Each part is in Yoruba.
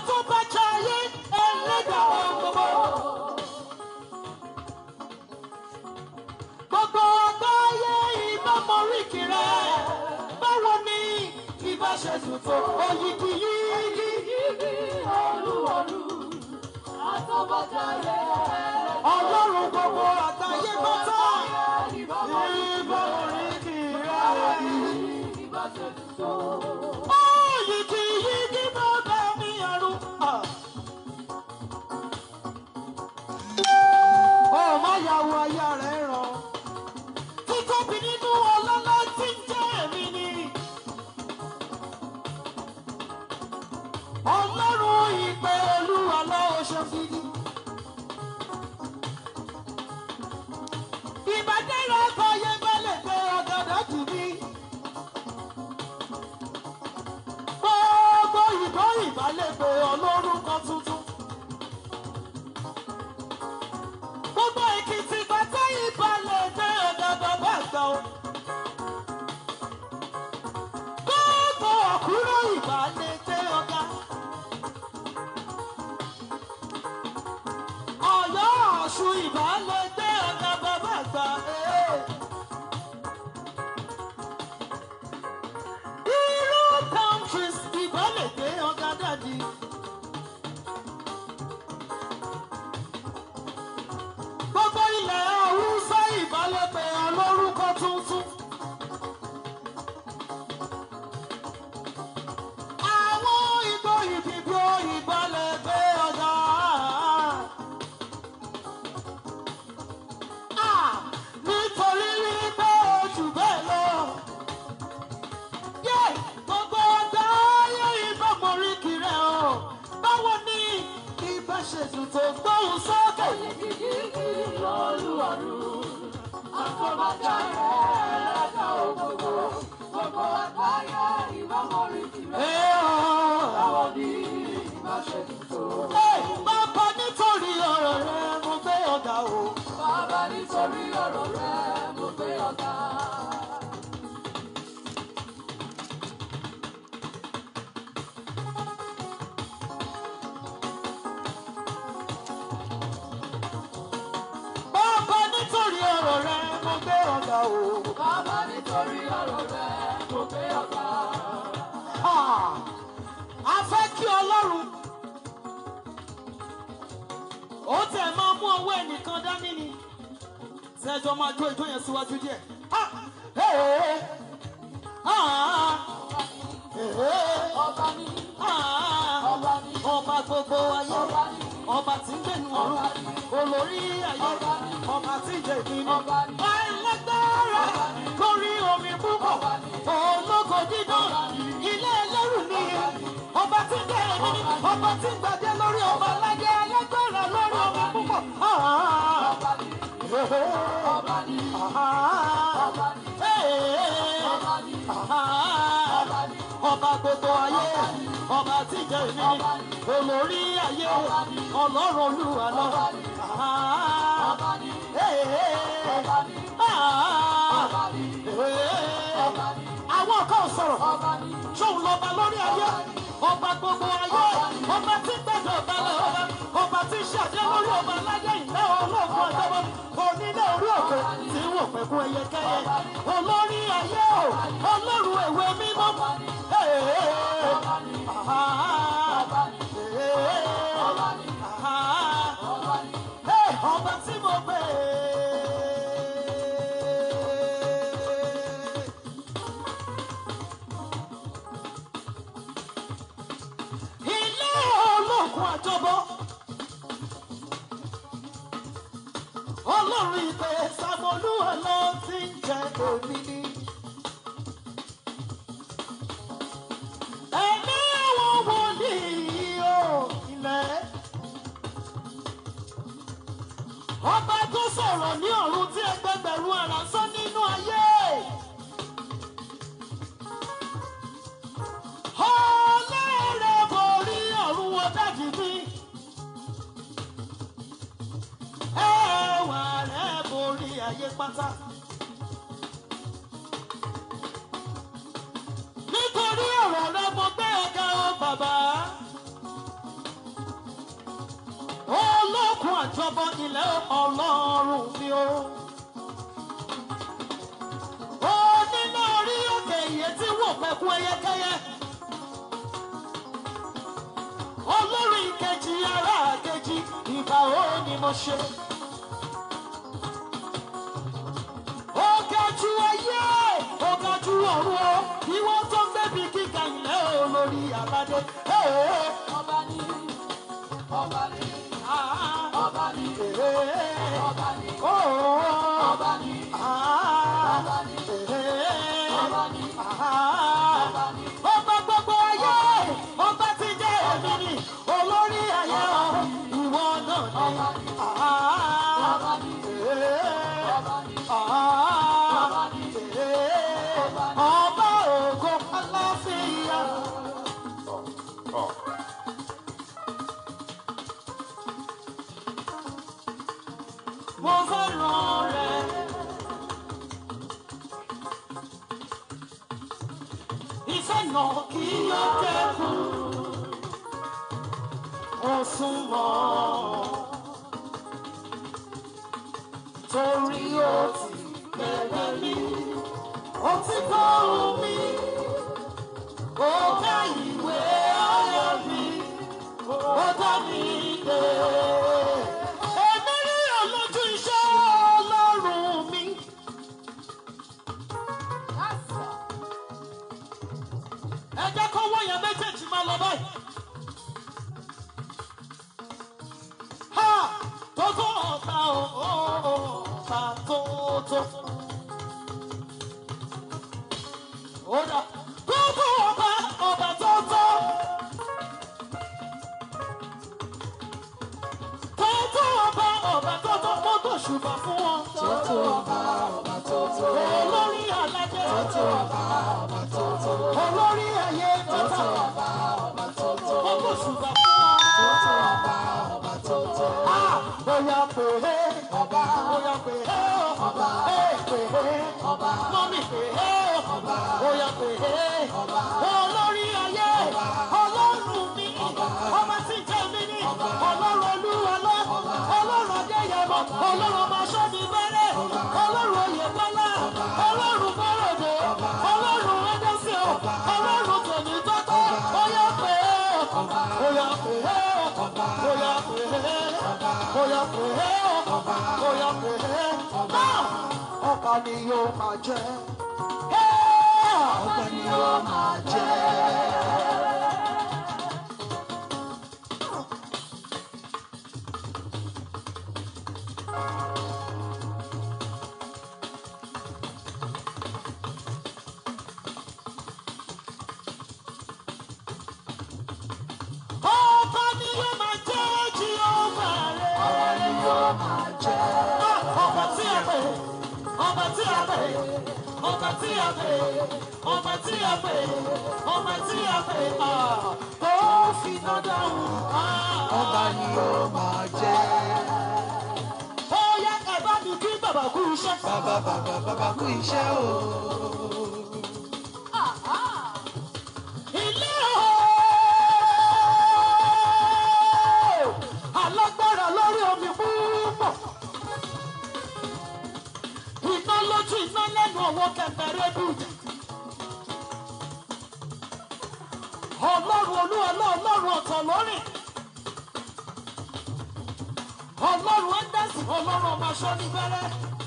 àtúbàjáyé ẹlẹ́dàá ohun gbogbo. gbogbo àgbáyé ìbá mọ̀ríkì rẹ̀ báwo ni ìbá ṣe tuntun òyìnbí yìí Yíyí olúwolú, àtọ́bọ̀jáyé. ọlọ́run gbogbo àgbáyé pátá Ìbá ìbá mọ̀ríkì rẹ̀. ìbá ṣe tuntun. òyìnbí yìí bá bẹ ní ọ̀run. ó má yàwó aya rẹ̀ ràn. títóbi nínú ọlọ́lá tí ń jẹ́ èmi ni. ọlọ́run ìpè olúwa lọ́wọ́ ṣe fìdí. ìbádẹ́rẹ́ ọkọ̀ yẹn bá lè gbé ọ̀gádà jù mí. gbogbo ìbò ìbálẹ̀gbẹ̀ olórúkọ tuntun. gbogbo èkìtì gbàtẹ́ ìbálẹ̀gbẹ̀ ọ̀gá bàbá àgbà o. gbogbo ọ̀kúrọ̀ ìbálẹ̀gbẹ̀ ọ̀gá. ọ̀yọ́ ọ̀ṣun ìbálẹ̀gbẹ̀ ọ̀gá bàbá àgbà. Hey. Irú countries ìbálẹ̀ gbé ọ̀gá dàdí. Gbogbo ilẹ̀ Haúsá ìbálẹ̀ pé olórúkọ tuntun. Àwọn ìgbò ìdìbò ìbálẹ̀ gbé ọ̀gá. Ah, Nítorí wípé ojú bẹ́ẹ̀ lọ yé gbogbo ọgbà ayé ìbá mọ̀rí kiri ọ̀ báwo ni ìbá ṣe tuntun gbóhùn sókè. Yíyí olúwolú, àtọ́bọ̀jáyé. Ẹlẹ́dàá ohun gbogbo. Gbogbo àgbáyé ìbá mọ̀ríkì rẹ̀. Ẹ ọ̀. Báwo ni ìbá ṣe tuntun? Ẹ, bàbá nítorí ọ̀rọ̀ rẹ mo gbé ọ̀gá o. Bàbá nítorí ọ̀rọ̀ rẹ̀ mo gbé ọ̀gá. bàbá nítorí ọ̀rọ̀ rẹ mo gbé ọ̀gá o. Bàbá nítorí ọ̀rọ̀ rẹ̀ mo gbé ọ̀gá. Ah, a fẹ́ kí ọlọ́run ó tẹ̀ máa mú owó ẹnìkan dání ni ṣẹ́jọ́ máa jó ijó yẹn síwájú díẹ̀. Ah, eh, ah, eh, Ọba ní ah, ọba ní ọba gbogbo ayé ọba ní ọba tí ń gbẹ̀nu ọ̀run olórí ayé ọba tí ń jẹ ìpinnu alágbára lórí omi púpọ̀ ológo dídán ilé ẹlẹ́rù ni ọba tí ń jẹ èmi ni ọba tí ń gbàdé lórí ọba aládé alágbára lórí omi púpọ̀. Ah, ọba ní eh, ọba ní ah, ọba ní eh, ọba ní ah, ọba ní ọba gbogbo ayé ọba tí jẹ èmi ni olórí ayé ọlọ́run olúwa lọ. Ah, ọba ní eh, ọba ní ah, ọba ní eh. ọba ní àwọn kan sọ̀rọ̀ ọba ní ṣóun lọ́ba lórí ayé ọba gbogbo ayé ọba tí gbẹ̀dọ̀ balẹ̀ ọba ọba tí ṣàjẹ́ lórí ọba aláyé ìlẹ́ olóògùn ọ̀dọ́bọ onílé orí òkè tí wò pẹ̀kún ẹyẹkẹyẹ olórí ayé o ọlọ́run èwe mímọ́. Ee, ah, ee, ah, ee, ọba tí mo pè é. ilé ológun àjọbọ ọlọ́run ìpè sàmọ́lúwà ló ti ń jẹ èmi ni. ẹ̀mí àwọn wòlíì o ilẹ̀ ọba tó sọ̀rọ̀ ní ọ̀run tí ẹgbẹgbẹ̀rún ara sọ nínú ayé. ọlẹ́rẹ̀ borí ọ̀run wo dájú bí. ẹwà rẹ̀ borí ayé pátá. nítorí ọ̀rọ̀ rẹ mo gbé ọ̀gá o bàbá. jọba ilẹ̀ ọlọ́run mi o. ó nínú orí òkè iye tí wò pẹ̀kún ẹyẹkẹyẹ. olórí ìkejì ara kejì ìbà ó ni mo ṣe. ó ga jù ayé ó ga jù ọ̀run o ìwọ tó ń gbẹ̀bí kíkà ilẹ̀ olórí aládé. Hey, Ọba ni, ọba ni, ah, ọba ni, hey, ọba ni, oh, ọba ni, ah, ọba ni, hey, ọba ni, ah. ọba ni. ọba gbogbo ayé ọba ti jẹ́ èmi ni olórí ayé ọ ìwọ náà ni. Ah, Ọba ni, eh, ọba ni, ah, eh, ọba ògo aláfíà. mo fẹ́ràn rẹ̀. Ìfẹ́ náà kì í dẹ́kun, ó súnmọ́. Torí ó ti bẹ̀rẹ̀ mi, ó ti kọ́ mi, ó ká ìwé ayọ̀ mi, ó dá mi dé. Èmi rí olójú iṣẹ́ Ọlọ́run mi. ẹ jẹ́ kó wọ́n yẹn méjèèjì máa lọ báyìí. ha tó tó ọ̀tá o ọ̀tá tó tó. ó dà tó tó ọba ọba tó tó. tó tó ọba ọba tó tó ó tó ṣùgbọ́n fún wọn. tó tó ọba ọba tó tó. olórí aládé. tó tó ọba ọba tó tó. olórí ayé tó tó ọba ọba tó tó. ó tó ṣùgbọ́n fún wọn. tó tó ọba ọba tó tó. bóyá pè é ọba bóyá pè é ọba ẹ pè é ọba mọ́mí pè é ọba bóyá pè é ọba olórí ayé ọlọ́run mi ọba tí jẹ́ mi ní ọlọ́run olúwa lọ ọlọ́run adéyẹmọ ọlọ́run ọmọ sọ́ni bẹ́rẹ̀ ọlọ́run oyèbọ́lá ọlọ́run bọ́rọ̀dé ọlọ́run ẹ̀dẹ́sẹ̀ ọlọ́run tòní tọ́tọ́ bóyá pè é bóyá pè é bóyá pè é bóyá pè é bóyá pè é náà ọba ni yóò máa jẹ. ọba ni yóò máa jẹ. ọba ni yóò máa jẹ jíọ́bà rẹ̀. ọba ni yóò máa jẹ. ọba tí a pè ọba tí a pè ọba tí a pè ọba tí a pè ọba tí a pè tó fi dandan wù. ọba ni ó máa jẹ́. ó yẹ ẹ bá mi kí bàbá kú iṣẹ́. Bàbá bàbá bàbá kú iṣẹ́ o. ilé o alágbára lórí omi púpọ̀ iná lójú iná lẹ́nu ọwọ́ kẹfẹ́rẹ́ bùjá ọlọ́run olú ọlọ́run ọ̀tọ̀ lórí ọlọ́run ẹ̀dẹ́sì ọlọ́run ọmọ aṣọ ní bẹ́rẹ́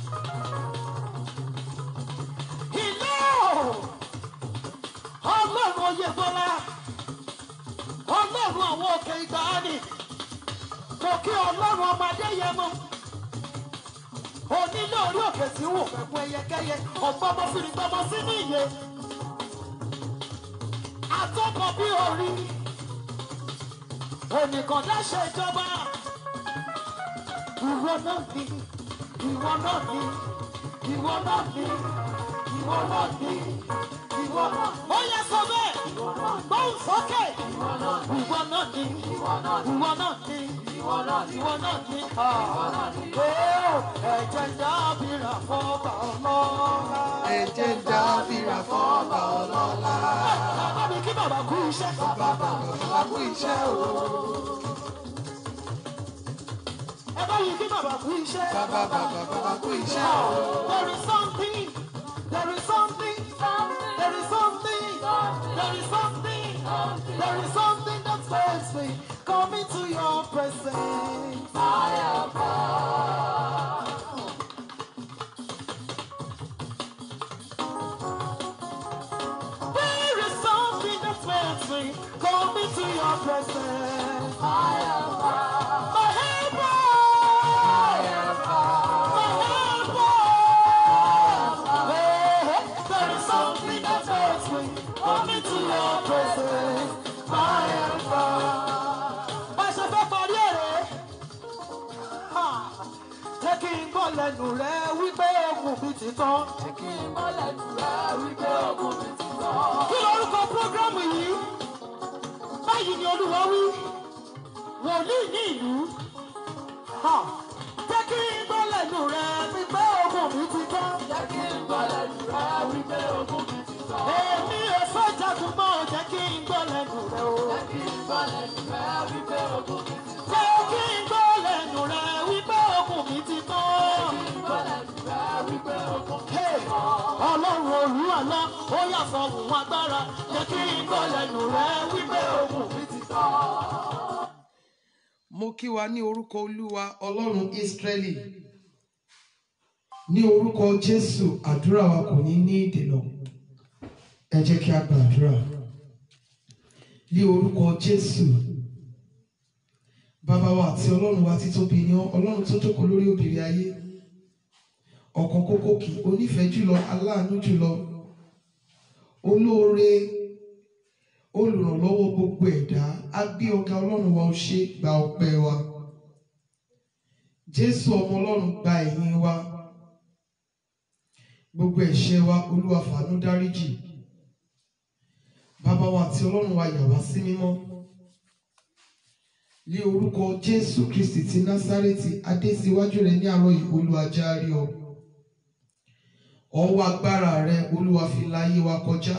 ilé o ọlọ́run oyè bọ́lá ọlọ́run àwọn òkè ìgbàanì mo kí ọlọ́run ọmọdé yẹn mọ́ onílé orí òkè tí wò pẹ̀lú ẹyẹkẹyẹ ọ̀gbọ́mọ fìrìgbọ́mọ sí ní ìyè àtọ́kọ̀ bí orí onìkan dáṣẹ ìjọba ìwọ náà ní ìwọ náà ní ìwọ náà ní ìwọ náà ní ìwọ náà ó yẹ sọ bẹ́ẹ̀ gbóhùn sókè ìwọ náà ní ìwọ náà ní ìwọ náà ní ẹ̀jẹ̀ dábìrà fọ́ọ̀bà ọlọ́lá. Ẹ̀jẹ̀ ń dábìrà fọ́ọ̀bà ọlọ́lá. bàbá mi kí bàbá kú iṣẹ́. Bàbá bàbá bàbá kú iṣẹ́ o. ẹ bá yìí kí bàbá kú iṣẹ́. bàbá bàbá bàbá kú iṣẹ́ o. There is something, there is something, there is something, there is something, there is something that makes me come into your presence. There is something that makes me come into your presence. My helper, my helper. There is something that makes me come into your presence, my helper. Bá a ṣe fẹ́ parí èrè, ha, jẹ́ kí n gbọ́ lẹ́nu rẹ wípé ogun mi ti tán. Kí lorúkọ prógrámù yìí? Báyìí ni Olúwa wí, wòlíì ní ìlú. Ha, Jẹ́ kí n gbọ́ lẹ́nu rẹ wípé ogun mi ti tán. Èmi ò fẹ́ jagun mọ́, jẹ́ kí n gbọ́ lẹ́nu rẹ o. Jẹ́ kí n gbọ́ lẹ́nu rẹ wípé ogun mi ti tán. Hey, Ọlọ́run òru àná, ó yà sọ òun agbára. Jẹ́ kí n gbọ́ lẹ́nu rẹ wípé ogun mi ti tán. mo kí wa ní orúkọ olúwa ọlọ́run ísírẹ́lì ní orúkọ jésù àdúrà wa kò ní ní ìdènà ẹ jẹ́ kí a gbàdúrà ní orúkọ jésù bàbá wa àti ọlọ́run wa títóbi ni ọ́, ọlọ́run tó jókòó lórí òbírí ayé ọ̀kan kókó kì onífẹ̀ẹ́ jùlọ aláàánú jùlọ olóore olùrànlọ́wọ́ gbogbo ẹ̀dá á gbé ọ̀gá ọlọ́run wa ó ṣe gba ọpẹ́ wa jésù ọmọ ọlọ́run gba ẹ̀yìn wa gbogbo ẹ̀ṣẹ̀ wa olúwa fàánú dáríjì bàbá wa àti ọlọ́run wa yà wá sí mímọ́ ní orúkọ jésù kristi ti násárẹ́tì adé síwájú rẹ ní àárọ̀ yìí olúwa járe ọ ọwọ́ agbára rẹ olúwa fi láyé wa kọjá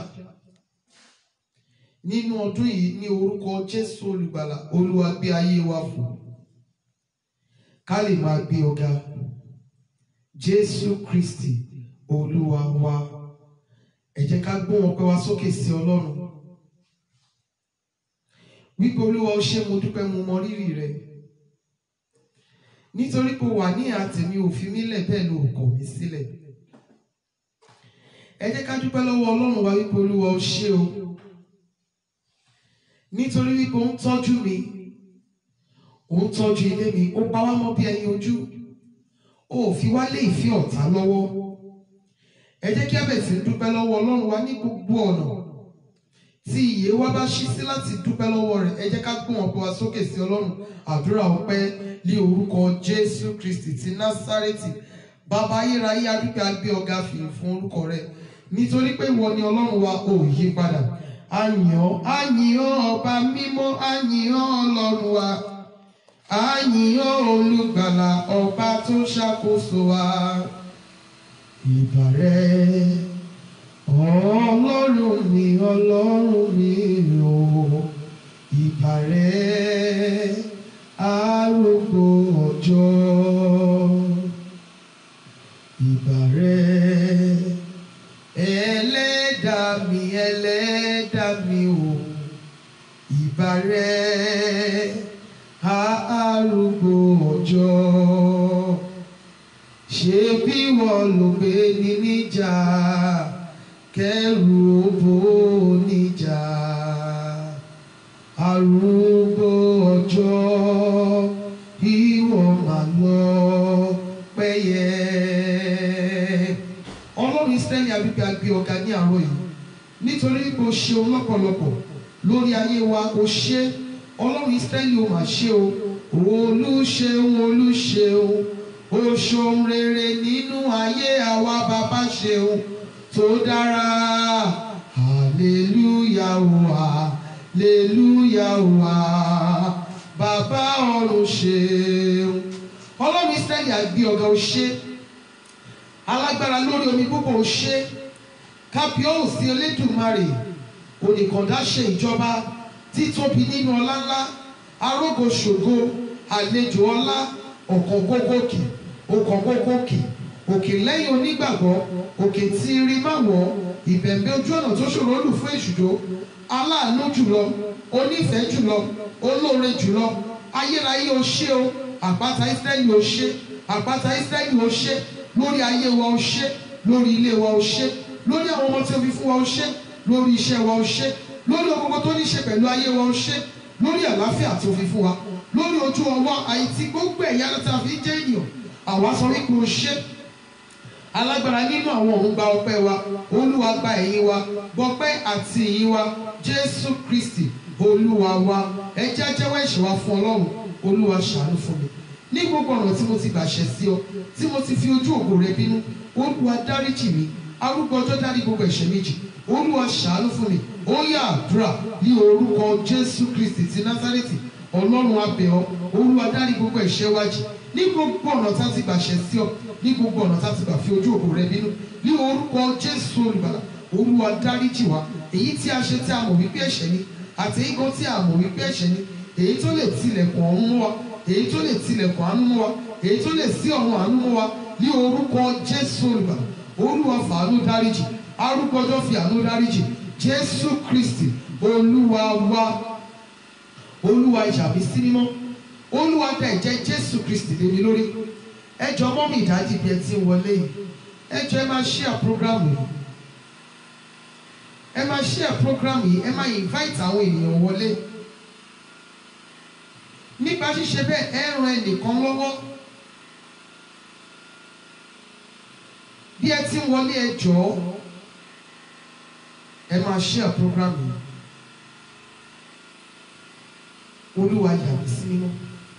nínú ọdún yìí ní orúkọ jésù olùgbàlà olúwa gbé ayé wa fò ká lè máa gbé ọ̀gá jésù kristi olúwa wa ẹ jẹ́ ká gbóhùn ọpẹ́ wa sókè sí ọlọ́run wípé olúwa ó ṣé mo dúpẹ́ mo mọ rírì rẹ nítorí pé o wà ní àtẹ̀mí òfin mi lẹ̀ bẹ́ẹ̀ ló kọ̀ mí sílẹ̀ ẹ jẹ́ ká dúpẹ́ lọ́wọ́ ọlọ́run wa wípé olúwa ó ṣé o nítorí wípé ó ń tọ́jú mi ó ń tọ́jú ilé mi ó pa wá mọ́ bí ẹyin ojú ó ò fi wá lé ìfẹ́ ọ̀tá lọ́wọ́ ẹ jẹ́ kí a bẹ̀ sí dúpẹ́ lọ́wọ́ ọlọ́run wa ní gbogbo ọ̀nà tí ìyè wa bá ṣí sí láti dúpẹ́ lọ́wọ́ rẹ̀ ẹ jẹ́ ká gbọ́n ọ̀pọ̀ wa sókè sí ọlọ́run àdúrà ọpẹ́ ní orúkọ jésù kristi ti násárẹ́tì bàbá ayérayé adúpẹ́ agbé ọ̀gá fìyìn fún orúkọ rẹ̀ nítorí pé ìwọ ni ọlọ́run wa ò yí padà àyàn àyàn ọba mímọ́ àyàn ọlọ́run wa àyàn olùgbàlà ọba tó ṣàkóso wa ìbàrẹ̀ ọlọ́run mi ọlọ́run mi o ìbàrẹ̀ arúgbó ọjọ́ ìbàrẹ̀ ẹlẹ́dàá mi ẹlẹ́dàá mi o ìbàrẹ̀ arúgbó ọjọ́ ṣé bí wọ́n ló gbé ní níjà kẹrù òbó níjà arúgbó ọjọ́ ìwọ mà lọ pẹ́yẹ. ọlọ́run israẹli àbíbí agbé ọ̀gá ní àárọ̀ yìí nítorí pé o ṣeun lọ́pọ̀lọpọ̀ lórí ayé wa o ṣe ọlọ́run israẹli o mà ṣe o olùṣeun olùṣeun o ṣeun rere nínú ayé àwa bàbá ṣeun tó dára hallelujah o hallelujah o bàbá ọ̀run ṣeun ọlọ́run israẹli àgbé ọ̀gá o ṣe alágbára lórí omi púpọ̀ o ṣe kábíọ́ọ̀sì elédùnmarè oníkàndá ṣe ìjọba títóbi nínú ọlá ńlá arógo ṣògo àlejò ọlá ọ̀kan gógókè ọ̀kan gógókè òkè lẹ́yìn onígbàgbọ́ òkè tí rí má wọ̀ ìbẹ̀m̀bẹ̀ ojú ọ̀nà tó ṣòro lù fún èṣùjó aláàánú jùlọ onífẹ̀ẹ́ jùlọ olóore jùlọ ayérayé o ṣé o àpáta Ísírẹ́lì o ṣé àpáta Ísírẹ́lì o ṣé lórí ayé wa o ṣé lórí ilé wa o ṣé lórí àwọn ọmọ tí o fi fún wa o ṣé lórí iṣẹ́ wa o ṣé lórí ohun gbogbo tó ní ṣe pẹ̀lú ayé wa o ṣé lórí àlàáfíà tó fi fún wa lórí ojú ọwọ́ àìtí gbogbo ẹ̀yà tá a fi jẹ́ ènìyàn àwa sọ wípé o ṣé alágbára nínú àwọn òun gba ọpẹ́ wa olúwa gba ẹ̀yìn wa gbọpẹ́ àti ìyìn wa jésù kristi olúwa wa ẹ jẹ́ á jẹ́wọ́ ẹ̀ṣẹ̀ wa fún ọlọ́run olúwa ṣàánú fún mi ní gbogbo ọ̀nà tí mo ti gbàṣẹ sí ọ tí mo ti fi ojú ògo rẹ bínú olúwa dáríjì mi arúgbó ọjọ́ dárí gbogbo ẹ̀ṣẹ̀ méjì olúwa ṣàánú fún mi ó yá àdúrà ní orúkọ jésù kristi ti násárẹ́tì ọlọ́run a bẹ̀ ọ́ olúwa dárí gbogbo ẹ̀ṣẹ̀ wa jì ní gbogbo ọ̀nà tá a ti gbàṣẹ sí ọ ní gbogbo ọ̀nà tá a ti gbà fi ojú ògo rẹ bínú ní orúkọ jésù olùgbàlà olúwa dáríjì wa èyí tí a ṣe tí a mọ̀ wípé ẹ̀ṣẹ̀ ni àti èyí kan tí a mọ̀ wípé ẹ̀ṣẹ̀ ni èyí tó lè tilẹ̀kùn ọ̀run mọ́ wa èyí tó lè tilẹ̀kùn àánú mọ́ wa èyí tó lè ṣí ọ̀run àánú mọ́ wa ní orúkọ jésù olùgbàlà olúwa fàánú dáríjì arúgbó ọjọ́ fi àánú dáríjì jésù kristi olúwa wa olúwa ìjàmbí sí mímọ́ olúwa dá ẹ̀jẹ̀ jésù kristi lé mi lórí ẹ jọ mọ́ mi ìdájí bí ẹ ti ń wọlé yìí ẹ jọ ẹ máa share program yìí ẹ máa share program yìí ẹ máa invite àwọn ènìyàn wọlé nípa ṣíṣe bẹ́ẹ̀ ẹ ran ẹnìkan lọ́wọ́ bí ẹ ti ń wọlé ẹ jọ̀ọ́ ẹ máa share program yìí olúwa yà mí sí mímọ́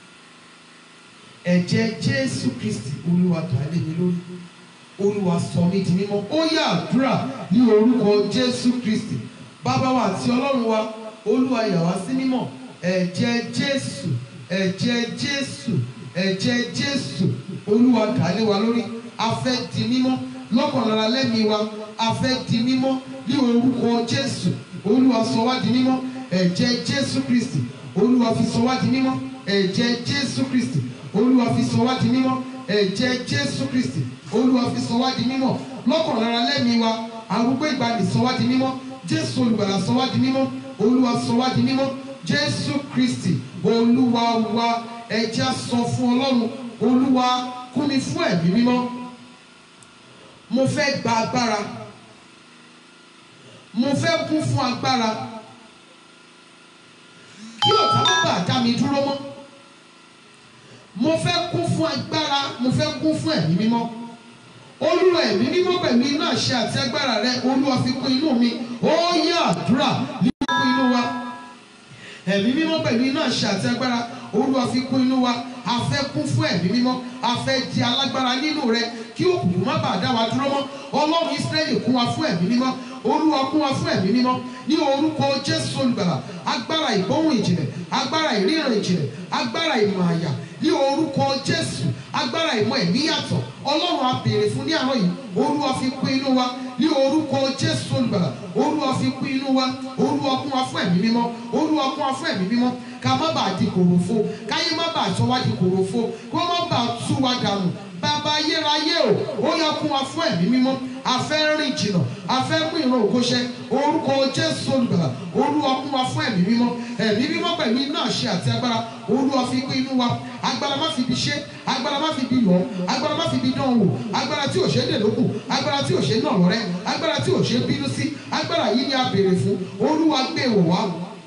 ẹ̀jẹ̀ jésù kristi olúwa dà lé mi lórí olúwa sọ mí di mímọ́ ó yá àdúrà ní orúkọ jésù kristi bàbá wa àti ọlọ́run wa olúwa yà wá sí mímọ́ ẹ̀jẹ̀ jésù ẹ̀jẹ̀ jésù ẹ̀jẹ̀ jésù olúwa dà lé wa lórí a fẹ́ di mímọ́ lọ́kàn lára lẹ́mìí wa a fẹ́ di mímọ́ ní orúkọ jésù olúwa sọ wá di mímọ́ ẹ̀jẹ̀ jésù kristi olúwa fi sọ wá di mímọ́ ẹ̀jẹ̀ jésù kristi olúwa fi sọ wá di mímọ́ ẹ̀jẹ̀ jésù kristi olúwa fi sọ wá di mímọ́ lọ́kàn lára lẹ́mìí wa arúgbó ìgbàanì sọ wá di mímọ́ jésù olùgbàlà sọ wá di mímọ́ olúwa sọ wá di mímọ́ jésù kristi olúwa wa ẹ̀jẹ̀ á sọ fún ọlọ́run olúwa kún mi fún ẹ̀mí mímọ́ mo fẹ́ gba agbára mo fẹ́ kún fún agbára kí ọ̀tá má bàa dá mi dúró mọ́ mo fẹ́ kún fún agbára mo fẹ́ kún fún ẹ̀mí mímọ́ olúwa ẹ̀mí mímọ́ pẹ̀lú iná àṣẹ àti agbára rẹ olúwa fi kún inú mi ó yá àdúrà ní kún inú wa ẹ̀mí mímọ́ pẹ̀lú iná àṣẹ àti agbára olúwa fi kún inú wa a fẹ́ kún fún ẹ̀mí mímọ́ a fẹ́ di alágbára nínú rẹ kí òkùnkùn má bàa dá wa dúró mọ́ ọlọ́run ísírẹ́lì kún wa fún ẹ̀mí mímọ́ olúwa kún wa fún ẹ̀mí mímọ́ ní orúkọ jésù olùgbàlà agbára ìgbóhùn ìjìnlẹ̀ agbára ìríran ìjìnlẹ̀ agbára ìmọ̀ àyà ní orúkọ jésù agbára ìmọ̀ ẹ̀mí yàtọ̀ ọlọ́run a béèrè fún ní àárọ̀ yìí olúwa fi kún inú wa ní orúkọ jésù olùgbàlà olúwa fi kún inú wa olúwa kún wa fún ẹ̀mí mímọ́ olúwa kún wa fún ẹ̀mí mímọ́ ká má bàa di kòròfo káyé má bàa sọ wá di kòròfo kó má bàa tú wa dànù bàbá ayérayé o ó yá kún wa fún ẹ̀mí mímọ́ a fẹ́ rìn jìnnà a fẹ́ mú ìran òkóṣẹ orúkọ jésù olùgbàlà olúwa kún wa fún ẹ̀mí mímọ́ ẹ̀mí mímọ́ pẹ̀lú iná àṣẹ àti agbára olúwa fi kún inú wa agbára má fi bi ṣe agbára má fi bi lọ agbára má fi bi dán wò agbára tí ò ṣe é dè lókun agbára tí ò ṣe é nà lọ́rẹ́ agbára tí ò ṣe é bínú sí agbára yìí ni a béèrè fún olúwa gbé wò wá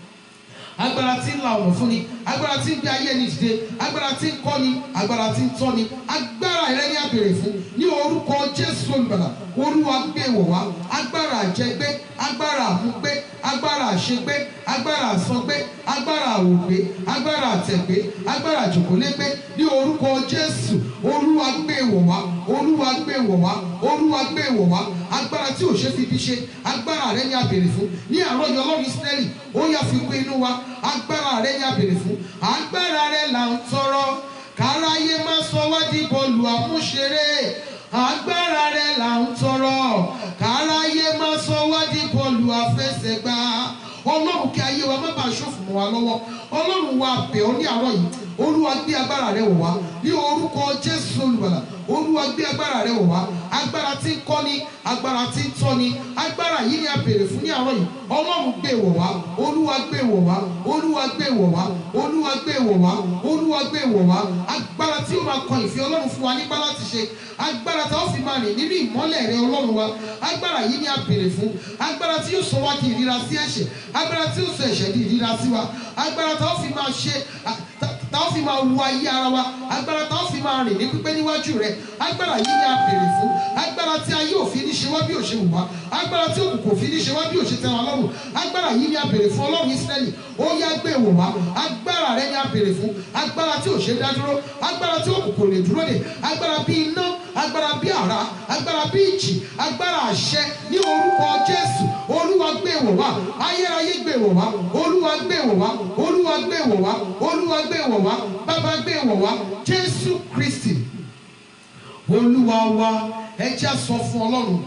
agbára tí ń la ọ̀nà fún ni agbára tí ń gbé ayé ni dìde agbára tí ń kọ́ ni agbára tí ń tọ́ ni agbára rẹ ní àbèrè fún ní orúkọ jésù olùgbàlà olúwa gbé wọ̀ wá agbára àjẹgbé agbára àmúgbé agbára àṣegbé agbára àsangbé agbára àwògbé agbára àtẹ̀gbé agbára àjòkólégbé ní orúkọ jésù olúwa gbé wọ̀ wá olúwa gbé wọ̀ wá olúwa gbé wọ̀ wá agbára tí ò ṣe fi bí ṣe agbára rẹ ní àbèrè fún ní àárọ̀ yọ ọlọ́run ìsírẹ́lì ó yá fi kún inú wa agbára rẹ ní àbèrè fún agbára rẹ là ń tọrọ káráyé má sọ wá di bọ́ọ̀lù àmúṣeré agbára rẹ là ń tọrọ káráyé má sọ wá di bọ́ọ̀lù àfẹsẹ̀gbá ọlọ́run kí ayé wa má bàa ṣòfò mọ́ wa lọ́wọ́ ọlọ́run wa bẹ̀ ọ́ ní àárọ̀ yìí olúwa gbé agbára rẹ wọ̀ wá ní orúkọ jésù olùgbàlà olúwa gbé agbára rẹ wọ̀ wá agbára tí ń kọ́ni agbára tí ń tọ́ni agbára yìí ni a béèrè fún ní àárọ̀ yìí ọlọ́run gbé wọ̀ wá olúwa gbé wọ̀ wá olúwa gbé wọ̀ wá olúwa gbé wọ̀ wá olúwa gbé wọ̀ wá agbára tí ó máa kọ ìfẹ́ ọlọ́run fún wa nípa láti ṣe agbára tí ó fi máa rìn nínú ìmọ́lẹ̀ rẹ ọlọ́run wa agbára yìí ni a béèrè fún agbára tí yóò sọ wá di ìríra sí ẹ̀ṣẹ̀ agbára tí yóò sọ ẹ̀ṣẹ̀ di ìríra sí wa agbára tí ó fi máa ṣe tá ó fi máa wo ayé ara wa agbára tá ó fi máa rìn ní pípé níwájú rẹ agbára yìí ni a béèrè fún agbára tí ayé òfin ní ṣe wá bí òṣè wù wá agbára tí òkùnkùn òfin ní ṣe wá bí òṣè tẹ́ wa lọ́rùn agbára yìí ni a béèrè fún ọlọ́run ìsírẹ́lì ó yá gbé wò wá agbára rẹ ni a béèrè fún agbára tí òṣè dá dúró agbára tí òkùnkùn lè dúró dè agbára bí iná agbára bí àrá agbára bí ìjì agbára àṣẹ ní orúkọ jésù olúwa gbé wò wá ayérayé gbé wò wá olúwa gbé wò wá olúwa gbé wò wá olúwa gbé wò wá bàbá gbé wò wá jésù kristi olúwa wa ẹ jẹ́ á sọ fún ọlọ́run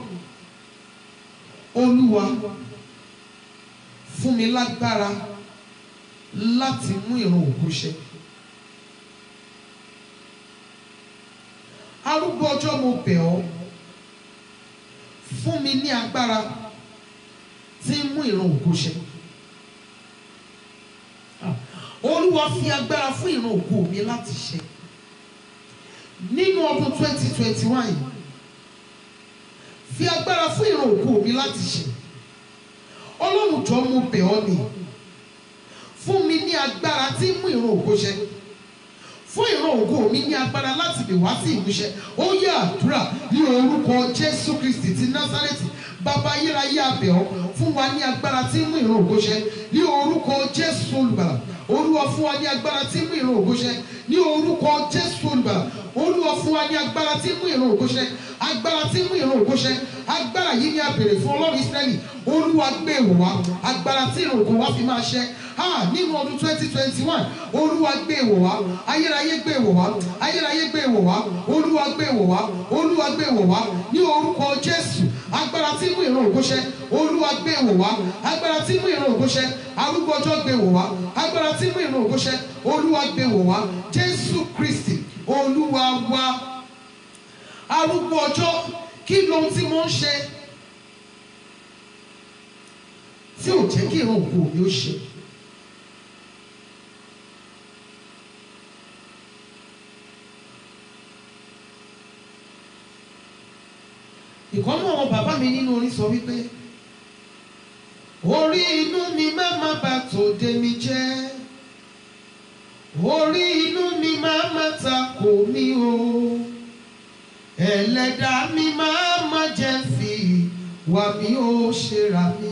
olúwa fún mi lágbára láti mú ìran òkú ṣẹ. arúgbó ọjọ́ mo bẹ̀ ọ́ fún mi ní agbára tí ń mú ìran òkú ṣẹ. olúwa fi agbára fún ìran òkú mi láti ṣẹ nínú ọdún twenty twenty one yìí fi agbára fún ìran òkú mi láti ṣe ọlọ́run jọ mo bẹ̀ ọ́ ni fún mi ní agbára tí ń mú ìran òkú ṣẹ fún ìran òkú mi ní agbára láti lè wá sí ìmúṣẹ ó yẹ àdúrà ní orúkọ jésù kristi ti násárẹ́tì bàbá ayérayé abẹ̀ ọ́ fún wa ní agbára tí ń mú ìran òkú ṣẹ ní orúkọ jésù olùgbàlà olúwa fún wa ní agbára tí ń mú ìran òkú ṣẹ ní orúkọ jésù olùgbàlà olúwa fún wa ní agbára tí ń mú ìran òkú ṣẹ agbára tí ń mú ìran òkú ṣẹ agbára yìí ni a béèrè fún ọlọ́run ìsírẹ́lì olúwa gbé wò wá agbára tí ìran òkú wa fi máa ṣẹ ah nínú ọdún twenty twenty one olúwa gbé wò wá ayérayé gbé wò wá ayérayé gbé wò wá olúwa gbé wò wá olúwa gbé wò wá ní orúkọ jésù agbára tí ń mú ìran òkú ṣẹ olúwa gbé wò wá agbára tí ń mú ìran òkú ṣẹ arúgbó ọjọ́ gbé wò wá agbára tí ń mú ìran òkú ṣẹ olúwa gbé wò wá jésù kristi olúwa wa arúgbó ọjọ́ kí lohun tí mo ń ṣe tí ò jẹ́ kí ìran òkú mi ó ṣe. ìkọ́nù àwọn bàbá mi nínú orin sọ wípé orí inú mi má má bà tòde mi jẹ́ orí inú mi má má takò mí o ẹlẹ́dàá mi má má jẹ́ fi wà mí ó ṣera mi.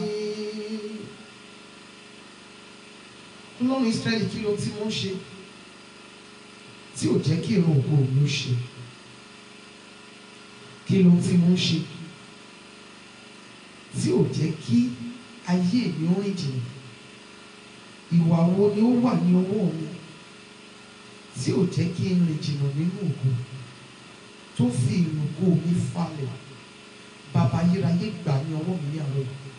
ọlọ́run Ísírẹ́lì kí ló tí mo ń ṣe tí ò jẹ́ kí ìran ògo mi ó ṣe kí ló tí mo ń ṣe tí ò jẹ́ kí ayé mi ó rìn jìnnà ìwà wo ni ó wà ní ọwọ́ mi tí ò jẹ́ kí n rìn jìnnà nínú ògo tó fi ìrùkọ mi falẹ̀ bàbá ayérayé gbà ní ọwọ́ mi ní àárọ̀ yìí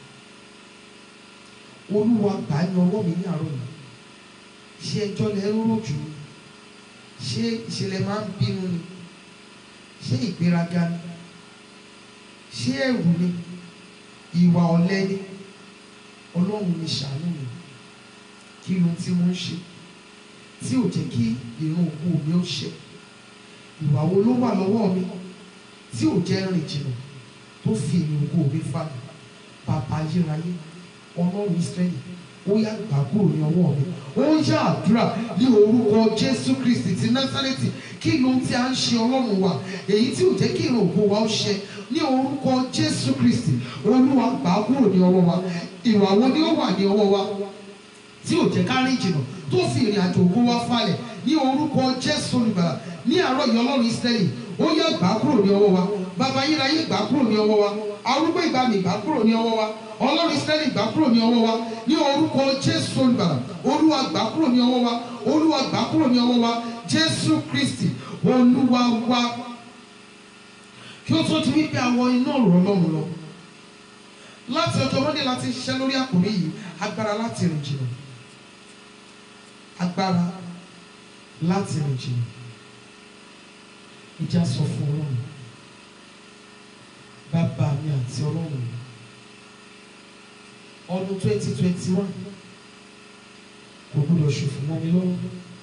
olúwa gbà ní ọwọ́ mi ní àárọ̀ yìí ṣé ẹjọ́ lẹ ń rò jù ni ṣé ìṣẹ̀lẹ̀ máa ń bínú ni ṣé ìgbéraga ni ṣé ẹ̀rù ni ìwà ọ̀lẹ ni ọlọ́run mi ṣàánú mi kí ló tí mo ń ṣe tí ò jẹ́ kí ìran òkú mi ó ṣe ìwà wo ló wà lọ́wọ́ mi tí ò jẹ́ rìn jìnnà tó fi ìrìn òkú mi falẹ̀ bàbá ayérayé ọlọ́run Ísírẹ́lì ó yá gbà kúrò ní ọwọ́ mi ó yá àdúrà ní orúkọ Jésù Kristi ti Násárẹ́tì kí ló tí a ń ṣe ọlọ́run wa èyí tí ò jẹ́ kí ìrìn òkú wa ó ṣe ní orúkọ Jésù Kristi olúwa gbà kúrò ní ọwọ́ wa ìwà wo ni ó wà ní ọwọ́ wa tí ò jẹ́ ká rìn jìnnà tó fi ìrìn àjò ògo wa falẹ̀ ní orúkọ Jésù olùgbàlà ní àárọ̀ yìí ọlọ́run Ísírẹ́lì ó yá gbà kúrò ní ọwọ́ wa bàbá ayérayé gbà kúrò ní ọwọ́ wa arúgbó ìgbàanì gbà kúrò ní ọwọ́ wa ọlọ́run Ísírẹ́lì gbà kúrò ní ọwọ́ wa ní orúkọ Jésù olùgbàlà olúwa gbà kúrò ní ọwọ́ wa olúwa gbà kúrò ní ọwọ́ wa Jésù Kristi olúwa wa kí ó tó di wípé àwọn iná ọ̀rọ̀ ọlọ́run lọ láti ọjọ́ mọ́ndé láti ṣiṣẹ́ lórí àkòrí yìí agbára láti rìn jìnnà agbára láti rìn jìnnà ìjà sọ fún ọlọ́run bàbá mi àti ọlọ́run mi ọdún twenty twenty one kò gbúdọ̀ ṣòfò mọ́ mi lọ́wọ́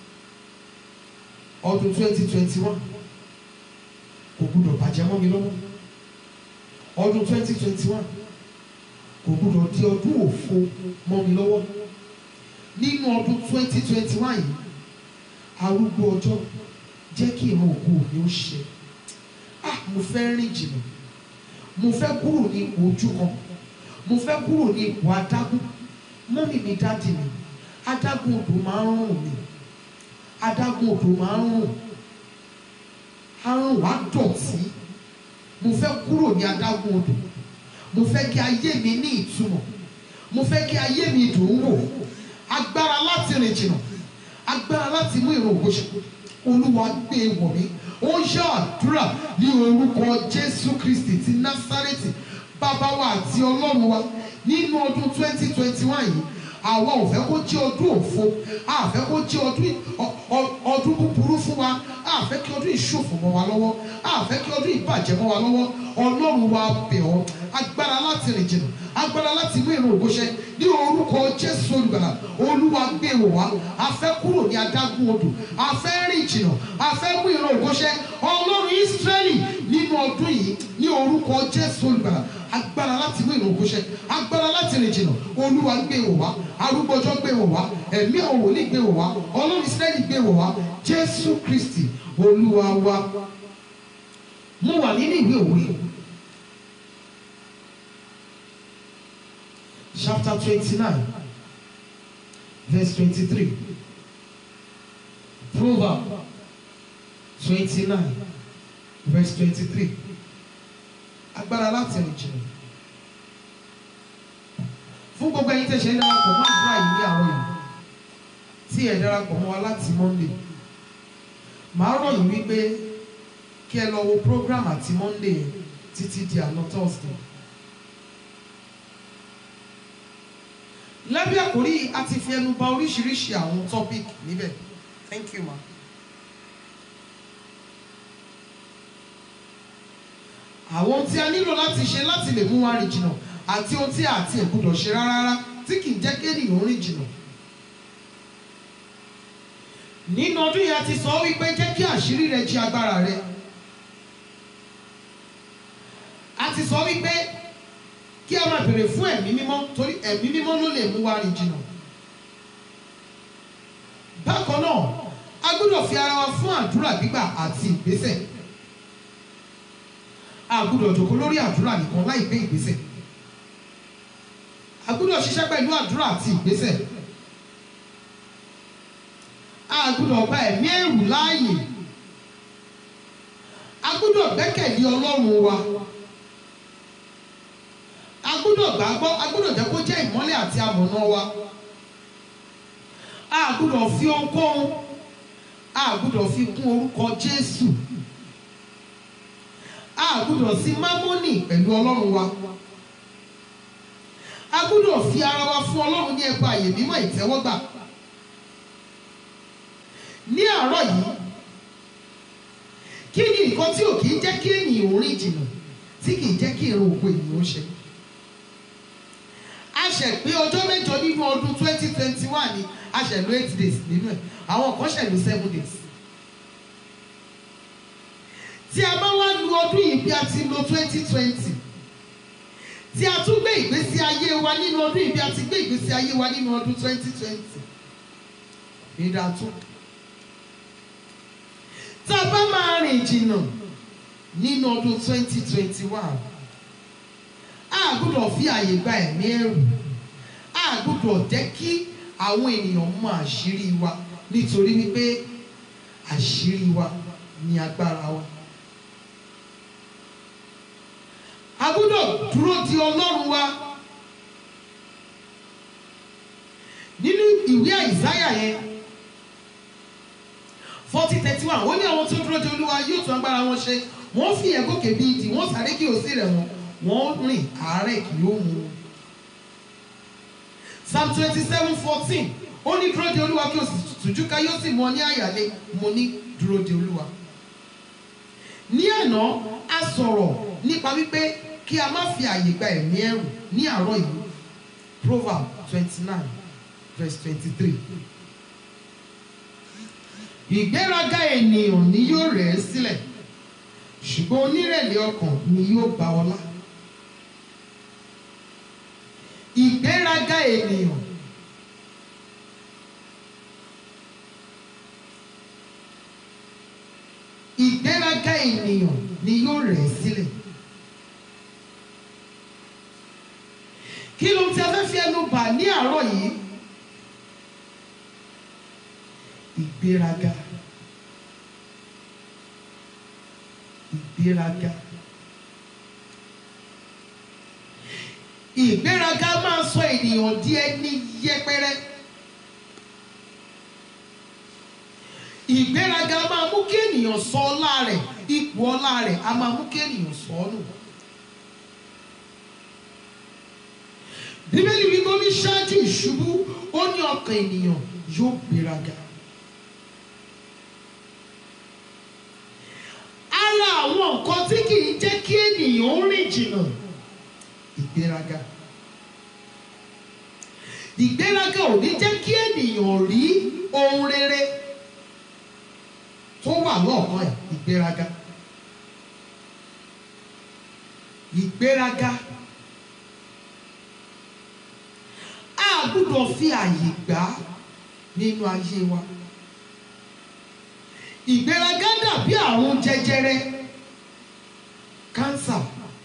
ọdún twenty twenty one kò gbúdọ̀ bàjẹ́ mọ́ mi lọ́wọ́ ọdún twenty twenty one kò gbúdọ̀ di ọdún òfo mọ́ mi lọ́wọ́ nínú ọdún twenty twenty one yìí arúgbó ọjọ́ jẹ́ kí ìran ògo mi ó ṣe ah mo fẹ́ rìn jìnnà mo fẹ́ kúrò ní ipò ojú kan mo fẹ́ kúrò ní ipò adágún mọ́mì mi dáàdì mi adágún odò máa ń rùn mí adágún odò máa ń rùn arùn wá dọ̀tí mo fẹ́ kúrò ní adágún odò mo fẹ́ kí ayé mi ní ìtumọ̀ mo fẹ́ kí ayé mi dùn ún wò agbára láti rìn jìnnà agbára láti mú ìrun ògo ṣẹ olúwa gbé e wọ̀ mí ó yá àdúrà ní orúkọ jésù kristi ti násárẹ́tì bàbá wa àti ọlọ́run wa nínú ọdún twenty twenty one yìí àwa ò fẹ́ kó jẹ́ ọdún òfo a fẹ́ kó jẹ́ ọdún ọ- ọ- ọdún búburú fún wa a fẹ́ kí ọdún ìṣòfò mọ́ wa lọ́wọ́ a fẹ́ kí ọdún ìbàjẹ́ mọ́ wa lọ́wọ́ ọlọ́run wa bẹ̀ ọ́ agbára láti rìn jìnnà agbára láti mú ìrun ògo ṣẹ ní orúkọ jésù olùgbàlà olúwa gbé wò wá a fẹ́ kúrò ní adágún odò a fẹ́ rìn jìnnà a fẹ́ mú ìrun ògo ṣẹ ọlọ́run ísírẹ́lì nínú ọdún yìí ní orúkọ jésù olùgbàlà agbára láti mú ìrun ògo ṣẹ agbára láti rìn jìnnà olúwa gbé wò wá arúgbọ́jọ́ gbé wò wá ẹ̀mí àwọn wòlíì gbé wò wá ọlọ́run ísírẹ́lì gbé wò wá jésù kristi olúwa wa mo wà nínú ìwé òwe chapter twenty-nine verse twenty-three proverb twenty-nine verse twenty-three agbára láti rìn jìnnà fún gbogbo ẹ̀yin tẹ́ ṣe ń darapọ̀ mọ́ àdúrà yìí ní àárọ̀ yìí tí ẹ darapọ̀ mọ́ wa láti monday màá rọ̀ yín wípé kí ẹ lọ wo program àti monday yẹn títí di àná thursday. lábẹ́ àkórí a ti fi ẹnu bà oríṣiríṣi àwọn topic níbẹ̀ thank you ma. àwọn ohun tí a nílò láti ṣe láti lè mú wa rìn jìnnà àti ohun tí a àti ẹ̀ gbọ́dọ̀ ṣe rárá tí kì í jẹ́ kéèyàn rìn jìnnà. nínú ọdún yìí a ti sọ wípé jẹ́ kí àṣírí rẹ jí agbára rẹ. a ti sọ wípé kí a máa bèrè fún ẹ̀mí mímọ́ torí ẹ̀mí mímọ́ ló lè mú wa rìn jìnnà. bákan náà a gbọ́dọ̀ fi ara wa fún àdúrà gbígbà àti ìgbésẹ̀. a gbọ́dọ̀ jókòó lórí àdúrà nìkan láì gbé ìgbésẹ̀. a gbọ́dọ̀ ṣiṣẹ́ pẹ̀lú àdúrà àti ìgbésẹ̀. a gbọ́dọ̀ gba ẹ̀mí ẹ̀rù láàyè. a gbọ́dọ̀ gbẹ́kẹ̀lé ọlọ́run wa a gbọ́dọ̀ gbàgbọ́ a gbọ́dọ̀ jẹ́ kó jẹ́ ìmọ́lẹ̀ àti amọ̀nà wa a gbọ́dọ̀ fi ohunkóhun a gbọ́dọ̀ fi kún orúkọ Jésù a gbọ́dọ̀ sí mámọ́nì pẹ̀lú Ọlọ́run wa a gbọ́dọ̀ fi ara wa fún Ọlọ́run ní ẹ̀bá àyè mímọ́ ìtẹ́wọ́gbà ní àárọ̀ yìí kí ni nǹkan tí ò kì í jẹ́ kí ènìyàn ò rìn jìnnà tí kì í jẹ́ kí èrò òkú ènìyàn ó ṣe a ṣẹ̀ pé ọjọ́ mẹ́jọ nínú ọdún twenty twenty one ni a ṣẹ̀ lò eight days nínú ẹ̀ àwọn kan ṣẹ̀ lò seven days. tí a bá wá lu ọdún yìí bí a ti lo twenty twenty tí a tún gbé ìgbésí ayé wa nínú ọdún yìí bí a ti gbé ìgbésí ayé wa nínú ọdún twenty twenty ìdàtún. tá a bá máa rìn jìnnà nínú ọdún twenty twenty one a gbọ́dọ̀ fi àyè gba ẹ̀mí ẹ̀rù a gbọ́dọ̀ jẹ́ kí àwọn ènìyàn mọ àṣírí wa nítorí wípé àṣírí wa ni agbára wa. a gbọ́dọ̀ dúró di ọlọ́run wa nínú ìwé àìsáyà yẹn forty thirty one ó ní àwọn tó dúró de olúwa yóò tún agbára wọn ṣe wọ́n fi ẹ̀gòkè bíi ìdì wọ́n sáré kí òsì rẹ̀ wọ́n wọ́n rìn àárẹ̀ kì yóò mú un. Psalm twenty seven fourteen ó ní dúró de olúwa kí o sì tùjú ká yóò sì mú ọ ní àyàlé mo ní dúró de olúwa ní àná a sọ̀rọ̀ nípa wípé kí a má fi àyè gba ẹ̀mí ẹ̀rù ní àárọ̀ yìí proverb twenty nine verse twenty three ìgbéraga ènìyàn ni yóò rẹ̀ ẹ́ sílẹ̀ ṣùgbọ́n onírẹ̀lẹ̀ ọkàn ni yóò gba ọlá ìgbéraga ènìyàn ìgbéraga ènìyàn ni yóò rẹ̀ ẹ́ sílẹ̀ kí ló ti a fẹ́ fi ẹnu bà ní àárọ̀ yìí ìgbéraga ìgbéraga ìgbéraga máa sọ ènìyàn di ẹni yẹpẹrẹ ìgbéraga máa mú kí ènìyàn sọ ọlá rẹ̀ ipò ọlá rẹ̀ a máa mú kí ènìyàn sọ ọ́ nù. bíbélì wípé ó ní ṣáájú ìṣubú ó ní ọkàn ènìyàn yóò gbéraga. ara àwọn nǹkan tí kì í jẹ́ kí ènìyàn ó rìn jìnnà ìgbéraga. ìgbéraga ò ní jẹ́ kí ènìyàn rí ohun rere tó wà lọ́ọ̀kan ẹ̀ ìgbéraga. ìgbéraga. a gbúdọ̀ fi àyè gbà á nínú ayé wa. ìgbéraga dàbí àrùn jẹjẹrẹ kánsà.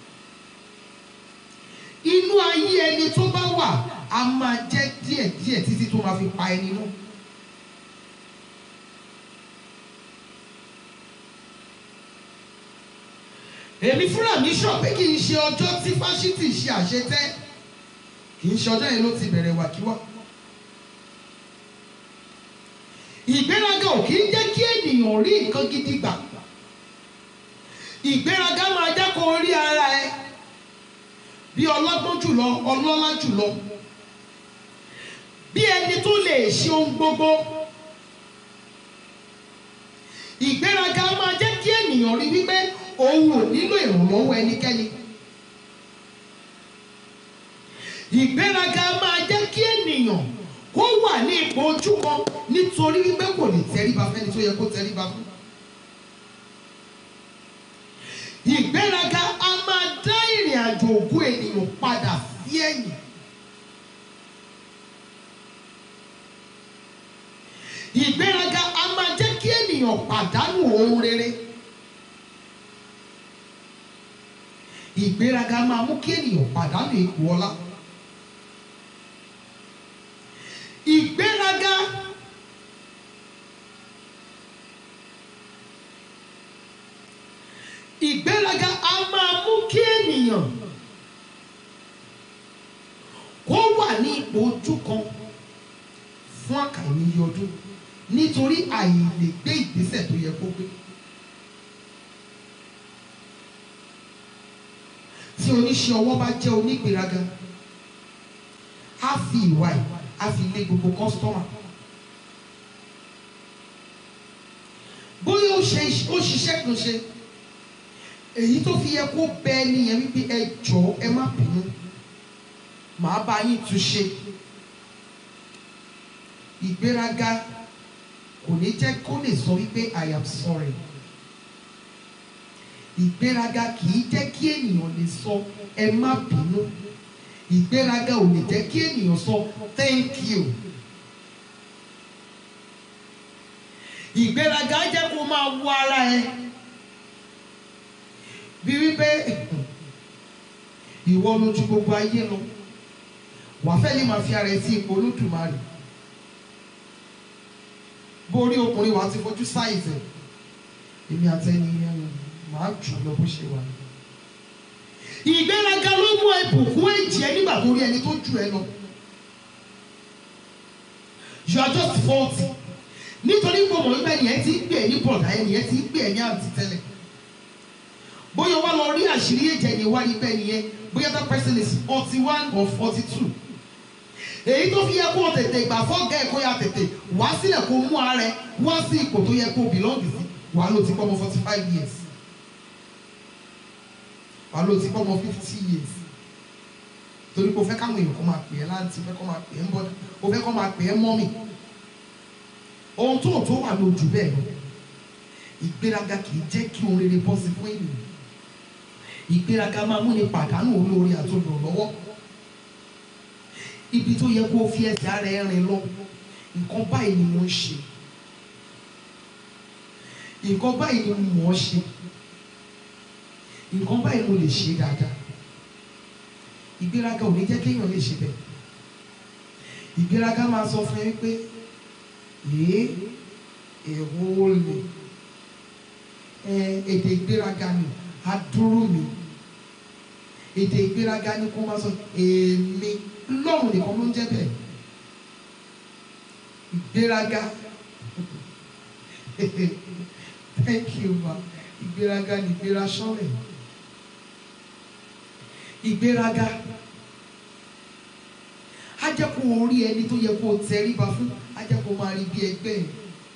inú ayé ẹni tó bá wà a máa jẹ́ díẹ̀díẹ̀ títí tó máa fi pa ẹni náà. èmi fúnra mi sọ pé kì í ṣe ọjọ́ tí fásitì ṣe àṣetẹ́ kì í ṣe ọjọ́ yẹn ló ti bẹ̀rẹ̀ wàkíwá. ìgbéraga ò kì í jẹ́ kí ènìyàn rí nǹkan gidi gbà. ìgbéraga máa jẹ́ kó rí ara ẹ bí ọlọ́gbọ́n jùlọ ọlọ́lá jùlọ bí ẹni tó lè ṣe ohun gbogbo. ìgbéraga máa jẹ́ kí ènìyàn rí wípé òun ò nílò ìrànlọ́wọ́ ẹnikẹ́ni. ìgbéraga máa jẹ́ kí ènìyàn kó wà ní ipò ojú kan nítorí wípé kò lè tẹríba fẹ́ni tó yẹ kó tẹríba fún. ìgbéraga a máa dá ìrìn àjò ògùn ènìyàn padà sí ẹ̀yìn. ìgbéraga a máa jẹ́ kí ènìyàn pàdánù ohun rere. ìgbéraga máa mú kí ènìyàn pàdánù ipò ọlá. ìgbéraga ìgbéraga a máa mú kí ènìyàn kó wà ní ipò ojú kan fún àkàìníye ọdún nítorí àìlè gbé ìgbésẹ̀ tó yẹ kó gbé. tí oníṣẹ́ ọwọ́ bá jẹ́ onígbéraga á fi ìwà ẹ̀ á fi lé gbogbo kọ́sítọ́mà. bóyá ó ṣe ó ṣiṣẹ́ kan ṣe èyí tó fi yẹ kó bẹ ẹni yẹn wípé ẹ jọ̀ọ́ ẹ má bínú màá bá yín tún ṣe. ìgbéraga kò ní jẹ́ kó lè sọ wípé I am sorry ìgbéraga kì í jẹ́ kí ènìyàn lè sọ ẹ má bínú ìgbéraga ò lè jẹ́ kí ènìyàn sọ thank you ìgbéraga jẹ́ kó máa wo ara ẹ bí wípé ìwọ lójú gbogbo ayé lọ wàá fẹ́ lè máa fi ara ẹ sí ipò olódùmarè borí ọkùnrin wàá ti fojú sáìzẹ̀ èmi àtẹni yẹn màá jù lọ bó ṣe wà. ìgbéraga ló mú ìbùkún èjì ẹ nígbà tó rí ẹni tó jù ẹ lọ. you are just faulty nítorí pé ọmọ ìgbà ẹnìyẹn ti ń gbé ẹ ní bọ̀dá ẹnìyẹn ti ń gbé ẹ ní àǹtí tẹ́lẹ̀. bóyá wá lọ rí àṣírí èjì ẹni wá ní bẹ́ẹ̀ nìyẹn bóyá that person is forty one or forty two. èyí tó fi yẹ kó o tètè gbà fọ́gà ẹ̀ kó ya tètè wá sílẹ̀ kó mú ara ẹ wá sí ipò tó yẹ kó o bìlọ́ǹgì sí wàá ló ti pọ́ ọmọ forty five years wàá ló ti pọ́ ọmọ fifty years torí pé o fẹ́ káwọn èèyàn kó máa pè é láǹtí o fẹ́ kó máa pè é bọ́dà o fẹ́ kó máa pè é mọ́mì ohun tó tó wà lójú bẹ́ẹ̀ lọ ìgbéraga kì í jẹ́ kí ohun rere bọ́ sí fún ènìyàn ìgbéraga máa mú ni pàdánù olóore àti olùrànlọ́wọ́ ibi tó yẹ kó o fi ẹsẹ̀ ara ẹ rìn lọ nǹkan báyìí ni mo ń ṣe nǹkan báyìí ni mo mọ̀ ọ́ ṣe nǹkan báyìí mo lè ṣe dáadáa ìgbéraga ò ní jẹ́ kéèyàn lè ṣe bẹ́ẹ̀ ìgbéraga máa sọ fún ẹ pé èé èwo lè ẹ èdè ìgbéraga ni adúrú mi èdè ìgbéraga ni kó máa sọ èmi lọ́rùn nìkan ló ń jẹ́ bẹ́ẹ̀ ìgbéraga thank you ma ìgbéraga ni ìgbéra sọ́lẹ̀ ìgbéraga á jẹ́ kó o rí ẹni tó yẹ kó o tẹríba fún á jẹ́ kó o máa rí bí ẹgbẹ́ ẹ̀.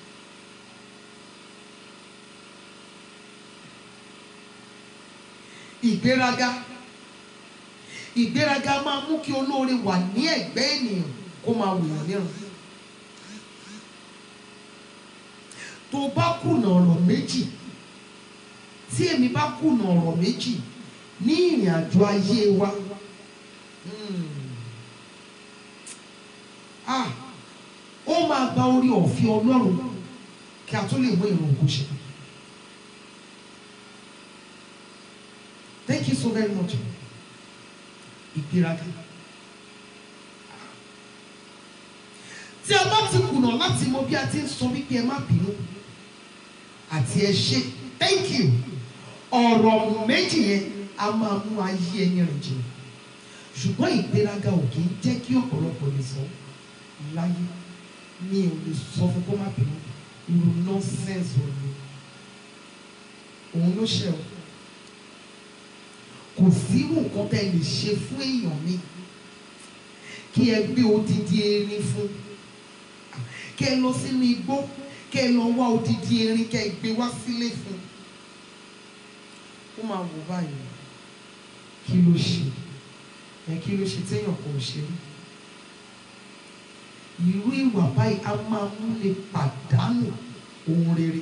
ìgbéraga ìgbéraga máa mú kí olóore wà ní ẹ̀gbẹ́ ènìyàn kó máa wòyàn níran tó bá kùnà ọ̀rọ̀ méjì tí èmi bá kùnà ọ̀rọ̀ méjì ní ìrìn àjò ayé wa hmm, ah, ó máa gba orí ọ̀fẹ́ Ọlọ́run kí a tó lè mú ìrun ògo ṣe. Thank you so very much. Ìgbéraga. Tí a bá ti kùnà láti mọ bí a ti ń sọ wípé ẹ má bínú àti ẹ ṣe thank you ọ̀rọ̀ méjì yẹn a máa mú ayé ẹni rìn jìnnà ṣùgbọ́n ìgbéraga ò kì í jẹ́ kí ọ̀pọ̀lọpọ̀ lè sọ láyé mi ò lè sọ fún kó má bínú irú nọ́sẹ̀nsì òní òun ló ṣe o kò sí nǹkan tẹ́ lè ṣe fún èèyàn mi kí ẹ gbé odidi erin fún kí ẹ lọ sínú igbó kí ẹ lọ wá odidi erin kí ẹ gbé wá sílé fún ó máa wò báyìí kí ló ṣe ẹ kí ló ṣe téèyàn kò ṣe rí irú ìwà báyìí a máa mú lè pàdánù ohun rere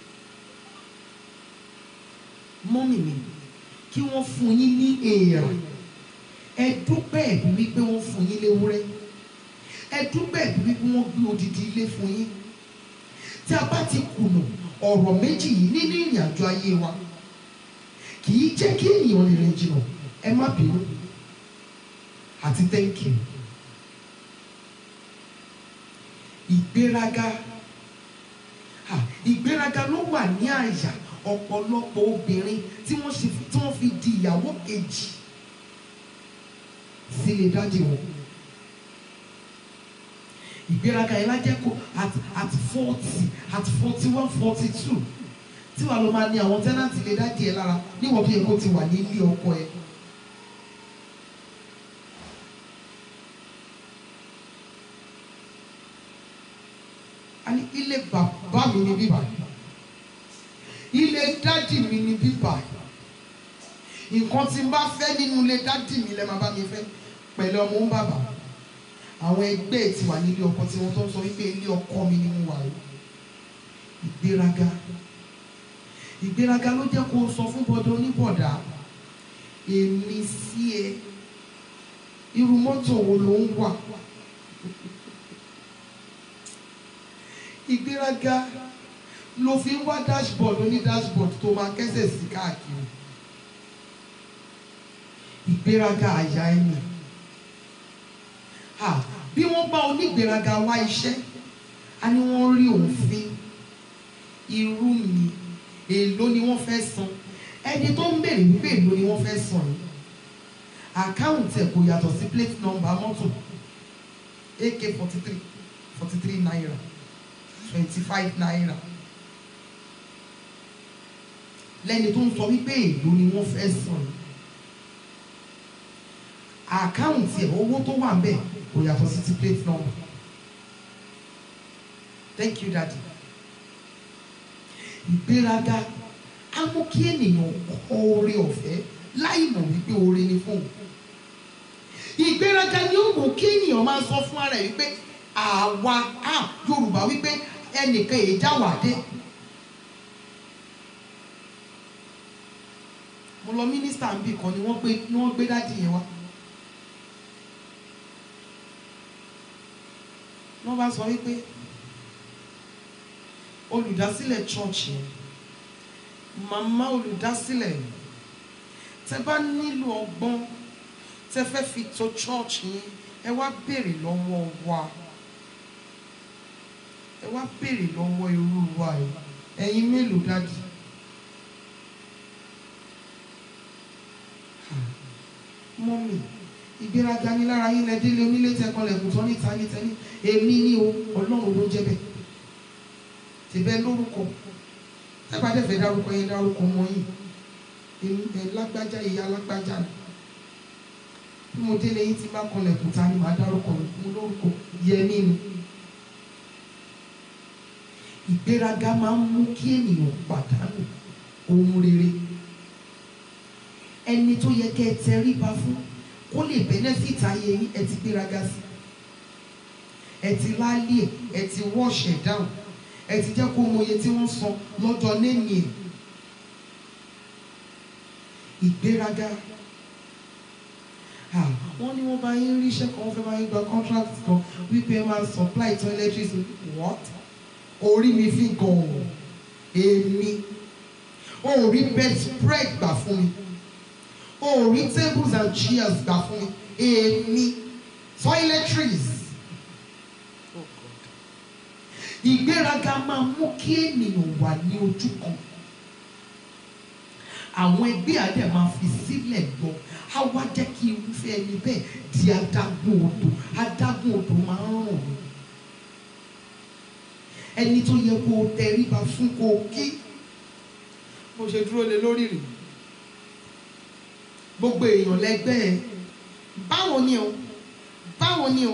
mọ́mì mi kí wọ́n fún yín ní èèrà ẹ dúpẹ́ ẹ̀bí wípé wọ́n fún yín léwúrẹ́ ẹ dúpẹ́ ẹ̀bí wípé wọ́n gbé odidi ilé fún yín tí a bá ti kùnà ọ̀rọ̀ méjì yìí nínú ìrìn àjò ayé wa kì í jẹ́ kí ènìyàn lè rìn jìnnà ẹ má bínú àti thank you ìgbéraga ah, ìgbéraga ló wà ní àyà ọ̀pọ̀lọpọ̀ obìnrin tí wọ́n ṣe tí wọ́n fi di ìyàwó kejì sílé dájú wọn. ìgbéraga yẹn lájẹ́ kó at at forty at forty one forty two tí wàá lọ máa ní àwọn tẹ́nàtì lè dájú ẹ lára níwọ̀n tó yẹ kó ti wà ní ilé ọkọ ẹ. a ní ilé bàbá mi ní bíbá ilé dádì mi ní bíbá nǹkan tí n bá fẹ́ nínú ilé dádì mi lẹ́ máa bá mi fẹ́ pẹ̀lú ọmọ ń bàbá àwọn ẹgbẹ́ ti wà nílé ọkọ tí wọ́n tó ń sọ wípé ilé ọkọ mi ni mo wà o ìgbéraga ìgbéraga ló jẹ́ kó o sọ fún bọ́dọ̀ oníbọ̀dà èmi sí ẹ irú mọ́tò wo ló ń wà ìgbéraga ló fi ń wá dashboard oní dashboard tó máa kẹ́sẹ̀ sí káàkiri ìgbéraga àyà ẹni Ah, bí wọ́n bá onígbéraga wá iṣẹ́ a ní wọ́n rí òfin irú mi èló ni wọ́n fẹ́ san ẹni tó ń béèrè wípé èló ni wọ́n fẹ́ san yìí àkáǹtì ẹ̀ kò yàtọ̀ sí plate number mọ́tò ak forty three forty three naira twenty five naira lẹ́ni tó ń sọ wípé èló ni wọ́n fẹ́ san yìí àkáǹtì ẹ̀ owó tó wà ń bẹ̀ kò yàtọ̀ sí ti plate number thank you daddy ìgbéraga á mú kí ènìyàn kọ oore ọ̀fẹ́ láì mọ̀ wípé oore ni fún òun ìgbéraga ni ó mú kí ènìyàn máa sọ fún ara ẹ̀ wípé àwa á Yorùbá wípé ẹnìkan èyí já wà dé mo lọ mínísítà ń bì kan ni wọ́n gbé ni wọ́n gbé dádì yẹn wá wọ́n bá sọ wípé olùdásílẹ̀ church yẹn màmá olùdásílẹ̀ tẹ bá nílò ọgbọ́n tẹ fẹ́ fi tò church yẹn ẹ wá béèrè lọ́wọ́ wa ẹ wá béèrè lọ́wọ́ irú wa yìí ẹ̀yin mélòó dádì. mọ́mì ìgbéraga ní lára yín lẹ́dílé onílé tẹkọlẹ̀kùn tán níta ní tẹ́lẹ̀ èmi ní o ọlọ́run ló jẹ́ bẹ́ẹ̀ tìbẹ́ lórúkọ tẹ́gbàdé fẹ́ dárúkọ yẹn dárúkọ mọ́ yìí èmi ẹ̀ lágbájá ìyá lágbájá ni bí mo délé yín tí bá kọlẹ̀kùn ta ni màá dárúkọ mo lórúkọ yẹmí ni ìgbéraga máa ń mú kí ènìyàn pàdánù ohun rere ẹni tó yẹ kẹ́ ẹ tẹríba fún kó lè benefit ayé yín ẹ ti gbéraga sí ẹ ti láálí ẹ ẹ ti wash ẹ down ẹ ti jẹ́ kó mọ iye tí wọ́n san lọ́jọ́ lẹ́yìn ẹ̀ ìgbéraga ah wọ́n ní wọ́n bá yín ríṣẹ́ kan wọ́n fẹ́ bá yín gba contract kan wípé ẹ máa supply toiletries what orí mi fi gan-an èmi ò rí bedspread gbà fún mi ò rí tables and chairs gbà fún mi èmi toiletries ìgbéraga máa mú kí ènìyàn wà ní ojú kan àwọn ẹgbẹ́ adé máa fi sílẹ̀ lọ á wá jẹ́ kí irúfẹ́ ẹni bẹ́ẹ̀ di adágún odò adágún odò máa ń ràn mí ẹni tó yẹ kó o tẹríba fún kó o kí mo ṣe dúró lé lórí rè gbogbo èèyàn lẹ́gbẹ́ ẹ báwo ni o báwo ni o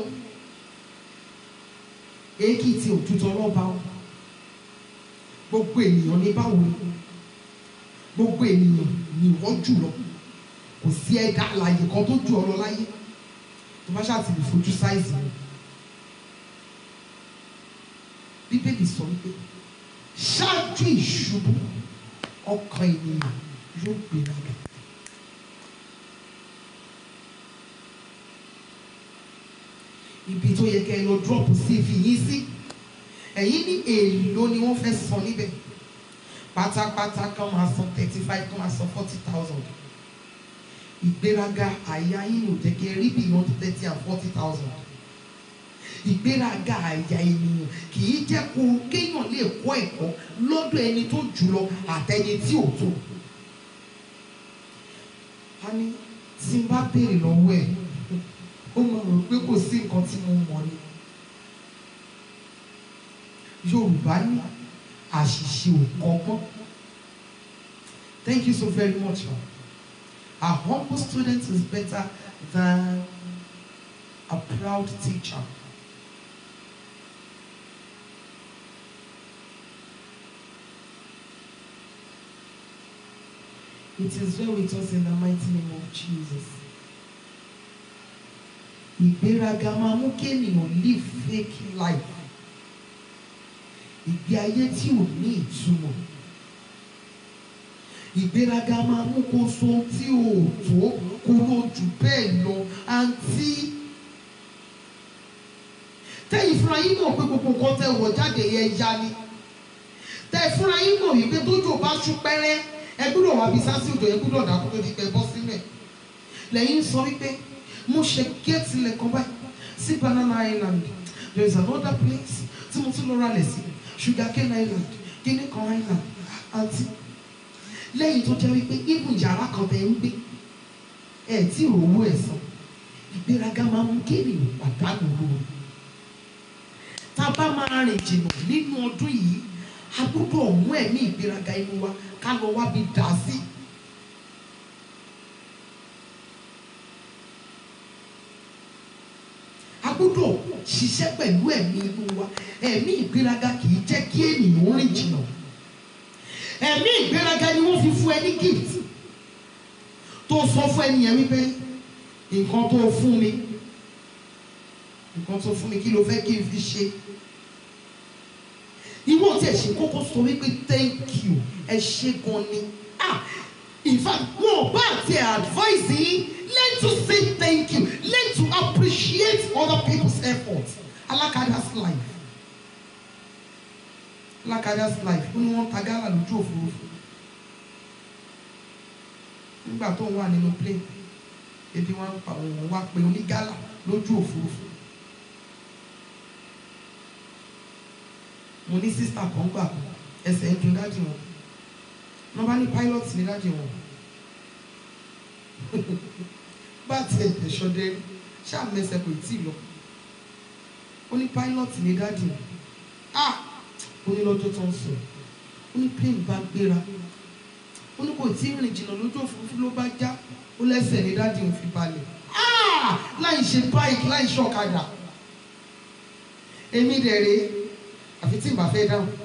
èkìtì òtútù ọlọ́ba o gbogbo ènìyàn ní báwo ni gbogbo ènìyàn ní wọ́n jù lọ kò sí ẹ̀dá àlàyé kan tó ju ọ lọ láyé tó bá ṣáà ti lè fojú sáìsì rẹ bíbélì sọ wípé ṣáájú ìṣubú ọkàn ènìyàn yóò gbéraga. ibi tó yẹ kẹ́ ẹ lọ drop cv yín sí ẹ̀yin ní èèlò ni wọ́n fẹ́ san níbẹ̀ pátápátá kan máa san thirty five kan máa san forty thousand ìgbéraga àyà yín ò jẹ́ kí ẹ rí beyond thirty and forty thousand ìgbéraga àyà ènìyàn kì í jẹ́ kó kéèyàn lè kọ́ ẹ̀kọ́ lọ́dọ̀ ẹni tó jù lọ àtẹni tí ò tó a ní tí n bá béèrè lọ́wọ́ ẹ̀ ó mọ̀ rò pé kò sí nǹkan tí mo mọ̀ ni Yorùbá ní àṣìṣe ò kọ́gbọ́n thank you so very much ma a humble student is better than a proud teacher. It is well with us in the mighty name of Jesus. Ìgbéraga máa mú kí ènìyàn live fake life. Ìgbé ayé tí ò ní ìtumọ̀. Ìgbéraga máa mú kó so ohun tí ò tó kó ló jù bẹ́ẹ̀ lọ. Àǹtí tẹ́yìn fúnra yín mọ̀ pé gbogbo nǹkan tẹ́ wọ̀ jáde yẹn ya ni. Tẹ́ fúnra yín mọ̀ wípé tójò bá ṣú pẹ́rẹ́ ẹ gbúdọ̀ wá bí sásì òjò ẹ gbúdọ̀ dàkú tó di pẹ́ bọ́ sílẹ̀. Lẹ́yìn sọ wípé mo ṣe géètì lẹ́kọ̀ọ́ báyìí sí Banana Island there is another place tí mo tún lọ ralẹ̀ sí Sugarcane Island Guinea kan Island àti lẹ́yìn tó jẹ́ wípé ibùn yàrá kan tẹ̀ ń gbé ẹ̀ tí òwò ẹ̀ san ìgbéraga máa ń mú kéèyàn pàdánù lóru tá a bá máa rìn jìnnà nínú ọdún yìí a gbọ́dọ̀ mú ẹ̀mí ìgbéraga inú wa ká lọ wá bí dà sí. ṣiṣẹ́ pẹ̀lú ẹ̀mí inú wa ẹ̀mí ìgbéraga kì í jẹ́ kí ènìyàn rìn jìnnà ẹ̀mí ìgbéraga ni wọ́n fi fún ẹ ní gift tó sọ fún ẹnìyẹn wípé nǹkan tó fún mi nǹkan tó fún mi kí ló fẹ́ kí n fi ṣe ìwọ tí ẹ ṣe kókó sọ wípé thank you ẹ ṣe gan ni ah in fact wọn ò bá àti advice yín learn to say thank you learn to appreciate other people's effort alakada's life alakada's life ó ní wọ́n ta gálà lójú òfurufú nígbà tó ń wà nínú plane ebi wọn ń pa òun wá pé onígálà lójú òfurufú mo ní sísítà kan gbà kan ẹsẹ̀ ń dun dáàdì wọn wọ́n bá ní pilot ní dáàdì wọn bá tiẹ̀ tẹ̀sọ́dẹ́ ṣáà mẹsẹ̀ kò tí ì lọ ó ní pilot ní dáàdì wọn ah ó ní lọ́jọ́ tó ń sọ ó ní plane bá gbéra ó ní kò tí ì rìn jìnnà lójú òfurufú ló bá já ó lẹ́sẹ̀ ní dáàdì òun fi balẹ̀ ah láì ṣe báyìí láì ṣe ọ̀kadà èmi dẹ̀ rèé àfi tí n bá fẹ́ dáhùn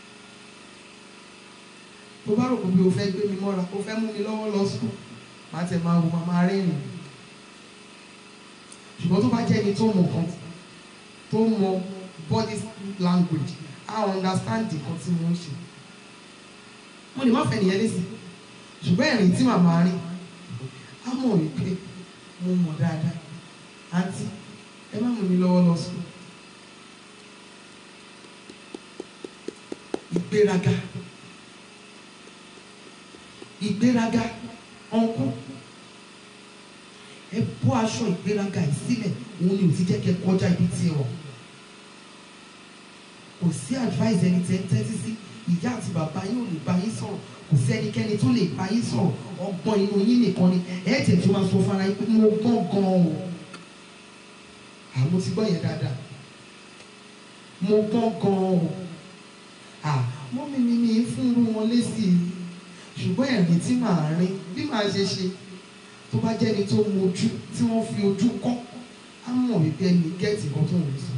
tó bá rò pé bí o fẹ́ gbé mi mọ́ra o fẹ́ mú mi lọ́wọ́ lọ sùn máa tẹ̀ máa wò máa máa rẹ́rìn ṣùgbọ́n tó bá jẹ́ ẹni tó mọ̀ kan tó mọ̀ body language á understand nǹkan tí mo ń ṣe mo lè má fẹ́ nìyẹn lẹ́sìn ṣùgbọ́n ẹ̀rìn tí màmá rìn á mọ̀ wípé mo mọ̀ dáadáa àǹtí ẹ má mú mi lọ́wọ́ lọ sùn. ìgbéraga ìgbéraga ọ̀nkú ẹ bọ́ aṣọ ìgbéraga yìí sílẹ̀ òun ni ò ti jẹ́ kẹ́ kọjá ibi tí ẹ wọ̀ kò sí advice ẹni tẹ́ ń tẹ́tí sí ìyá àti bàbá yín ò lè bá yín sọ̀rọ̀ kò sí ẹnikẹ́ni tó lè bá yín sọ̀rọ̀ ọgbọ́n inú yín nìkan ni ẹ tẹ̀ tó máa sọ fún ara yín pé mo gbọ́n gan-an o àmọ́ ti gbọ́ yẹn dáadáa mo gbọ́n gan-an o ah mọ́mí mi ní fún irú wọn lésì ṣùgbọ́n ẹ̀rín tí màá rín bí màá ṣe ṣe tó bá jẹ́ni tó mojú tí wọ́n fi ojú kọ́ á mọ̀ wípé ẹni gẹ́ẹ̀tì kan tó ń sọ.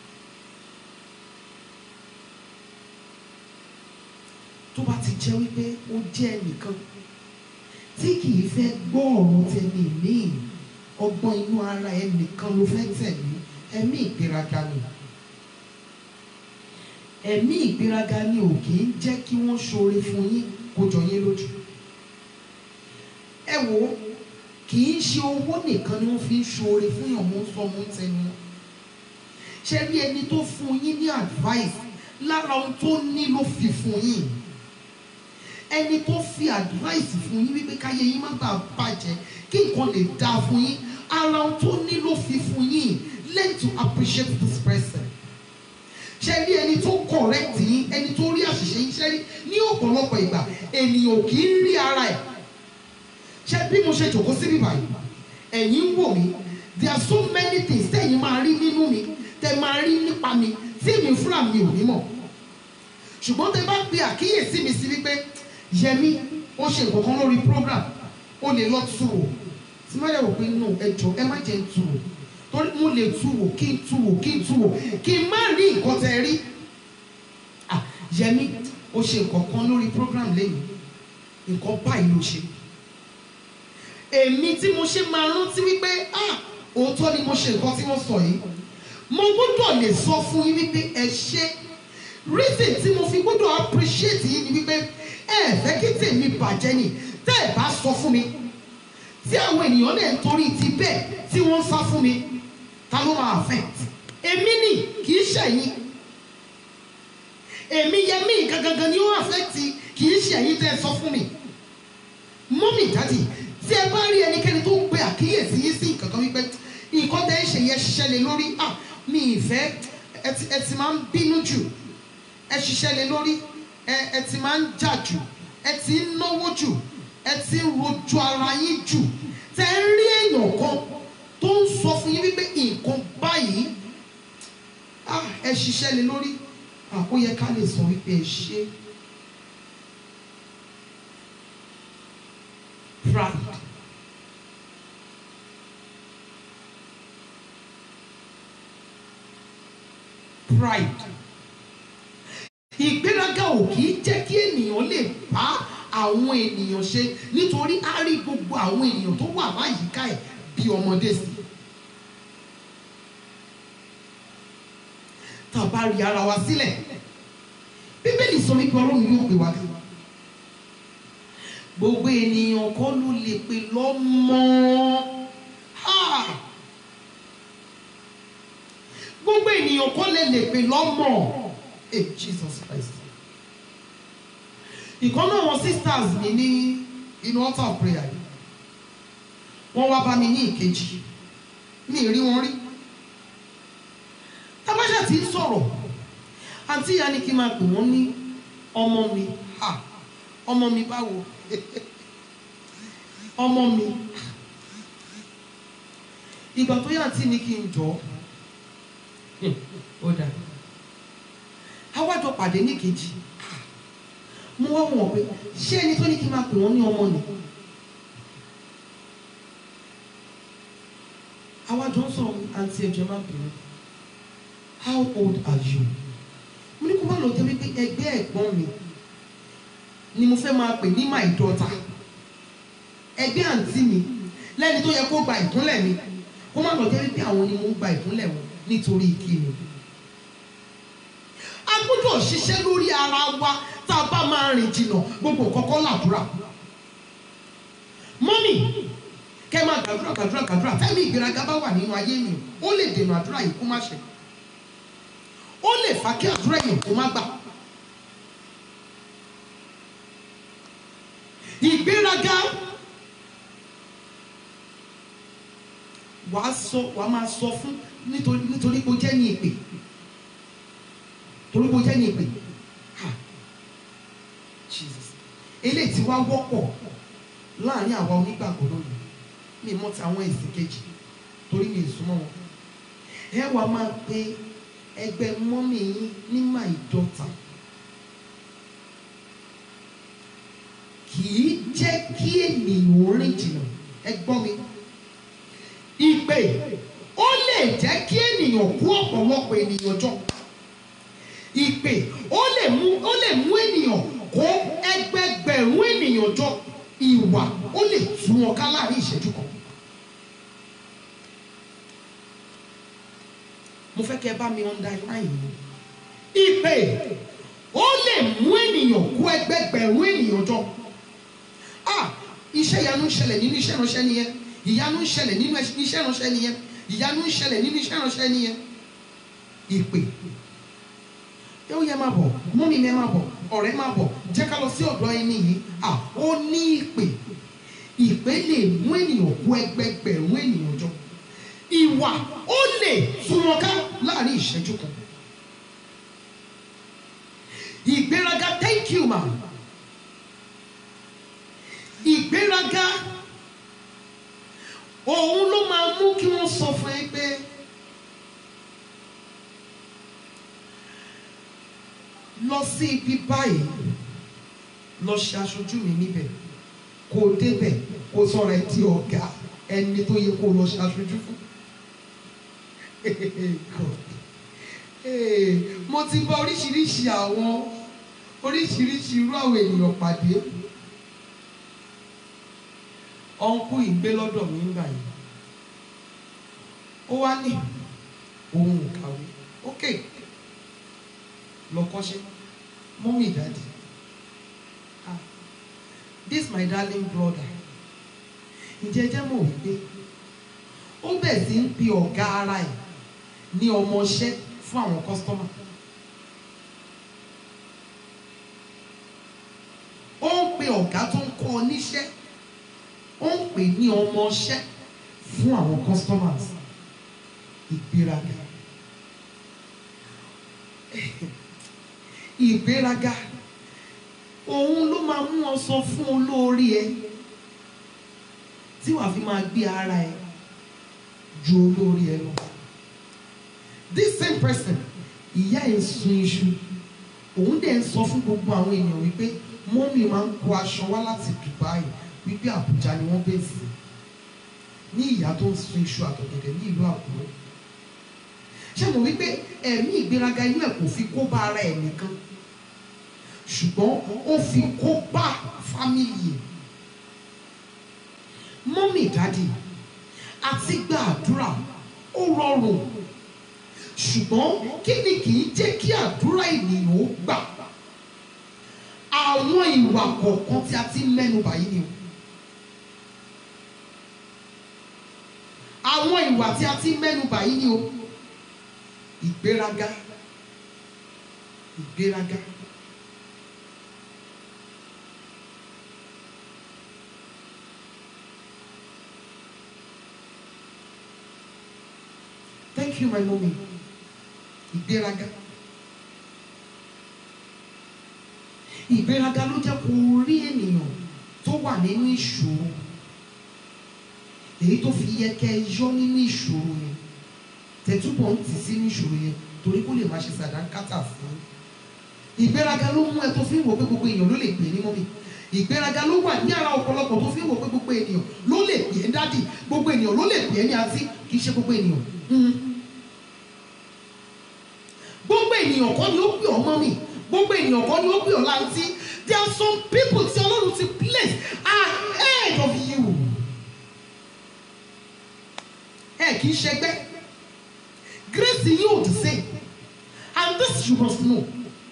tó bá ti jẹ́ wípé ó jẹ́ ẹnìkan tí kì í fẹ́ gbọ́ ọ̀rọ̀ tẹ̀lé míì ọgbọ́n inú ara ẹnìkan ló fẹ́ tẹ̀lé ẹ̀mí ìgbéraga ni ẹ̀mí ìgbéraga ni ò kì í jẹ́ kí wọ́n ṣoore fún yín kó jọ yín lójú. ẹ wo kì í ṣe owó nìkan ni wọ́n fi ń ṣoore fún yàn mú sọ mú tẹnu wọn. ṣé rí ẹni tó fún yín ní advice lára ohun tó ní ló fi fún yín. ẹni tó fi advice fún yín wípé káyé yín má bàa bàjẹ́ kí nǹkan lè dáa fún yín ara ohun tó ní ló fi fún yín learn to appreciate this person ṣe rí ẹni tó correct yín ẹni tó rí àṣìṣe yín ṣe rí ní ọ̀pọ̀lọpọ̀ ìgbà ènìyàn kì í rí ara ẹ̀ ṣe bí mo ṣe jòkó síbí báyìí ẹ̀yin ń wò mí there are so many things tẹ̀yin máa rí nínú mi tẹ̀ máa rí nípa mi tí mi fúnra mi ò ní mọ̀ ṣùgbọ́n tẹ bá pe àkíyèsí mi sí wípé yẹmi ó ṣe nǹkan kan lórí program ó lè lọ tù wò tí má yẹ wò pé no ẹ jọ ẹ má jẹ́ ń tù wò torí mo lè tu wò kí n tu wò kí n tu wò kí n má rí nǹkan tẹ rí ah yẹmi o ṣe nǹkan kan lórí program lẹ́yìn nǹkan báyìí ló ṣe èmi tí mo ṣe máa rántí wípé ah òótọ́ ni mo ṣe nǹkan tí wọ́n sọ yìí mo gbọ́dọ̀ lè sọ fún yín wípé ẹ ṣe reason tí mo fi gbọ́dọ̀ appreciate yín ni wípé ẹ fẹ́ kí tèmi bàjẹ́ ni tẹ́ ẹ bá sọ fún mi tí àwọn ènìyàn lè ń torí ti bẹ́ẹ̀ tí wọ́n ń sá fún mi ta ló máa affect èmi ni kì í ṣẹ̀yìn èmi yẹmí gangan ni ó affect kì í ṣẹ̀yìn tẹ́ ẹ sọ fún mi mọ́mì dáàdì tí ẹ bá rí ẹnikẹ́ni tó ń pe àkíyèsí yín sí nǹkan kan wípé nǹkan tẹ́ ń ṣe yẹn ṣiṣẹ́ lé lórí ah mi ìfẹ́ ẹ ti ẹ ti máa ń bínú jù ẹ ṣiṣẹ́ lé lórí ẹ ẹ ti máa ń jà jù ẹ ti ń náwó jù ẹ ti ń rojú ara yín jù tẹ́ ń rí èèyàn kan tó ń sọ fún yín wípé nǹkan báyìí ah ẹ ṣiṣẹ́ lé lórí ah ó yẹ ká lè sọ wípé ẹ ṣe pride. pride ìgbéraga ò kì í jẹ́ kí ènìyàn lè bá àwọn ènìyàn ṣe nítorí á rí gbogbo àwọn ènìyàn tó wà láyìíká ẹ̀ bí ọmọdé sí i. tá a bá rí ara wa sílẹ̀ bíbélì sọ wípé ọlọ́run yóò pè wá sí i. gbogbo ènìyàn kọ́ ló lè pè lọ́mọ. Ha! gbogbo ènìyàn kọ́ lè lè pè lọ́mọ. Hey, Jesus Christ. ìkan náà wọn sisters mi ní inú altar of prayer yìí wọ́n wá bá mi ní ìkejì mi ì rí wọn rí tábàṣà tí ń sọ̀rọ̀ àǹtí ìyá ni kí n máa pè wọ́n ní ọmọ mi ha ọmọ mi báwo ọmọ mi ìgbà tó yà àǹtí ni kí n jọ ó dà àwájọ pàdé ní kejì mo wá wọ̀n pé ṣé ẹni tó ní kí n máa pè wọ́n ní ọmọ ni àwájọ ń sọ̀rọ̀ àǹtí ẹ̀jẹ̀ má bínú how old are you mo ní kó má lọ jẹ́ wípé ẹgbẹ́ ẹ̀gbọ́n mi ni mo fẹ́ máa pè ní my daughter ẹgbẹ́ àǹtí mi lẹ́ni tó yẹ kó gba ìkúnlẹ̀ mi kó má lọ jẹ́ wípé àwọn ni mo ń gba ìkúnlẹ̀ wọn nítorí ìkíni a gbọ́dọ̀ ṣiṣẹ́ lórí ara wa tá a bá máa rìn jìnnà gbogbo kọ́kọ́ làdúrà mọ́mì kẹ́ máa gbàdúrà gbàdúrà gbàdúrà fẹ́mi ìgbéraga bá wà nínú ayé mi ó lè dènà àdúrà yìí kó má ṣe ó lè fà kí àdúrà yìí kó má gbà. ìgbéraga wàá sọ wàá máa sọ fún nítorí nítorí pé ó jẹ́ ní ìpè torí pé ó jẹ́ ní ìpè ha Jesus eléyìí tí wá wọ́pọ̀ láàrin àwa onígbàgbọ́ lónìí mi mọ̀ ti àwọn èsì kejì torí mi ì súnmọ́ wọn ẹ wàá máa pe ẹgbẹ́ mọ́mì yín ní my daughter kì í jẹ́ kí ènìyàn rìn jìnnà ẹ gbọ́ mi ìpè ó lè jẹ́ kí ènìyàn kú ọ̀pọ̀lọpọ̀ ènìyàn jọ ìpè ó lè mú ó lè mú ènìyàn kó ẹgbẹgbẹ̀rún ènìyàn jọ ìwà ó lè tú wọn ká láàrin ìṣẹ́jú kan. mo fẹ́ kẹ́ ẹ bá mi underline yìí ìpè ó lè mú ènìyàn kó ẹgbẹgbẹ̀rún ènìyàn jọ ah iṣẹ́ ìyanu ń ṣẹlẹ̀ nínú iṣẹ́ ìránṣẹ́ nìyẹn ìyanu ń ṣẹlẹ̀ nínú iṣẹ́ ìránṣẹ́ nìyẹn ìyanu ń ṣẹlẹ̀ nínú iṣẹ́ ìránṣẹ́ nìyẹn ìpè ẹ ó yẹ máa bọ̀ mọ́mí mi ẹ máa bọ̀ ọ̀rẹ́ máa bọ̀ jẹ́ ká lọ sí ọ̀dọ̀ ẹni yìí ah ó ní ìpè ìpè lè mú ènìyàn kó ẹgbẹgbẹ̀rún ènìyàn jọ ìwà ó lè tú wọn ká láàrin ìṣẹ́jú kan ìgbéraga thank you ma ìgbéraga òun ló máa mú kí wọ́n sọ fún ẹ pé lọ sí ibi báyìí lọ ṣe aṣojú mi níbẹ̀ kó o débẹ̀ kó o sọ̀rọ̀ ẹ di ọ̀gá ẹni tó yẹ kó o lọ ṣe aṣojú fún. God. Hey, mo ti bá oríṣiríṣi àwọn oríṣiríṣi irú àwọn ènìyàn pàdé ọ̀nkú ìgbé lọ́dọ̀ mi ńgbà yìí ó wá ní òun ò kàwé ok lọ kọ́ṣẹ́ mọ́mí ìdádì ah this my darling brother ǹjẹ́ jẹ́ mọ̀ wípé ó bẹ̀ sí ń pe ọ̀gá ara ẹ̀ ní ọmọọṣẹ́ fún àwọn kọ́sítọ́mà. ó ń pe ọ̀gá tó ń kọ́ ọ níṣẹ́ ó ń pè ní ọmọọṣẹ́ fún àwọn customers ìgbéraga ìgbéraga òun ló máa mú ọ sọ fún olórí ẹ tí wàá fi máa gbé ara ẹ ju olórí ẹ lọ this same person ìyá ẹ̀ ń sun iṣu òun dẹ̀ ń sọ fún gbogbo àwọn èèyàn wípé mọ́mì máa ń kó aṣọ wá láti Dubai wípé Àbújá ni wọ́n bẹ̀ sí ní ìyá tó ń sun iṣu àtọ̀gẹ̀dẹ̀ ní ìlú Àkúrẹ́ ṣé mo wípé ẹ̀mí ìgbéraga inú ẹ̀ kò fi kó bá ara ẹ̀ nìkan ṣùgbọ́n ó fi kó bá fámìlì ẹ̀ mọ́mì dádì àti gba àdúrà ó rọrùn ṣùgbọ́n kí ni kì í jẹ́ kí àdúrà ènìyàn ó gbà àwọn ìwà kọ̀ọ̀kan tí a ti mẹ́nu báyìí ni o àwọn ìwà tí a ti mẹ́nu báyìí ni o ìgbéraga ìgbéraga. Thank you, my mommy. Ìgbéraga. Ìgbéraga ló jẹ́ kó rí ènìyàn tó wà nínú ìṣòro. Èyí tó fi yẹ kẹ́ ẹ yọ nínú ìṣòro yẹn. Tẹ̀túbọ̀ ń tì sínú ìṣòro yẹn torí kó lè máa ṣe sàdánkátà fún. Ìgbéraga ló mú ẹ tó fi ń wò pé gbogbo èèyàn ló lè pè é ní mọ́mí. Ìgbéraga ló wà ní ara ọ̀pọ̀lọpọ̀ tó fi ń wò pé gbogbo ènìyàn ló lè pè é dádì. Gbogbo ènìyàn ló lè pè é ní àǹtí kì í ṣe gbogbo ènìyàn. Mm gbogbo ènìyàn kọ́ ni ó pè ọ́ mọ́mì gbogbo ènìyàn kọ́ ni ó pè ọ́ láǹtí there are some people tí ọlọ́run ti place ahead of you ẹ kì í ṣẹgbẹ́ grace yìí ò the same and this you must know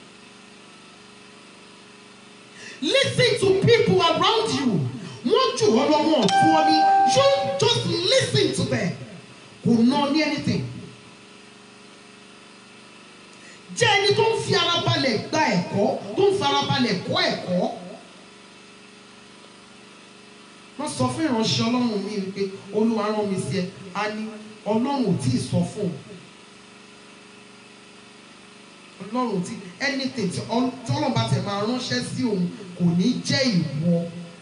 listen to people around you wọ́n jù ọ́ lọ́wọ́ fún ọ ní you just listen to them kò ná ní anything jẹ́ ẹni tó ń fi ara balẹ̀ gba ẹ̀kọ́ tó ń fara balẹ̀ kọ́ ẹ̀kọ́. wọ́n sọ fún ìránṣẹ́ ọlọ́run mi wípé olúwa rán mi sí ẹ a ní ọlọ́run ò tí ì sọ fún un ọlọ́run ò tí anything tí ọlọ́run bá tẹ̀ máa ránṣẹ́ sí òun kò ní jẹ́ ìwọ.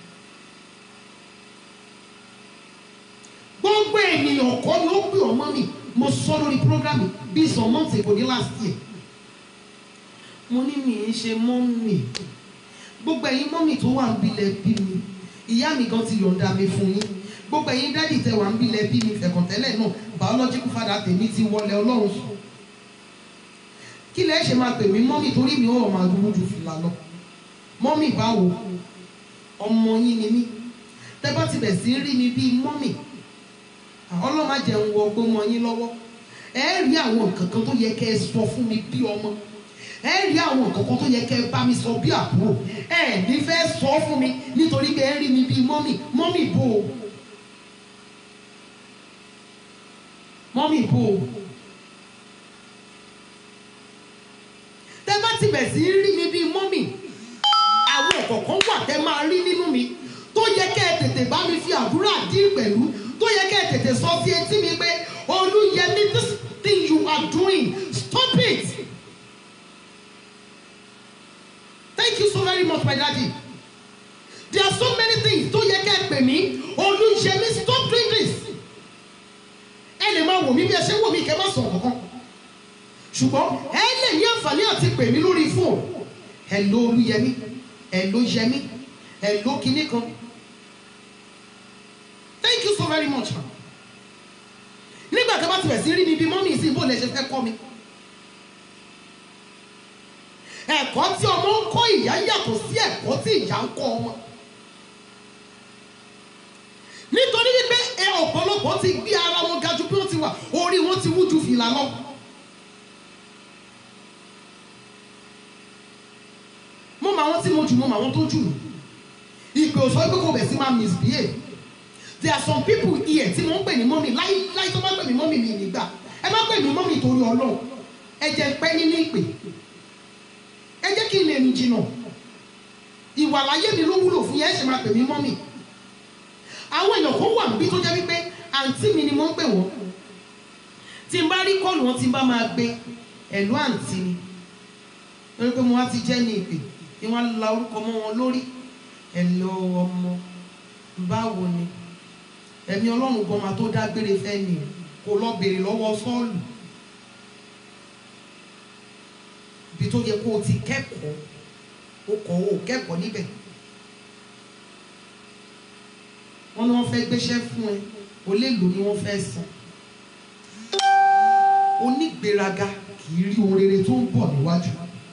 gbogbo ènìyàn kọ́ ni ó pè ọ́ mọ́ mi mo sọ lórí program bíi some months ago ní last year mo ní mi ń ṣe mọ́mì gbogbo ẹ̀yin mọ́mì tó wà ń bilẹ̀ bí mi ìyá mi gan ti yọ̀ǹda mi fún yín gbogbo ẹ̀yin dádì tẹ wà ń bilẹ̀ bí mi fẹ̀kọ̀tẹ́lẹ̀ náà biological father tèmi ti wọlé ọlọ́run sùn kí lẹ́ ṣe máa pè mí mọ́mì torí mi ò máa dúró ju fìlà lọ mọ́mì báwo ọmọ yín ni mí tẹ bá ti bẹ̀ sí rí mi bíi mọ́mì ọlọ́run á jẹun wọ ọgbọ́n mọ yín lọ́wọ́ ẹ rí àwọn nǹkan kan tó yẹ kẹ́ ẹ sọ fún mi bí ọmọ ẹ rí àwọn nǹkan kan tó yẹ kẹ́ ẹ bá mi sọ bí àbúrò ẹ ní fẹ́ sọ fún mi nítorí pé ẹ rí mi bíi mọ́mì mọ́mì bò ó mọ́mì bò ó tẹ bá ti bẹ̀ sí rí mi bíi mọ́mì àwọn ọ̀kọ̀ọ̀kan wà tẹ máa rí nínú mi tó yẹ kẹ́ ẹ tètè bá mi fi àdúrà dín pẹ̀lú tó yẹ kẹ́ ẹ tètè sọ sí etí mi pé olúyẹmí this thing you are doing stop it. Thank you so very much, my daddy. There are so many things tó yẹ kẹ́ ẹ pè mí olúyẹmí stop doing this. ẹ lè máa wò mí bí ẹ ṣe ń wò mí kẹ́ ẹ má sọ kankan ṣùgbọ́n ẹ lè ní àǹfààní àti pè mí lórí fóònù ẹ ló olúyẹmí ẹ ló yẹmí ẹ ló kinní kan thank you so very much ma nígbà tí a bá ti bẹ̀ sí rí mi bí mọ́mí sí bó lẹ ṣe fẹ́ kọ́ mi ẹ̀kọ́ tí ọmọ ń kọ́ ìyá yàtọ̀ sí ẹ̀kọ́ tí ìyá ń kọ́ ọmọ nítorí wípé ẹ ọ̀pọ̀lọpọ̀ ti gbé ara wọn ga ju bí wọ́n ti wà orí wọn ti wú ju fìlà lọ. mo mọ àwọn tí mo jù mo mọ àwọn tó jù mí ìpè òsọ pé kò bẹ̀ sí máa misbehave there are some people here tí mo ń pè ní mọ́mì láì láì tó bá pè mí mọ́mì mi nígbà ẹ má pè mí mọ́mì torí ọlọ́run ẹ jẹ́ pẹ́ nínú ìpè ẹ jẹ́ kí n lè rìn jìnnà ìwà láyé mi ló wúlò fún yẹn ẹ ṣe máa pè mí mọ́mì àwọn èèyàn kan wà níbí tó jẹ́ wípé àǹtí mi ni mo ń pè wọ́n tí n bá rí kọ́ọ̀lù wọn tí n bá máa gbé ẹ̀lú àǹtí mi lórí pé mo wá ti jẹ́ ní ìpè ni wọ́n la orúkọ mọ́ wọn lórí ẹ̀lọ́ ọmọ báwo ni ẹ̀mí ọlọ́run gan máa tó dágbére fẹ́ ni kò lọ béèrè lọ́wọ́ sọ́ọ̀lù ibi tó yẹ kó o ti kẹ́kọ̀ọ́ o kọ̀ o kẹ́kọ̀ọ́ níbẹ̀ wọ́n ní wọ́n fẹ́ gbéṣẹ́ fún ẹ o lè lò ní wọ́n fẹ́ san onígbéraga kì kì í rí ohun rere tó ń bọ̀ níwájú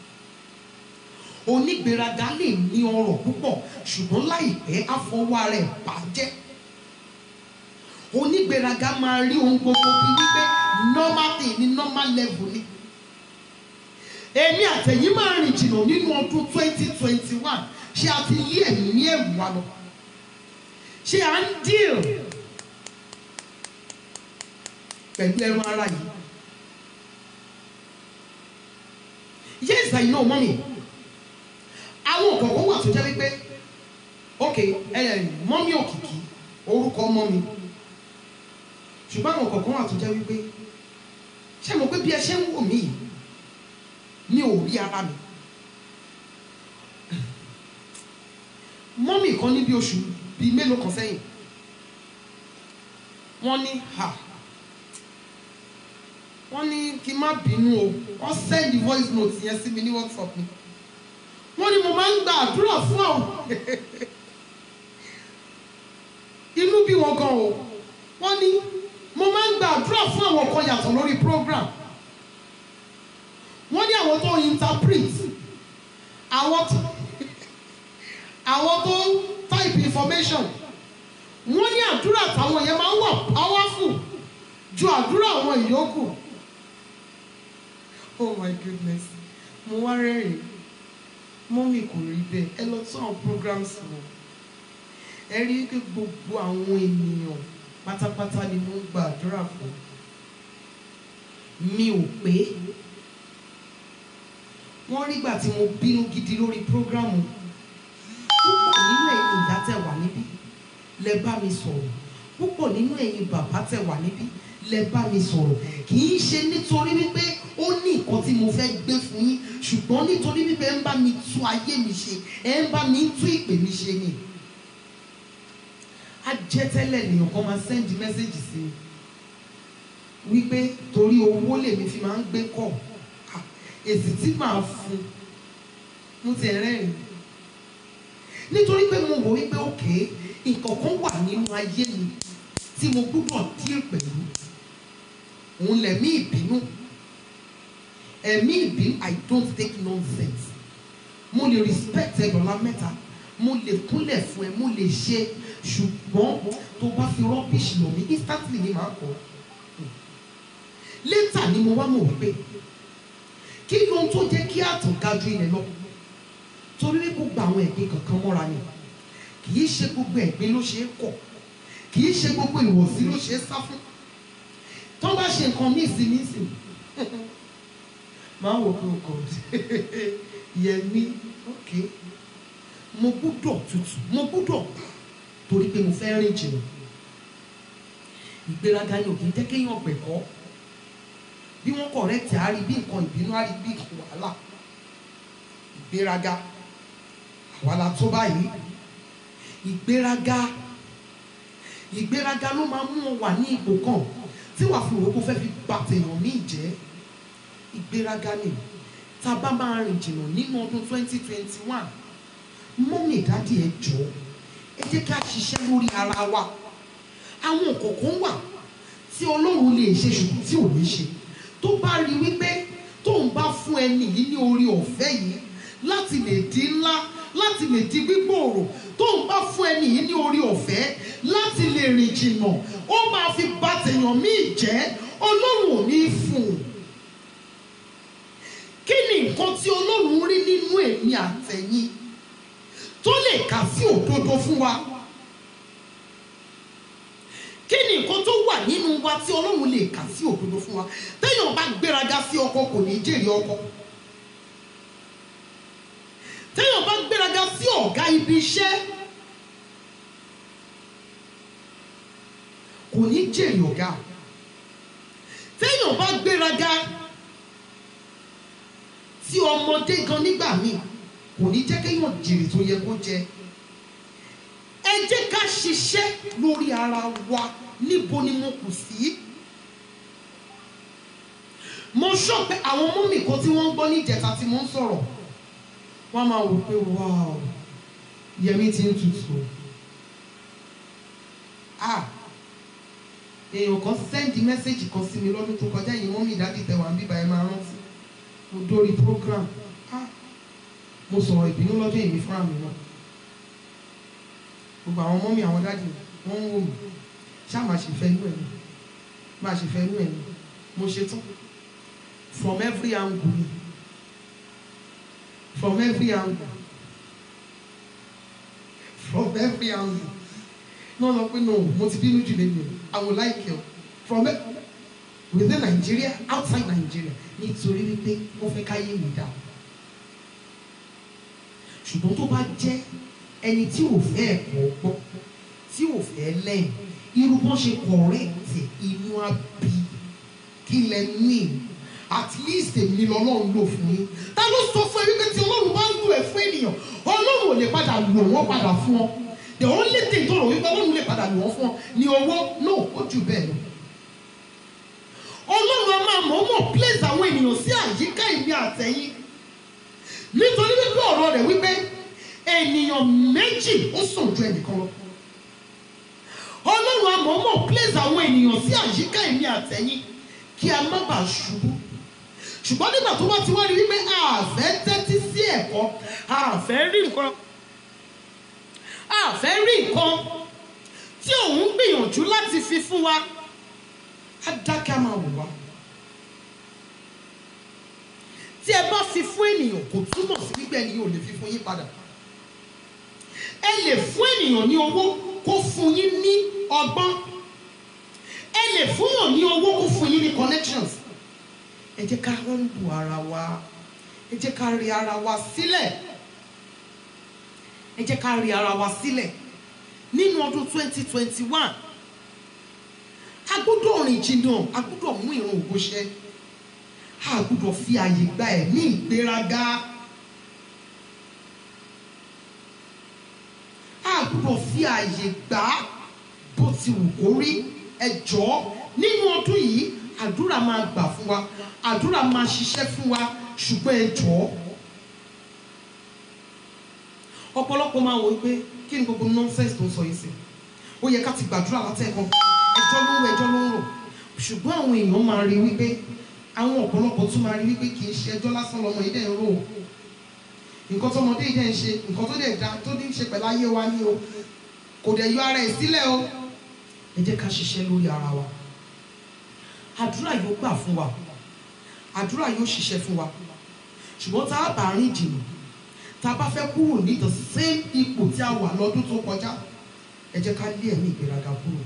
onígbéraga lè ní ọrọ̀ púpọ̀ ṣùgbọ́n láìpẹ́ àfọwọ́ rẹ̀ bàjẹ́ onígbéraga máa rí ohun gbogbo bíi wípé normal thing ní normal level ni èmi àtẹ̀yìn máa rìn jìnnà nínú ọdún twenty twenty one ṣé a ti lé ẹ̀mí ní ẹ̀wù wa lọ ṣé à ń deal pẹ̀lú ẹran ara yìí yes I know mommy àwọn kọ̀ọ̀kan wà tó jẹ́ wípé ok mọ́mí òkìkí orúkọ mọ́mí ṣùgbọ́n àwọn kọ̀ọ̀kan wà tó jẹ́ wípé ṣé mo pé bí ẹ ṣe ń wò mí yìí mi ò rí ara mi mọ́mí kan ní bí oṣù bíi mélòó kan sẹ́yìn wọ́n ní ha wọ́n ní kí n má bínú o wọ́n send voice note yẹn sí mi ní WhatsApp mi wọ́n ní mo máa ń gba àdúrà fún àwọn inú bí wọn gan o wọ́n ní mo máa ń gba àdúrà fún àwọn kan yàtọ̀ lórí program wọ́n ní àwọn tó interpret àwọn tó àwọn tó type information wọ́n ní àdúrà táwọn yẹn máa ń wà powerful ju àdúrà àwọn ìyókù oh my goodness mo wá rẹ́rìn mọ́mì kò rí bẹ́ẹ̀ ẹ lọ tún àwọn programs wọ̀ ẹ rí i pé gbogbo àwọn ènìyàn pátápátá ni mo ń gba àdúrà fún mi ò pé wọ́n rí gbà tí mo bínú gidi lórí prógrámù púpọ̀ nínú ẹ̀yin ìyá tẹ̀ wà níbí lẹ bá mi sọ̀rọ̀ púpọ̀ nínú ẹ̀yin bàbá tẹ̀ wà níbí lẹ bá mi sọ̀rọ̀ kì í ṣe nítorí wípé ó ní nǹkan tí mo fẹ́ gbé fún yín ṣùgbọ́n nítorí wípé ẹ ń bá mi tú ayé mi ṣe ẹ ń bá mi tú ìpè mi ṣe ni á jẹ́ tẹ́lẹ̀ nìyẹn kan máa send message sí mi wípé torí owó lèmi fi máa ń gbé kọ̀ Ah, èsì tí màá fún mo ti rẹ́rìn nítorí pé mo wò wípé òkè nǹkan kan wà nínú ayé mi tí mo gbúdọ̀ díẹ̀ pẹ̀lú òun lẹ̀mí ìbínú ẹ̀mí ìbínú I don't take nonsense mo lè respect ẹ dọ̀la mẹ́ta mo lè kúnlẹ̀ fún ẹ mo lè ṣe ṣùgbọ́n tó bá fi rubbish lọ mí instantly ni màá kọ́ later ni mo wá mọ̀ wípé kí ló ń tó jẹ́ kí àtàn ga ju ilẹ̀ lọ torí wípé gbogbo àwọn ẹ̀gbin kankan mọ́ra ni kì í ṣe gbogbo ẹ̀gbin ló ṣe é kọ̀ kì í ṣe gbogbo ìwọ̀sí ló ṣe é sá fún tó bá ṣe nǹkan míì sí mí sí máa wò pé o kò yẹmi ok mo gbúdọ̀ tutù mo gbúdọ̀ torí pé mo fẹ́ rìn jìnnà ìgbéraga ni ò kì í jẹ́ kéèyàn gbẹ̀kọ́ bí wọ́n kọ̀rẹ́tì á rí bí nǹkan ìbínú á rí bí nǹkan wàhálà ìgbéraga àwa la tó báyìí ìgbéraga ìgbéraga ló máa mú ọ wà ní ipò kan tí wàá fi òwò kó fẹ́ fi bà tèèyàn míì jẹ́ ìgbéraga ni tá a bá máa rìn jìnnà nínú ọdún twenty twenty one mọ́mì dádì ẹ jọ̀ọ́ ẹ jẹ́ ká ṣiṣẹ́ lórí ara wa àwọn kọ̀ọ̀kan wà tí ọlọ́run lè ṣe ṣùgbọ́n tí ò ní ṣe tó bá rí wípé tóun bá fún ẹni yìí ní orí ọ̀fẹ́ yìí láti lè di ńlá láti lè di gbígbòòrò tóun bá fún ẹni yìí ní orí ọ̀fẹ́ láti lè rìn jìnnà ó máa fi bà tèèyàn míì jẹ́ ọlọ́run ò ní fún un kí ni nǹkan tí ọlọ́run rí nínú èmi àtẹ̀yìn tó lè kà sí òdodo fún wa kí ni nǹkan tó wà nínú wa tí ọlọ́run lè kà sí òdodo fún wa téèyàn bá gbéraga sí ọkọ kò ní jèrè ọkọ téèyàn bá gbéraga sí ọ̀gá ibi iṣẹ́ kò ní jèrè ọ̀gá téèyàn bá gbéraga tí ọmọdé gan nígbà míì kò ní jẹ́ kéèyàn jèrè tó yẹ kó jẹ ẹ jẹ́ ká ṣiṣẹ́ lórí ara wa níbo ni mo kù sí. mo sọ pé àwọn mọ́mì kan tí wọ́n ń gbọ́ ní ìjẹta tí mo ń sọ̀rọ̀ wọ́n máa wò pé wow yẹmi ti ń tutù ah èèyàn kan sẹ́ndì mẹ́sẹ̀gì kan sí mi lọ́dún tó kọjá yìí mọ́mì ìdádì tẹ̀wá ń bíbá ẹ máa rántí mo dórí program ah mo sọ̀rọ̀ ìbínú lọ́jọ́ èmi fúnra mi náà gbogbo àwọn ọmọ mi àwọn dáàdì wọ́n ń wò mí ṣáà máa ṣe fẹ́ inú ẹ̀ mi máa ṣe fẹ́ inú ẹ̀ mi mo ṣe tán from every angle ni from every angle from every angle no no pé no mo ti bínú jù lẹ́nu i would like you from e- within Nigeria outside Nigeria nítorí wípé wọ́n fẹ́ káyé mi dá ṣùgbọ́n tó bá jẹ́ ẹni tí ò fẹ́ ẹ̀kọ́ gbọ́ tí ò fẹ́ lẹ́yìn irú bọ́n ṣe kọ̀rẹ́ẹ̀tì inú abí kí lẹ ní at least èmi lọ́lọ́run lò fún yín ta ló sọ fún ẹ wípé tí ọlọ́run bá lù ẹ fún ènìyàn ọlọ́run ò lè padà lò wọ́n padà fún ọ the only thing tó rò wípé ọlọ́run lè padà lò wọ́n fún ọ ní owó no ó jù bẹ́ẹ̀ lọ ọlọ́run a máa mọ̀ọ́mọ̀ place àwọn ènìyàn sí àyíká ìmí àtẹ̀yìn nítorí wípé ọ̀rọ̀ rẹ̀ wípé ènìyàn méjì ó sàn ju ẹnìkan lọ ọlọ́run a mọ̀ọ́mọ̀ place àwọn ènìyàn sí àyíká ìmí àtẹ̀yìn kí a má bàa ṣubú ṣùgbọ́n nígbà tó bá ti wá rí wípé a fẹ́ tẹ́tí sí ẹ̀kọ́ a fẹ́ rí nǹkan a fẹ́ rí nǹkan tí òun gbìyànjú láti fi fún wa á dákẹ́ á máa wò wá. tí ẹ bá fi fún ènìyàn kò túmọ̀ sí wípé ẹni yóò lè fi fún yín padà. ẹ lè fún ènìyàn ní owó kó fún yín ní ọgbọ́n. ẹ lè fún yàn ní owó kó fún yín ní connections. ẹ jẹ́ ká humble ara wa ẹ jẹ́ ká rí ara wa sílẹ̀ ẹ jẹ́ ká rí ara wa sílẹ̀ nínú ọdún twenty twenty one a gbọ́dọ̀ rìn jìnnà a gbọ́dọ̀ mú ìrun ògo ṣẹ a gbọ́dọ̀ fi àyè gba ẹ̀mí ìgbéraga a gbọ́dọ̀ fi àyè gbà á bó ti wù kó rí ẹ jọ̀ọ́ nínú ọdún yìí àdúrà máa gbà fún wa àdúrà máa ṣiṣẹ́ fún wa ṣùgbọ́n ẹ jọ̀ọ́ ọ̀pọ̀lọpọ̀ máa wò ó pé kí ni gbogbo nonsense tó ń sọ yìí sí ó yẹ ká ti gbàdúrà látẹ̀kọ́ ẹjọ́ ló ń rò ẹjọ́ ló ń rò ṣùgbọ́n àwọn èèyàn máa rí wípé àwọn ọ̀pọ̀lọpọ̀ tún máa rí wípé kì í ṣe ẹjọ́ lásán lọmọ yìí dẹ̀ ń rò ó nǹkan tọmọdé yìí dẹ̀ ń ṣe nǹkan tó dẹ̀ da tó ní í ṣe pẹ̀lú ayé wa ní o kò dẹ̀ yọ ara ẹ̀ sílẹ̀ o ẹ jẹ́ ká ṣiṣẹ́ lórí ara wa àdúrà yóò gbà fún wa àdúrà yóò ṣiṣẹ́ fún wa ṣùgbọ́n tá a bá rìn jìnnà tá a bá fẹ́ kúrò ní the same ipò tí a wà lọ́dún tó kọjá ẹ jẹ́ ká lé ẹ̀mí ìgbéraga kúrò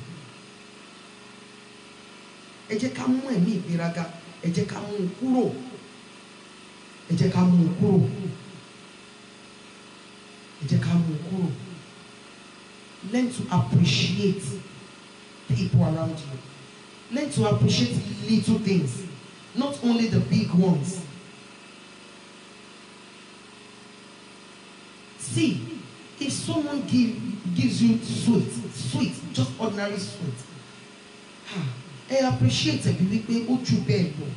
ẹ jẹ́ ká mú ẹ̀mí ìgbéraga ẹ jẹ́ ká mú un kúrò ẹ jẹ́ ká mú un kúrò ẹ jẹ́ ká mú un kúrò learn to appreciate people around you learn to appreciate little things not only the big ones see if someone give gives you sweet sweet just ordinary sweet ah ẹ appreciate ẹ bí wípé ó jù bẹ́ẹ̀ lọ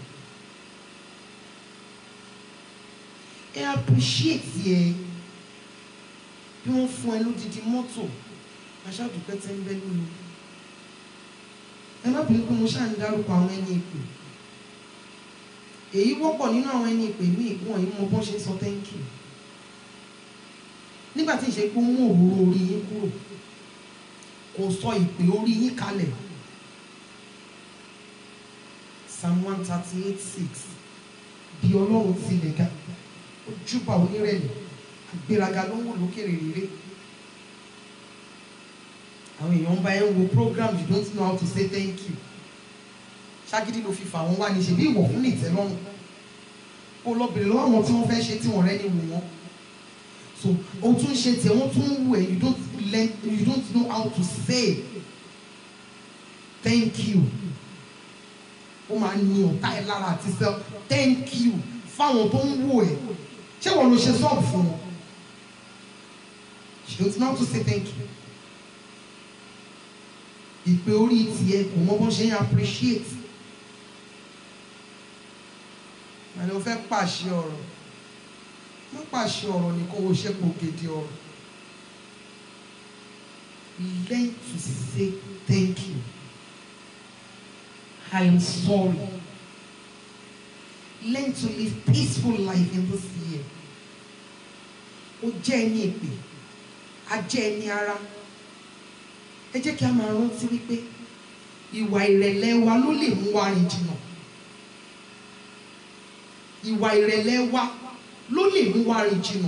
ẹ appreciate ẹ bí wọ́n fún ẹ lódìdí mọ́tò aṣáàdùpẹ́ tẹ́ ń bẹ́ lónìí ẹ má bínú pé mo ṣáà ń dárúkọ àwọn ẹni ìpè èyí wọ́pọ̀ nínú àwọn ẹni ìpè míì wọ́n yìí mọ bọ́n ṣe ń sọ thank you nígbà tí ìṣe pé ó mú òróró orí yín kúrò kò sọ ìpè orí yín kalẹ̀ psalm one thirty eight six bí ọlọ́run tilẹ̀ ga ó júbà onírẹ̀lẹ̀ àgbéraga ló ń wò lókèrè rere àwọn èèyàn ń bá ẹ ń wo program you don't know how to say thank you ṣágídí ló fi fà wọ́n wá ní ṣe bí ìwọ̀ fún nìtẹ́lọ́rùn kó lọ bèrè lọ́wọ́ àwọn tí wọ́n fẹ́ ṣe tí wọ́n rẹ́ ní wò wọ́n so o tún ṣe tiẹ̀ wọ́n tún wù ẹ́ you don't learn you don't know how to say thank you ó máa ní ọ̀tá ẹ̀ lára àti sẹ́ thank you fáwọn tó ń wù ẹ́ ṣé wọ́n ló ṣe sọ́ọ̀bù fún wọn you don't know how to say thank you ìpè orí tiẹ̀ kò mọ bó ṣe ń appreciate àní o fẹ́ pàṣẹ ọ̀rọ̀ má pàṣẹ ọ̀rọ̀ nìkan o ṣe kò gèdè ọ̀rọ̀ learn to say thank you I am sorry learn to live peaceful life in this year ó jẹ́ ẹni èpè a jẹ́ ẹni ara ẹ jẹ́ kí a máa rántí wípé ìwà ìrẹ̀lẹ̀ wa ló lè mú wa rìn jìnnà ìwà ìrẹ̀lẹ̀ wa ló lè mú wa rìn jìnnà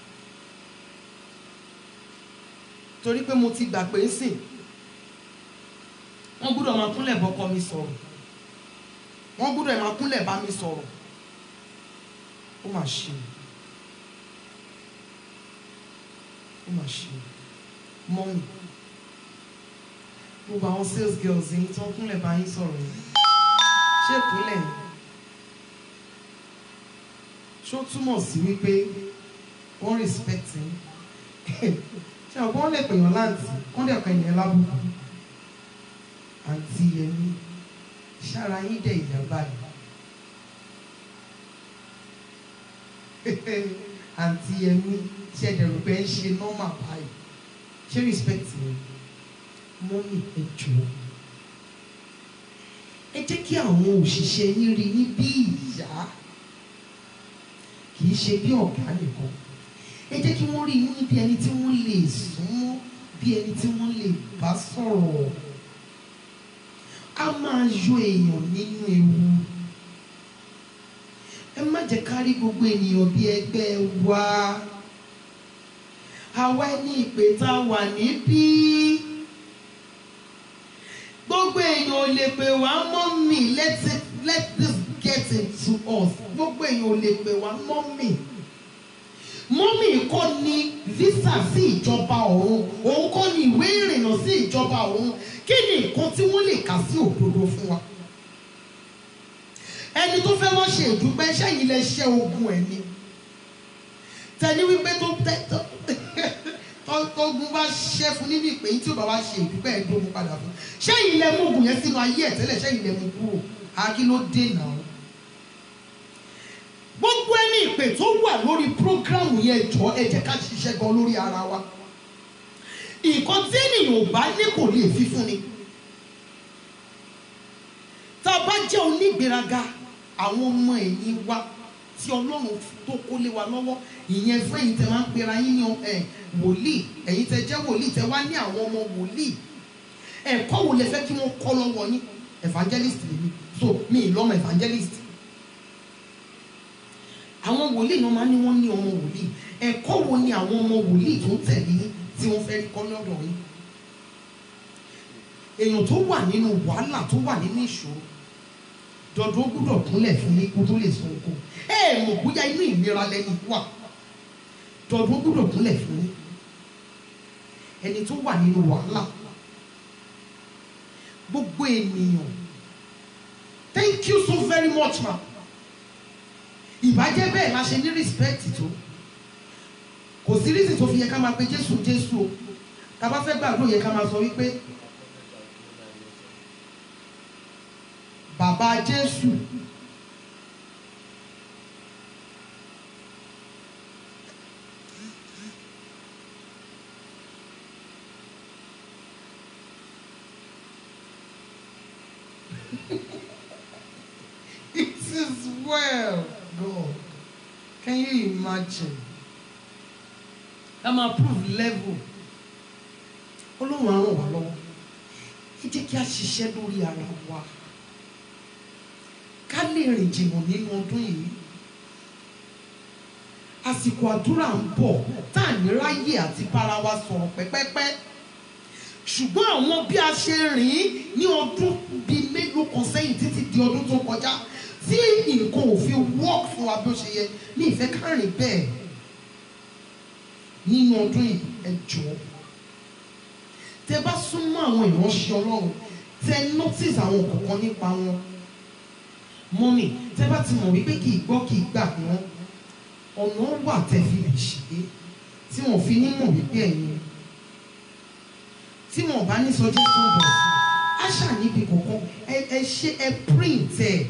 torí pé mo ti gbà pé ń sìn wọ́n gbọ́dọ̀ máa kúnlẹ̀ bọ́kọ mi sọ̀rọ̀ wọ́n gbọ́dọ̀ máa kúnlẹ̀ bá mi sọ̀rọ̀ ó mà ṣe ó mà ṣe mọ́mì gbogbo àwọn sales girls yìí tó ń kúnlẹ̀ bá yín sọ̀rọ̀ yìí ṣé ìkúnlẹ̀ yìí ṣó túmọ̀ sí wípé wọ́n respect yín ṣé ọ̀pọ̀ wọn lè pèèyàn láǹtì wọ́n dẹ̀ pẹ̀yìn ẹ̀ lábùkù àǹtí yẹmi ṣára yín dẹ̀ ìyá báyìí àǹtí yẹmi ṣe ẹ̀dẹ̀rù pé ń ṣe nọ́mà báyìí ṣé respect yẹn mọ́mì ẹ jọ̀ọ́ ẹ jẹ́ kí àwọn òṣìṣẹ́ yín rí yín bí ìyá kì í ṣe bí ọ̀gá nìkan ẹ jẹ́ kí wọ́n rí yín bí ẹni tí wọ́n lè súnmọ́ bí ẹni tí wọ́n lè bá sọ̀rọ̀ a máa yọ èèyàn nínú ewu ẹ má jẹ́ ká rí gbogbo ènìyàn bí ẹgbẹ́ wa àwa ẹni ìpè tá a wà níbí gbogbo èèyàn ò lè pè wá mọ́mì let it let this get into us gbogbo èèyàn ò lè pè wá mọ́mì mọ́mì kọ́ ni visa sí ìjọba ọ̀run òun kọ́ ni ìwé ìrìnnà sí ìjọba ọ̀run kí ni nǹkan tí wọ́n lè kà sí òdodo fún wa ẹni tó fẹ́ wọ́n ṣe ìdúpẹ́ sẹ́yìn lẹ ṣẹ́ ogun ẹ̀ ni tẹni wípé tó tẹ tó tógun bá ṣẹ́ fún níbi ìpè tí ó bá wá ṣe ìdúpẹ́ ẹ̀dógún padà fún sẹ́yìn lẹ mú ogun yẹn sínú ayé ẹ̀ tẹ́lẹ̀ sẹ́yìn lẹ mú kúrò àkí ló dé náà gbogbo ẹni ìpè tó wà lórí prógrámù yẹn jọ ẹ jẹ́ ká ṣiṣẹ́ gan lórí ara wa nǹkan tí ènìyàn ò bá ní kò lè fi fún ni tá a bá jẹ́ onígbéraga àwọn ọmọ ẹ̀yìn wa tí ọlọ́run tó kó lé wa lọ́wọ́ ìyẹn fún ẹ̀yin tẹ máa ń pera yín ní ẹ̀ wòlíì ẹ̀yin tẹ jẹ́ wòlíì tẹ wá ní àwọn ọmọ wòlíì ẹ̀kọ́ wo lẹ fẹ́ kí wọ́n kọ́ lọ́wọ́ yín evangelist lèmi so mi ì lọ́mọ evangelist àwọn wòlíì náà máa ń ní wọ́n ní ọmọ wòlíì ẹ̀kọ́ wo ni àwọn ọmọ wòlíì tó ń tẹ̀lé yín tí wọ́n fẹ́ kọ́ lọ́dọ̀ yín èèyàn tó wà nínú wàhálà tó wà nínú ìṣòro dọ̀dọ̀ ó gbúdọ̀ kúnlẹ̀ fún yín kó tó lè sọ oko ẹ ẹ mọ̀ bóyá inú ìlera lẹ́ni wà dọ̀dọ̀ ó gbúdọ̀ kúnlẹ̀ fún yín ẹni tó wà nínú wàhálà gbogbo ènìyàn thank you so very much ma ìbàjẹ́ bẹ́ẹ̀ la ṣe ní respect tó kò sí reason tó fi yẹ ká máa pe jésù jésù o tá a bá fẹ́ gbàgbọ́ yẹ ká máa sọ wípé bàbá jésù it is well God can you imagine ká máa prove level olóhùn á ràn wá lọ́wọ́ ẹ jẹ́ kí a ṣiṣẹ́ lórí ara wa ká lè rìn jìnnà nínú ọdún yìí àsìkò àdúrà ń bọ̀ tá à ní ráyè àti bára wa sọ̀rọ̀ pẹ́pẹ́pẹ́ ṣùgbọ́n àwọn bí a ṣe rìn ní ọdún bíi mélòó kan sẹ́yìn títí di ọdún tó kọjá tí nǹkan ò fi work fún wa bí ó ṣe yẹ ní ìfẹ́ ká rìn bẹ́ẹ̀ nínú ọdún yìí ẹ jọ̀ọ́ tẹ bá súnmọ́ àwọn ìránṣẹ́ ọlọ́run tẹ notice àwọn kọ̀ọ̀kan nípa wọn mọ́mì tẹ bá ti mọ̀ wípé kì í gbọ́ kì í gbà wọ́n ọ̀nà wà tẹ fi lè ṣe é tí wọ́n fi ní mọ̀ wípé ẹ̀yin tí wọ́n bá ní sọjí tó bọ̀ á ṣàníbi kọ̀ọ̀kan ẹ ẹ ṣe ẹ print ẹ̀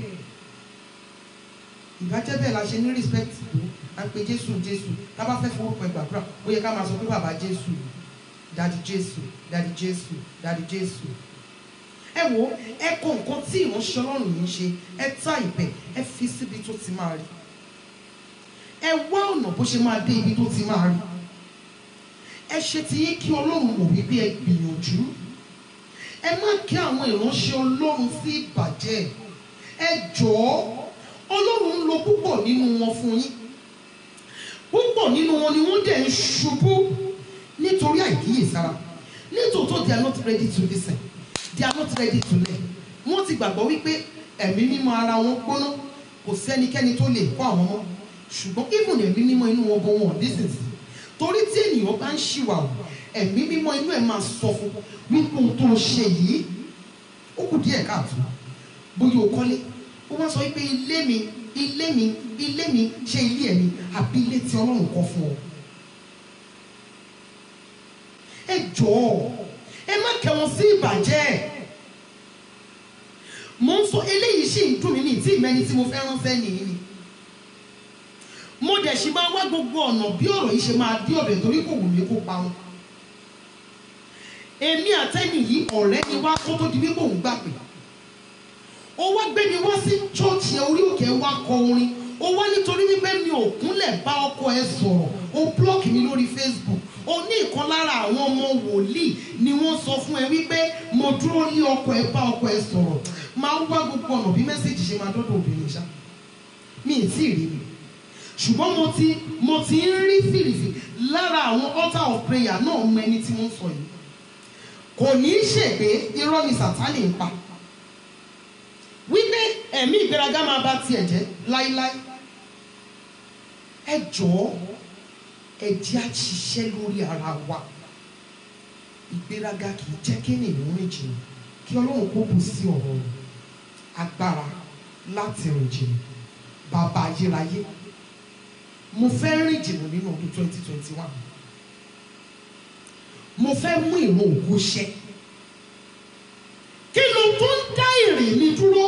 ìbájẹ́ bẹ́ẹ̀ la ṣe ní respect tó à ń pe jésù jésù tá a bá fẹ́ forúkọ ìgbàdúrà ó yẹ ká máa sọ pé bàbá jésù dadi jésù dadi jésù dadi jésù ẹ wo ẹ kọ nǹkan tí ìránṣẹ́ ọlọ́run yìí ń ṣe ẹ tá ìpẹ́ ẹ fi síbi tó ti máa rí ẹ wá ọ̀nà bó ṣe máa dé ibi tó ti máa rí ẹ ṣe ti yín kí ọlọ́run mọ̀ wípé ẹ gbìyànjú ẹ má kí àwọn ìránṣẹ́ ọlọ́run sí ìbàjẹ́ ẹ jọ̀ọ́ ọlọ́run ń lo púpọ̀ nínú wọn fún yín púpọ̀ nínú wọn ni wọ́n dẹ̀ ń ṣubú nítorí àìkíyèsára nítòótọ́ they are not ready to listen they are not ready to learn wọ́n ti gbàgbọ́ wípé ẹ̀mí mímọ́ ara wọn gbóná kò sẹ́nikẹ́ni tó lè kọ́ àwọn mọ́ ṣùgbọ́n even ẹ̀mí mímọ́ inú wọn gan wọn nísinsìnyí torí tí ènìyàn bá ń ṣìwàwù ẹ̀mí mímọ́ inú ẹ̀ máa sọ fún wípé ohun tó ṣe yìí ó kù díẹ̀ káàtó bóyá o kọ́lé ó wá sọ wípé ilé mi ilé mi ilé mi ṣe ilé ẹ̀ mi àbí ilé tí ọlọ́run kọ́ fún ọ. ẹ jọ̀ọ́ ẹ má kẹ́ wọn sí ìbàjẹ́ mo ń sọ eléyìí sì ń dùn mí ní tí ìmẹ́ni tí mo fẹ́ ránṣẹ́ nìyí ni mo dẹ̀ ṣì máa wá gbogbo ọ̀nà bí ọ̀rọ̀ yìí ṣe máa dí ọ̀bẹ torí kò wù mí kó pa wọn èmi àtẹ́ni yìí ọ̀rẹ́ ni wá kó tó di wípé òun gbà pé ó wá gbé mi wá sí chọ́ọ̀chì orí òkè wá kọ orin ó wá nítorí wípé mi ò kúnlẹ̀ bá ọkọ ẹ sọ̀rọ̀ ó blọ́ọ̀kì mi lórí Facebook ó ní ìkan lára àwọn ọmọ wòlíì ni wọ́n sọ fún ẹ wípé mo dúró ní ọkọ ẹ bá ọkọ ẹ sọ̀rọ̀ máa ń wá gbogbo ọ̀nà bí mẹ́sẹ̀gì ṣe máa dọ́dọ̀ obìnrin ṣá mi ì tí ì rí mi ṣùgbọ́n mo ti mo ti ń rí fìrìfì lára àwọn altar of prayer náà mọ ẹni tí wọ́n sọ yìí kò ní í ṣègbè irọ́ ni sàtánì ń pa wípé ẹ̀mí ìgbéraga máa bá tiẹ̀ jẹ́ láíláí ẹ jọ̀ọ́ ẹ jẹ́ á ṣiṣẹ́ lórí ara wa ìgbéraga kì í jẹ́ kí ènìyàn rìn jìnnà kí ọlọ́run kó bù sí ọ̀rọ̀ rẹ̀ agbára láti rìn jìnnà bàbá ayérayé mo fẹ́ rìn jìnnà nínú ọdún twenty twenty one mo fẹ́ mú ìran ògo ṣẹ kí ló tó ń dá ìrìn mi dúró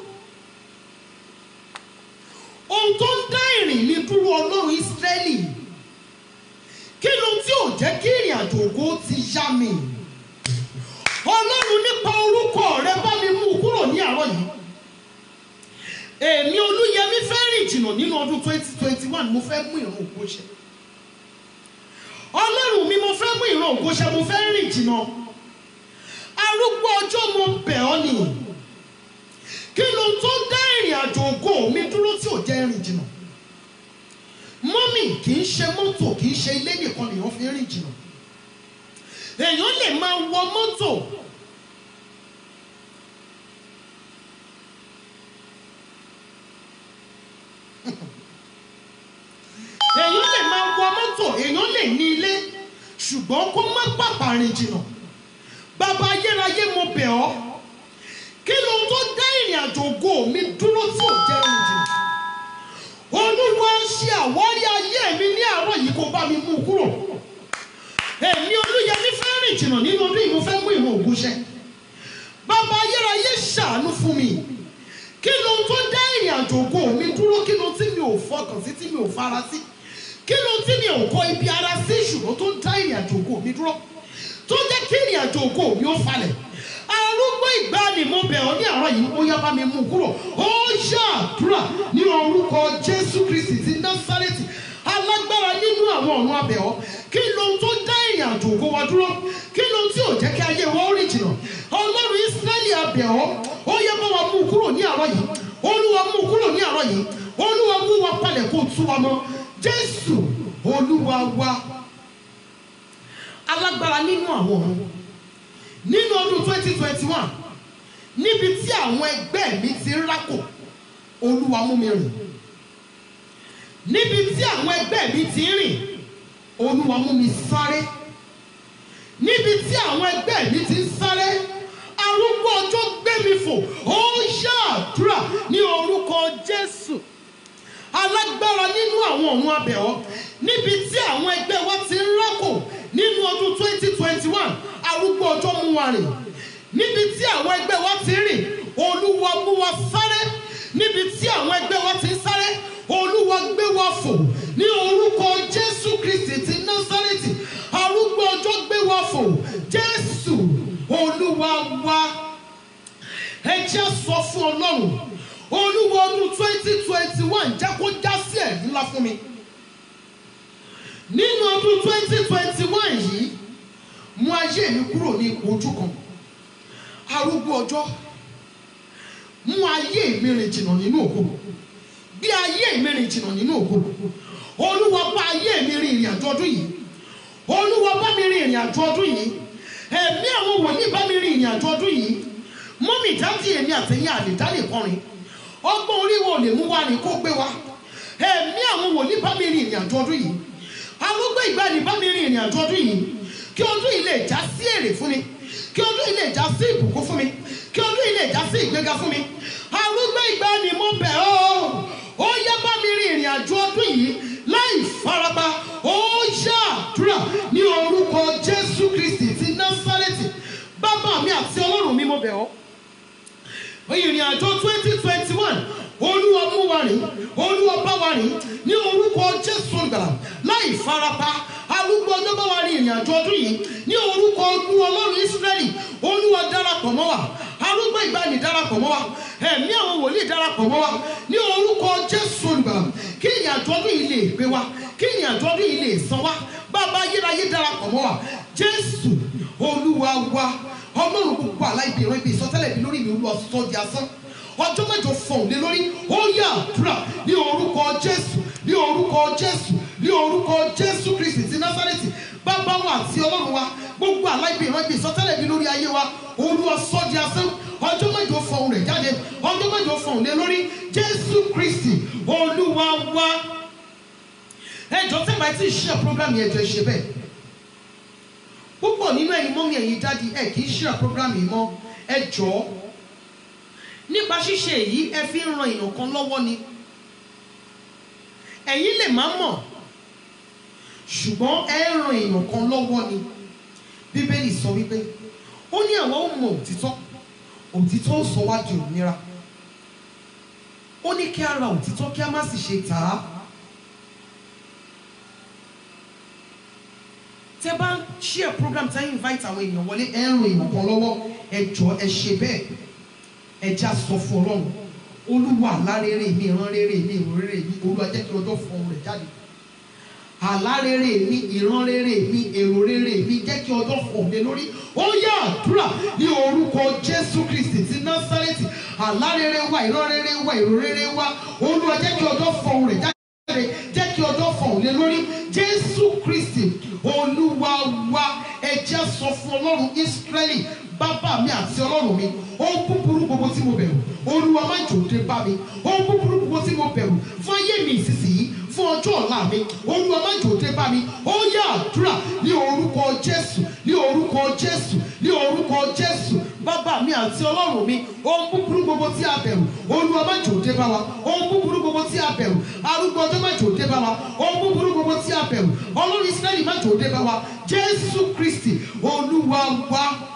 ohun tó ń dá ìrìn mi dúró ọlọ́run ìsírẹ́lì kí ló tí ò jẹ́ kí ìrìn àjò ògo ti yá mi ọlọ́run nípa orúkọ rẹ bá mi mú un kúrò ní àárọ̀ yìí èmi olúyẹmí fẹ́ rìn jìnnà nínú ọdún twenty twenty one mo fẹ́ mú ìran ògo ṣẹ ọlọ́run mi mo fẹ́ mú ìran ògo ṣẹ mo fẹ́ rìn jìnnà arúgbó ọjọ́ mo bẹ̀ ọ́ ni kí ló tó dá ìrìn àjò ògo mi dúró tí ò jẹ́ rìn jìnnà mọ́mì kì í ṣe mọ́tò kì í ṣe ilé nìkan lèèyàn fi rìn jìnnà èèyàn lè máa wọ mọ́tò èèyàn lè máa wọ mọ́tò èèyàn lè ní ilé ṣùgbọ́n kó má pàpà rìn jìnnà bàbá ayérayé mo bẹ̀ ọ́ kí ló tó dá ìrìn àjò ògo mi dúró tí ò jẹ́ rìn jìnnà olúwa ṣe àwárí ayé mi ní àárọ̀ yìí kó bá mi mú un kúrò èmi olúyẹmí fẹ́ rìn jìnnà nínú ọdún yìí mo fẹ́ mú ìmọ̀ ògùn ṣẹ bàbá ayérayé ṣàánú fún mi kí ló tó dá ìrìn àjò ògo mi dúró kí ló tí mi ò fọkàn sí tí mi ò fara sí kí ló tí mi ò kọ ibi ara sí ṣùgbọ́n tó ń dá ìrìn àjò ògo mi dúró tó jẹ́ kí ìrìn àjò ògo mi ó falẹ̀ arúgbó ìgbàanì mo bẹ̀ ọ́ ní àárọ̀ yìí ó yá bá mi mú un kúrò ó ṣàdúrà ní orúkọ jésù kristi ti násárẹ́tì alágbára nínú àwọn ọ̀run abẹ̀ ọ́ kí ló tó dá ìrìn àjò ògo wa dúró kí ló tí ò jẹ́ kí ayé wa ó rìn jìnnà ọlọ́run ísírẹ́lì abẹ̀ ọ́ ó yá bá wa mú un kúrò ní àárọ̀ yìí olúwa mú un kúrò ní àárọ̀ yìí olúwa mú wa palẹ̀ kó tú wa mọ́ jésù olúwa wa alágbára nínú àwọn ọ̀run nínú ọdún twenty twenty one níbi tí àwọn ẹgbẹ́ mi ti ń rákò olúwa mú mi rìn níbi tí àwọn ẹgbẹ́ mi ti ń rìn olúwa mú mi sáré níbi tí àwọn ẹgbẹ́ mi ti ń sáré arúgbó ọjọ́ gbé mi fò ó ṣàdúrà ní orúkọ jésù alágbára nínú àwọn ọ̀run abẹ̀ọ́ níbi tí àwọn ẹgbẹ́ wa ti ń rákò nínú ọdún twenty twenty one arúgbó ọjọ́ mú wa rìn níbi tí àwọn ẹgbẹ́ wa ti ń rìn olúwa mú wa sáré níbi tí àwọn ẹgbẹ́ wa ti ń sáré olúwa gbé wa fò ní orúkọ jésù kristi ti násárẹ́tì arúgbó ọjọ́ gbé wa fò jésù olúwa wa ọlọ́run olúwa ọdún twenty twenty one jẹ́ kó já sí ẹ̀rí ńlá fún mi nínú ọdún twenty twenty one yìí mú ayé mi kúrò ní ipò ojú kan arúgbó ọjọ́ mú ayé mi rìn jìnnà nínú ògo bí ayé mi rìn jìnnà nínú ògo olúwa bá ayé mi rìn ìrìn àjò ọdún yìí olúwa bá mi rìn ìrìn àjò ọdún yìí ẹ̀mí àwọn wòlíì bá mi rìn ìrìn àjò ọdún yìí mọ́mì dájú èmi àtẹ̀yìn àlèdálè kọrin ọgbọ́n orí wo lè mú wa ní kó gbé wa ẹ̀mí àwọn wòlíì bá mi rìn ìrìn àjò ọdún yìí arúgbó ìgbàanì bá mi rìn ìrìn àjò ọdún yìí kí ọdún yìí lè já sí èrè fún mi kí ọdún yìí lè já sí ìbùkún fún mi kí ọdún yìí lè já sí ìgbéga fún mi arúgbó ìgbàanì mo bẹ̀ ọ́ ó yá bá mi rìn ìrìn àjò ọdún yìí láì farapa ó yá àdúrà ní orúkọ jésù kristi ti násárẹ́tì bàbá mi àti ọlọ́run mi mo bẹ̀ ọ́ ìrìn àjò twenty twenty one olúwa mú wa rìn olúwa bá wa rìn ní orúkọ jésù olùgbàlà láì farapa arúgbó ọjọ́ bá wa rìn ìrìn àjò ọdún yìí ní orúkọ ọdún ọlọ́run ísírẹ́lì olúwa darapọ̀ mọ́ wa arúgbó ìgbàanì darapọ̀ mọ́ wa ẹ̀mí àwọn wòlíì darapọ̀ mọ́ wa ní orúkọ jésù olùgbàlà kí ìrìn àjò ọdún yìí lè gbé wa kí ìrìn àjò ọdún yìí lè san wa bàbá ayérayé darapọ̀ mọ́ wa jésù olúwa wa ọlọ́run gbogbo aláìbí ìran ibi ìsọtẹ́lẹ̀ bí lórí mi olúwa sọ di asán ọjọ́ mẹ́jọ fọ̀hún lé lórí ó yà àdúrà ní orúkọ jésù ní orúkọ jésù ní orúkọ jésù kristi ti násárẹ́tì bàbá wa àti ọlọ́run wa gbogbo aláìbí ìran ibi ìsọtẹ́lẹ̀ bí lórí ayé wa olúwa sọ di asán ọjọ́ mẹ́jọ fọ̀hún rẹ̀ jáde ọjọ́ mẹ́jọ fọ̀hún lé lórí jésù kristi olúwa wa ẹjọ́ tẹ́ bá ti ṣe program yẹn jọ ṣe bẹ́ẹ̀ púpọ̀ nínú ẹ̀yin mọ́mí ẹ̀yin dáàdi ẹ̀ kì í ṣe program yìí mọ́ ẹ jọ̀ọ́ nípa ṣíṣe èyí ẹ fi ń ran èèyàn kan lọ́wọ́ ni ẹ̀yin lè má mọ̀ ṣùgbọ́n ẹ ń ran èèyàn kan lọ́wọ́ ni bíbélì sọ wípé ó ní àwọn ò mọ òtítọ́ òtítọ́ ó sọ wá di òmìnira ó ní kí a ra òtítọ́ kí a má sì ṣe tà á tẹ bá ń share program tẹ invite àwọn èèyàn wọlé ẹ ń ran èèyàn kan lọ́wọ́ ẹ jọ ẹ ṣe bẹ́ẹ̀ ẹja sọ fún ọlọ́run olúwa alárèrè mi ìran rere mi ìran rere mi olúwa jẹ́ kí ọjọ́ fún ọmọ rẹ̀ jáde alárèrè mi ìran rere mi èrò rere mi jẹ́ kí ọjọ́ fún ọmọ mi lórí ó yá àdúrà ní orúkọ jésù kristi ti násárẹ́tì alárèrè wa ìran rere wa èrò rere wa olúwa jẹ́ kí ọjọ́ fún ọmọ rẹ̀ jáde jẹ́ kí ọjọ́ fún ọmọ mi lórí jésù kristi olúwa wa ẹja sọ fún ọlọ́run ísírẹ́lì bàbá mi àti ọlọ́run mi ohun búburú gbogbo tí mo bẹ̀rù olúwa má jò dé bá mi ohun búburú gbogbo tí mo bẹ̀rù fún ayé mi ìsinsìnyí fún ọjọ́ ọ̀la mi olúwa má jò dé bá mi ó yá àdúrà ní orúkọ jésù ní orúkọ jésù ní orúkọ jésù bàbá mi àti ọlọ́run mi ohun búburú gbogbo tí a bẹ̀rù olúwa má jò dé bá wa ohun búburú gbogbo tí a bẹ̀rù arúgbó ọjọ́ má jò dé bá wa ohun búburú gbogbo tí a bẹ̀rù ọlọ́run israẹli má jò dé bá wa jésù kristi olúwa wa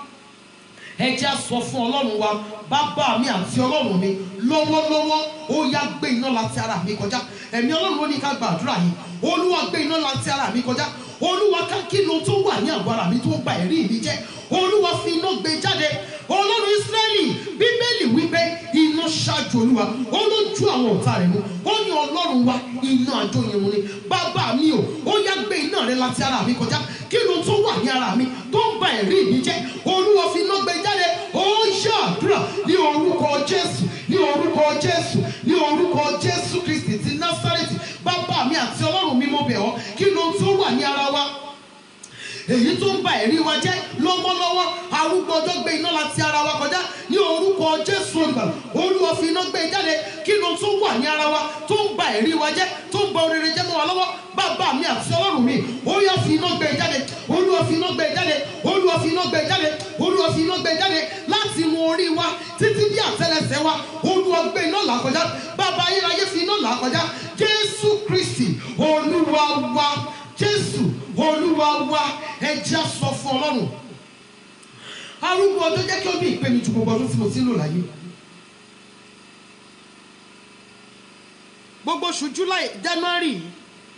ẹ jẹ́ á sọ fún ọlọ́run wa bàbá mi àti ọlọ́run mi lọ́wọ́lọ́wọ́ ó yá gbé iná láti ara mi kọjá ẹ̀mí ọlọ́run ló ní ká gba àdúrà yìí olúwa gbé iná láti ara mi kọjá olúwa ká kí ló tó wà ní àgọ́ ara mi tó gba ẹ̀rí mi jẹ́ olúwa fi iná gbé jáde ọlọ́run ísírẹ́lì bíbélì wípé iná ṣáájú olúwa ó ló ju àwọn ọ̀tá rẹ̀ mú ó ní ọlọ́run wa iná àjọyìn ni bàbá mi ò ó yá gbé iná rẹ láti ara mi kọjá kí ló tó wà ní ara mi tó ń ba ẹ̀rí mi jẹ́ olúwa fi iná gbé jáde ó ṣe àdúrà ní orúkọ jésù ní orúkọ jésù ní orúkọ jésù kristi ti násárẹ́tì bàbá mi àti ọlọ́run mi mo bẹ̀ ọ́ kí ló tó wà ní ara wa èyí tó ń ba ẹ̀rí wa jẹ́ lọ́wọ́lọ́wọ́ arúgbó ọjọ́ gbé iná láti ara wa kọjá ní orúkọ jésù olùgbàlà olúwa fi iná gbé jáde kí ló tó wà ní ara wa tó ń ba ẹ̀rí wa jẹ́ tó ń ba orire jẹ́ mọ́ wa lọ́wọ́ bàbá mi àti ọlọ́run mi ó yá fi iná gbé jáde olúwa fi iná gbé jáde olúwa fi iná gbé jáde olúwa fi iná gbé jáde láti inú orí wa títí bí àtẹ́lẹsẹ̀ wa olúwa gbé iná là kọjá bàbá ayérayé fi iná là kọjá jésù kristi olúwa wa jésù olúwa wa ẹjẹ́ sọ fún ọlọ́run arúgbó ọjọ́ jẹ́ kí ó bí ìpè mi ju gbogbo ọdún tí mo ti ń lò láyé gbogbo oṣù july january yìí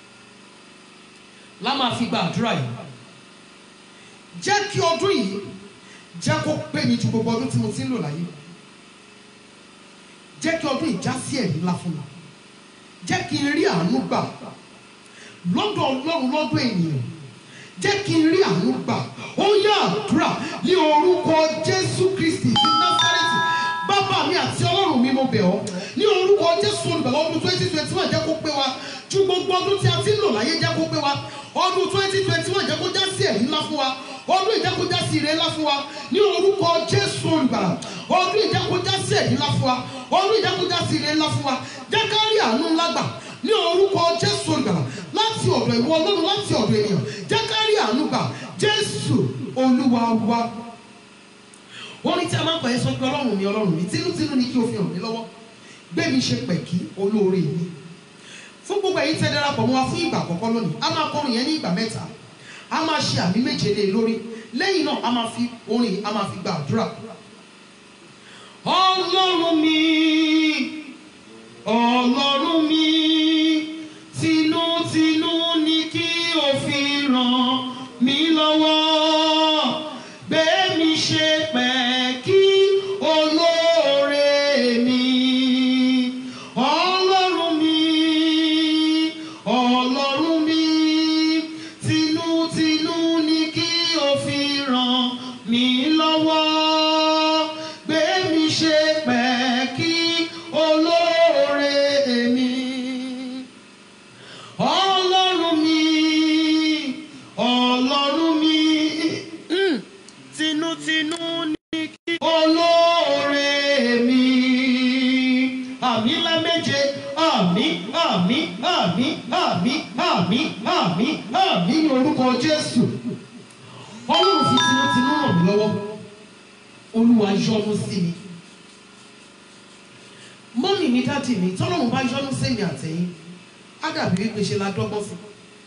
la máa fi gba àdúrà yìí jẹ́ kí ọdún yìí jẹ́ kó pè mí ju gbogbo ọdún tí mo ti ń lò láyé jẹ́ kí ọdún ìjà sí ẹ̀rí ńlá fún mi jẹ́ kí n rí àánú gbà lọ́dọ̀ ọlọ́run lọ́dọ̀ ènìyàn jẹ́ kí n rí àánú gbà ó yá àdúrà ní orúkọ jésù kristi ti násárẹ́tì bàbá mi àti ọlọ́run mi mo bẹ̀ ọ́ ní orúkọ jésù olùbẹ̀wọ̀ ọdún twenty twenty one jẹ́ kó pé wa ju gbogbo ọdún tí a ti ń lò láyé jẹ́ kó pé wa ọdún twenty twenty one jẹ́ kó já sí ẹ̀rí ńlá fún wa ọdún ìjẹ́kójá sí ire ńlá fún wa ní orúkọ jésù olùgbàlà ọdún ìjẹ́kójá sí ẹ̀rí ńlá fún wa ọdún ìjẹ́kójá sí ire ńlá fún wa jẹ́ ká rí àánú ńlá gbà ní orúkọ jésù olùgbàlà láti ọ̀dọ̀ ìwọ ọlọ́run láti ọ̀dọ̀ ènìyàn jẹ́ ká rí àánú gbà jésù olúwa wa wọ́n ní tí a máa ń pẹ̀ sọ pé ọlọ́run mi ọlọ́run mi tínútínú ni kí o fi hàn mí lọ́wọ́ gbé mi ṣe pẹ̀kí olóore mi fún gbogbo ẹ̀yin tẹ́ darapọ̀ mọ́ wa fún ìgbà àkọ́kọ́ lónìí a máa kọrin yẹn ní ìgbà mẹ́ta a máa ṣe àmì méje lé lórí lẹ́yìn náà a máa fi orin a máa fi gba àdúrà. ọlọ́run mi ọlọ́run mi tinútinú ni kí o fi ràn mí lọ́wọ́ gbé mi ṣe pẹ̀kí olóore mi ọlọ́run mi ọlọ́run mi tinútinú ni kí o fi ràn mí lọ́wọ́ gbé mi ṣe pẹ̀kí olóore mi ọlọ́run mi ọlọ́run mi mm, tinútinú ni kí olóore mi àmì ńlá méje àmì àmì àmì àmì àmì àmì àmì ní orúkọ jésù ọlọ́run fi tinútinú ràn mí lọ́wọ́ olúwa yọ́nú sí mi mọ́mì mi dáàdì mi tọ́lọ́run bá yọ́nú sí mi àtẹ̀yìn á dàbí wípé ṣe la dọ́gbọ́n sí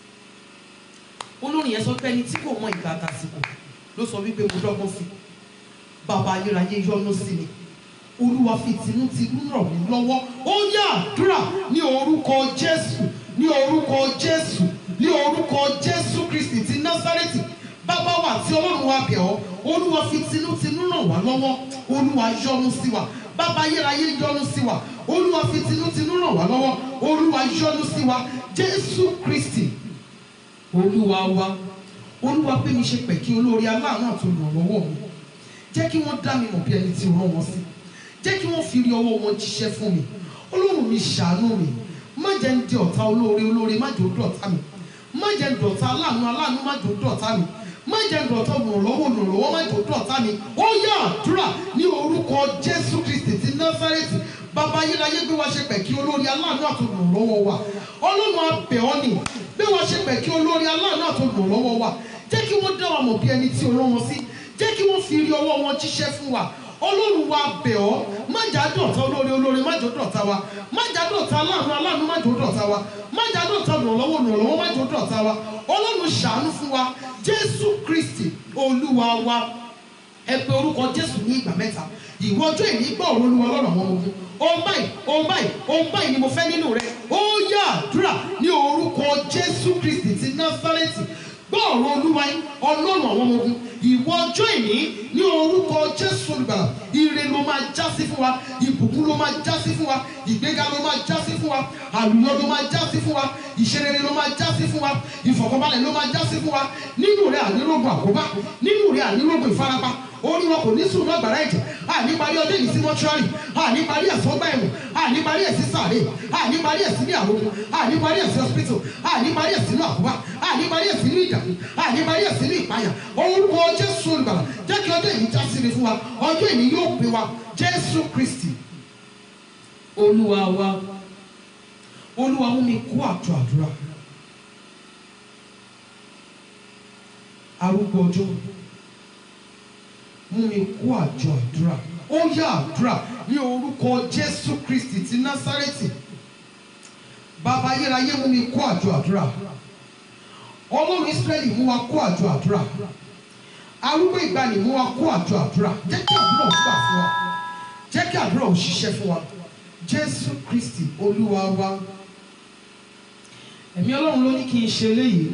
olórin yẹn sọ pé ẹni tí kò mọ ìgbà àtàsìkò ló sọ wípé mo dọ́gbọ́n sí bàbá ayérayé yọ́nú sí mi olúwa fi tinútinú ràn mí lọ́wọ́ ó yá àdúrà ní orúkọ jésù ní orúkọ jésù ní orúkọ jésù kristi ti násárẹ́tì bàbá wa àti ọlọ́run wa bẹ̀ ọ́ olúwa fi tinútinú ràn wá lọ́wọ́ olúwa yọ́nú sí wa bàbá ayérayé yọ́nú sí wa olúwa fi tinútinú ràn wá lọ́wọ́ olúwa yọ́nú sí wa jésù kristi olúwa wa olúwa pé mi ṣe pẹ̀kí olórí aláàánú àti olùrànlọ́wọ́ mi jẹ́ kí wọ́n dá mi mọ̀ bí ẹni tí ó rán wọn sí jẹ́ kí wọ́n fi rí ọwọ́ wọn jíṣẹ́ fún mi ọlọ́run mi ṣàánú mi má jẹ́ ń di ọ̀tá olóore olóore má jẹ́ ó dọ̀tá mi má jẹ́ ń dọ̀tá aláàánú aláàánú má jẹ́ ó dọ̀tá mi má jẹ́ ń dọ̀tá olùrànlọ́wọ́ olùrànlọ́wọ́ má jẹ́ ó dọ̀tá mi ó yá àdúrà ní orúkọ jésù kristi ti násárẹ́tì bàbá ayérayé gbé wa ṣe pẹ̀kí olórí aláàánú àti olùrànlọ́wọ́ wa ọlọ́run abẹ̀ ọ́ nì gbé wa ṣe pẹ̀kí olórí aláàánú àti olùrànlọ́wọ́ wa jẹ́ kí wọ́n dá wa mọ̀ bí ẹni tí o rán wọn sí jẹ́ kí wọ́n fi rí ọwọ́ wọn jíṣẹ́ fún wa ọlọ́run wa bẹ̀ ọ́ má jà dọ̀tá olóore olóore má jò dọ̀tá wa má jà dọ̀tá aláàánú aláàánú má jò dọ̀tá wa má jà dọ̀tá olùrànlọ́wọ́ olùrànlọ́wọ́ má jò dọ̀tá wa ọlọ́run ṣàánú fún wa jésù kristi olúwa wa ẹ pe orúkọ jésù ní ìgbà mẹ́ta ìwọ ọjọ́ ìní gbọ́ ọ̀rọ̀ olúwa lọ́nà àwọn ogun ohun báyìí ohun báyìí ohun báyìí ni mo fẹ́ nínú rẹ ó yá àdúrà ní orúkọ jésù kristi ti násárẹ́tì gbọ́ ọ̀rọ̀ olúwa yín ọlọ́run àwọn ogun ìwọ ọjọ́ ìní ní orúkọ jésù olùgbàlà ire ló máa já sí fún wa ìbùkún ló máa já sí fún wa ìgbéga ló máa já sí fún wa àlùyọ ló máa já sí fún wa ìṣerere ló máa já sí fún wa ìfọ̀kànbalẹ̀ ló máa já sí fún wa nínú rẹ ànírògùn àkóbá nínú rẹ ànírògùn ìfarapa orí wọn kò ní sùn náà gbàrà ẹ̀jẹ̀ àní parí ọdún yìí sí mọ́ṣúárì àní parí ẹ̀sìn ọgbà ẹ̀wọ̀n àní parí ẹ̀sìn sàrè àní parí ẹ̀sìn ní àròkù àní parí ẹ̀sìn hospital àní parí ẹ̀sìn ní àkóbá àní parí ẹ̀sìn ní ìdààmú àní parí ẹ̀sìn ní ìpayà orúkọ jésù olùgbàlà jẹ́ kí ọjọ́ yìí já sí ni fún wa ọjọ́ yìí yóò pè wa jésù kristi olúwa wa olúwa mú mi kó àjọ àdúrà arúgbó ọjọ́ mú mi kó àjọ àdúrà ó yá àdúrà ní orúkọ jésù kristi ti násárẹ́tì bàbá ayérayé mú mi kó àjọ àdúrà ọlọ́run israẹli mú wa kó àjọ àdúrà arúgbó ìgbàanì mú wa kó àjọ àdúrà jẹ́ kí àdúrà ó gbà fún wa jẹ́ kí àdúrà ó ṣiṣẹ́ fún wa jésù kristi olúwa wa ẹ̀mí ọlọ́run ló ní kí n ṣe eléyìí.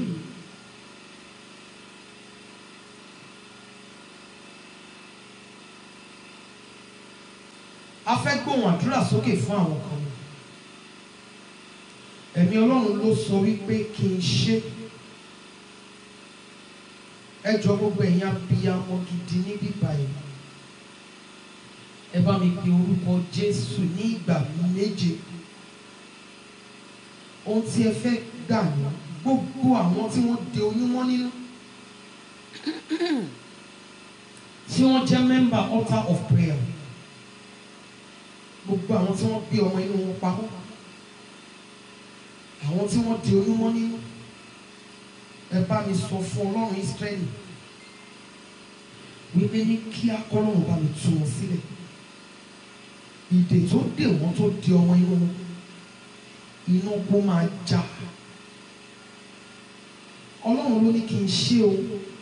a fẹ́ gbọ́ gbóhùn àdúrà sókè fún àwọn kan ni ẹ̀mí ọlọ́run ló sọ wípé kí n ṣe ẹ jọ gbogbo ẹ̀yin abiyamọ gidi níbí báyìí ẹ bá mi pe orúkọ Jésù ní ìgbà méje ohun tí ẹ fẹ́ gbà ní gbogbo àwọn tí wọ́n de oyún mọ́ nínú tí wọ́n jẹ́ member altar of prayer gbogbo àwọn tí wọ́n gbé ọmọ inú wọn pamọ́ àwọn tí wọ́n di oyún mọ́ nínú ẹ bá mi sọ fún ọlọ́run Ísírẹ́lì wípé ní kí akọ́lọ́run bá mi tú wọn sílẹ̀ ìdè tó dè wọ́n tó di ọmọ inú wọn iná kó máa já ọlọ́run ló ní kí n ṣe o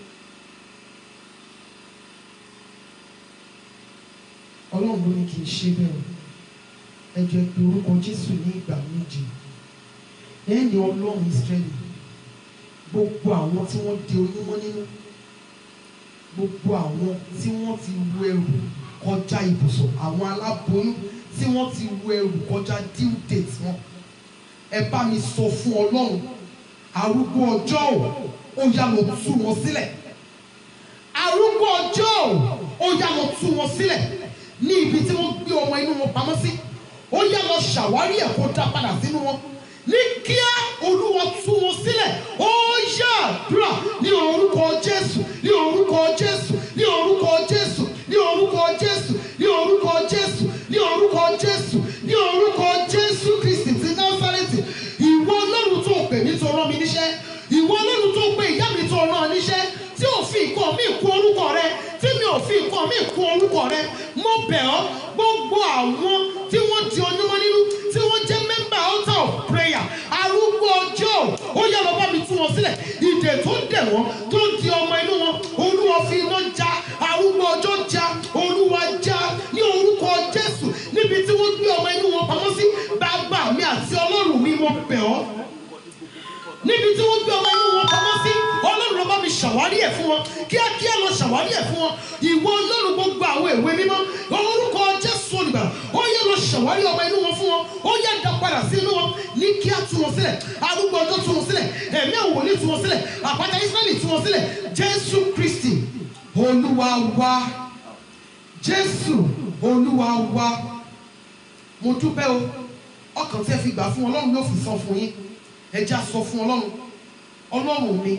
ọlọ́run ló ní kí n ṣe bẹ́ẹ̀ o ẹ jẹ́ pé orúkọ Jésù ní ìgbà méje lẹ́yìn ọlọ́run Ísírẹ́lì gbogbo àwọn tí wọ́n di oyún mọ́ nínú gbogbo àwọn tí wọ́n ti wu ẹrù kọjá ibùsọ̀ àwọn aláboyún tí wọ́n ti wu ẹrù kọjá due date wọn ẹ bá mi sọ fún ọlọ́run arúgbó ọjọ́ ò ó yá lọ tú wọn sílẹ̀ arúgbó ọjọ́ ò ó yá lọ tú wọn sílẹ̀ ní ibi tí wọ́n gbé ọmọ inú wọn pamọ́ sí ó yá lọ ṣàwárí ẹ̀ kó dá padà sínú wọn ní kíá olúwa tú wọn sílẹ̀ ó yá àdúrà ní orúkọ jésù ní orúkọ jésù ní orúkọ jésù ní orúkọ jésù ní orúkọ jésù ní orúkọ jésù ní orúkọ jésù kristi ti násárẹ́tì ìwọ ọlọ́run tó pè mí tó rán mi níṣẹ́ ìwọ ọlọ́run tó pè ìyá mi tó rán níṣẹ́ tí ò fi nǹkan mi kún orúkọ rẹ tí mi ò fi nǹkan mi kún orúkọ rẹ mo bẹ̀ ọ́ gbogbo àwọn tí wọ́n di onímọ̀ nínú tí wọ́n jẹ́ member altar of prayer arúgbó ọjọ́ ó yá lọ bá mi tú wọn sílẹ̀ ìdè tó dẹ̀ wọ́n tó di ọmọ inú wọn olúwa fi iná já arúgbó ọjọ́ já olúwa já ní orúkọ jésù níbi tí wọ́n gbé ọmọ inú wọn pamọ́ sí bàbá mi àti ọlọ́run mi mo bẹ̀ ọ́ níbi tí wọ́n gbé ọmọ inú wọn pamọ́ sí ọlọ́run ló bá mi ṣàwárí ẹ̀ fún wọn kíákíá lọ ṣàwárí ẹ̀ fún wọn ìwọ ọlọ́run gbogbo àwọn ìwé mímọ́ orúkọ jésù olùgbàlà ó yẹ lọ ṣàwárí ọmọ inú wọn fún wọn ó yẹ dá padà sí inú wọn ní kíá tú wọn sílẹ̀ arúgbó ọjọ́ tú wọn sílẹ̀ ẹ̀mí àwòrán tú wọn sílẹ̀ àpáta israẹli tú wọn sílẹ̀ jésù kristi olúwa wa jésù olúwa wa mo dúpẹ́ o ọkàn tí ẹ fi gbà fún ọlọ́run yóò fi san fún yín ẹ já sọ fún ọlọ́run ọlọ́run mi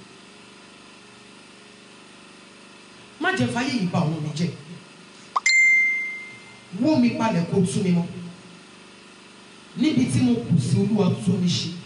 má jẹ́ fáyé yìí bà àwọn mi jẹ́ wó mi palẹ̀ kó tú mi mọ́ níbi tí mo kù sí olúwa tún mi ṣe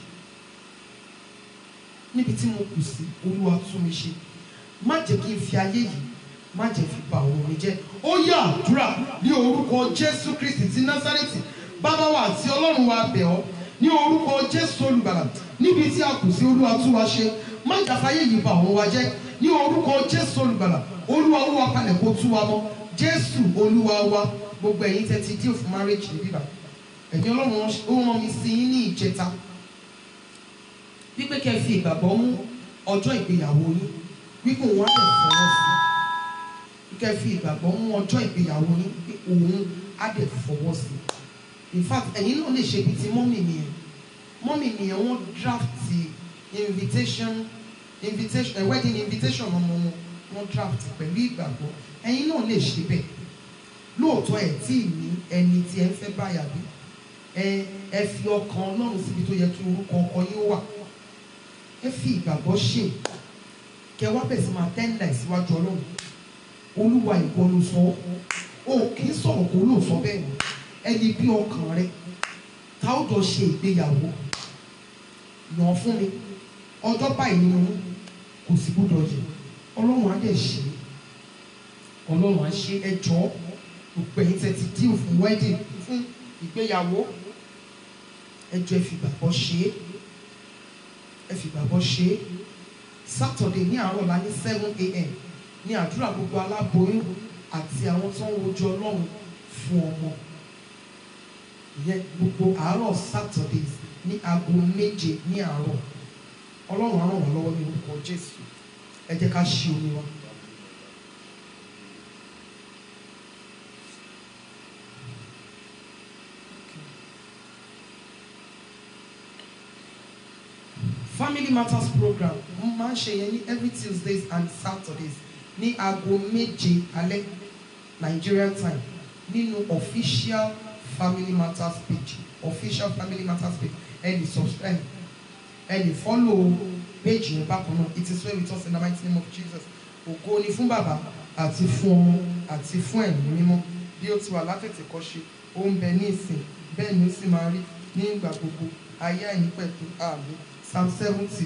níbi tí mo kù sí olúwa tún mi ṣe má jẹ́ kí n fi ayé yìí má jẹ́ fi bà àwọn mi jẹ́ ó yá àdúrà ní orúkọ jésù kristi ti násárẹ́tì bàbá wa àti ọlọ́run wa bẹ̀ ọ́ ní orúkọ jésù olùgbàlà níbi tí a kù sí olúwa tún wa ṣe má jàfáyé yìí bà àwọn wa jẹ́ ní orúkọ jésù olùgbàlà olúwa olúwa palẹ̀ kó tú wa mọ́ jésù olúwa wa gbogbo ẹ̀yin tẹ́ ti deal fún marriage ní bíbá ẹ̀yin ọlọ́run ó rán mi sí yín ní ìjẹta wípé kẹ́ ẹ fi ìgbàgbọ́ mú ọjọ́ ìgbéyàwó yín wípé òun á lè fọwọ́ sí kẹ́ ẹ fi ìgbàgbọ́ mú ọjọ́ ìgbéyàwó yín pé òun á lè fọwọ́ sí in fact ẹ̀yin náà lè ṣe bíi ti mọ́mì nìyẹn mọ́mì nìyẹn wọ́n draft invitation invitation uh, wedding invitation ọmọ wọn wọ́n draft pẹ̀lú ìgbàgbọ́ ẹ̀yin náà lè ṣe bẹ́ẹ̀ lóòótọ́ ẹ̀ tí ì ní ẹni tí ẹ ń fẹ́ báyà bí ẹ ẹ fi ọkàn ọlọ́run síbi tó yẹ kí orúkọ ọkọ yín wà ẹ fi ìgbàgbọ́ ṣe kẹ wá bẹ̀ sí máa tẹ́ńdà ìsíwájú ọlọ́run olúwa ìwọ ló sọ ó kì í sọ̀rọ̀ kó ló sọ bẹ́ẹ̀ ni ẹni bí ọkàn rẹ tá ó jọ ṣe ìgbéyàwó yàn fún mi ọjọ́ báyìí ni mo kò sí gbọ́dọ̀ yẹ ọlọ́run á dẹ̀ ṣe ọlọ́run á ṣe ẹjọ́ gbogbo ẹ̀yin tẹ́ ti díò fún wedding fún ìgbéyàwó ẹjọ́ ẹ fi gbàgbọ́ ṣe é ẹ fi gbàgbọ́ ṣe é Saturday ní àárọ̀ la ní seven a.m. ní àdúrà gbogbo aláboyún àti àwọn tó ń wojú ọlọ́run fún ọmọ ìyẹn gbogbo àárọ̀ Saturdays ní aago méje ní àárọ̀ ọlọ́run á ràn wá lọ́wọ́ ní orúkọ Jésù ẹ jẹ́ ká ṣí omi wa. family matters program mo máa ń ṣe yẹn ní every tuesdays and saturdays ní aago méje alẹ́ nigerian time nínú official family matters page official family matters page ẹ lè subscribe ẹ lè follow page yẹn bákan náà it is well with us in the mighty name of jesus ògo ni fún bàbá àti fún ọmọ àti fún ẹ̀mí mímọ́ bí ó ti wà látètè kọ́ ṣe ó ń bẹ ní ìsìn bẹ́ẹ̀ ni ó sì máa rí ní ìgbà gbogbo ayé àìnípẹ̀kú ààbò psalm seventy.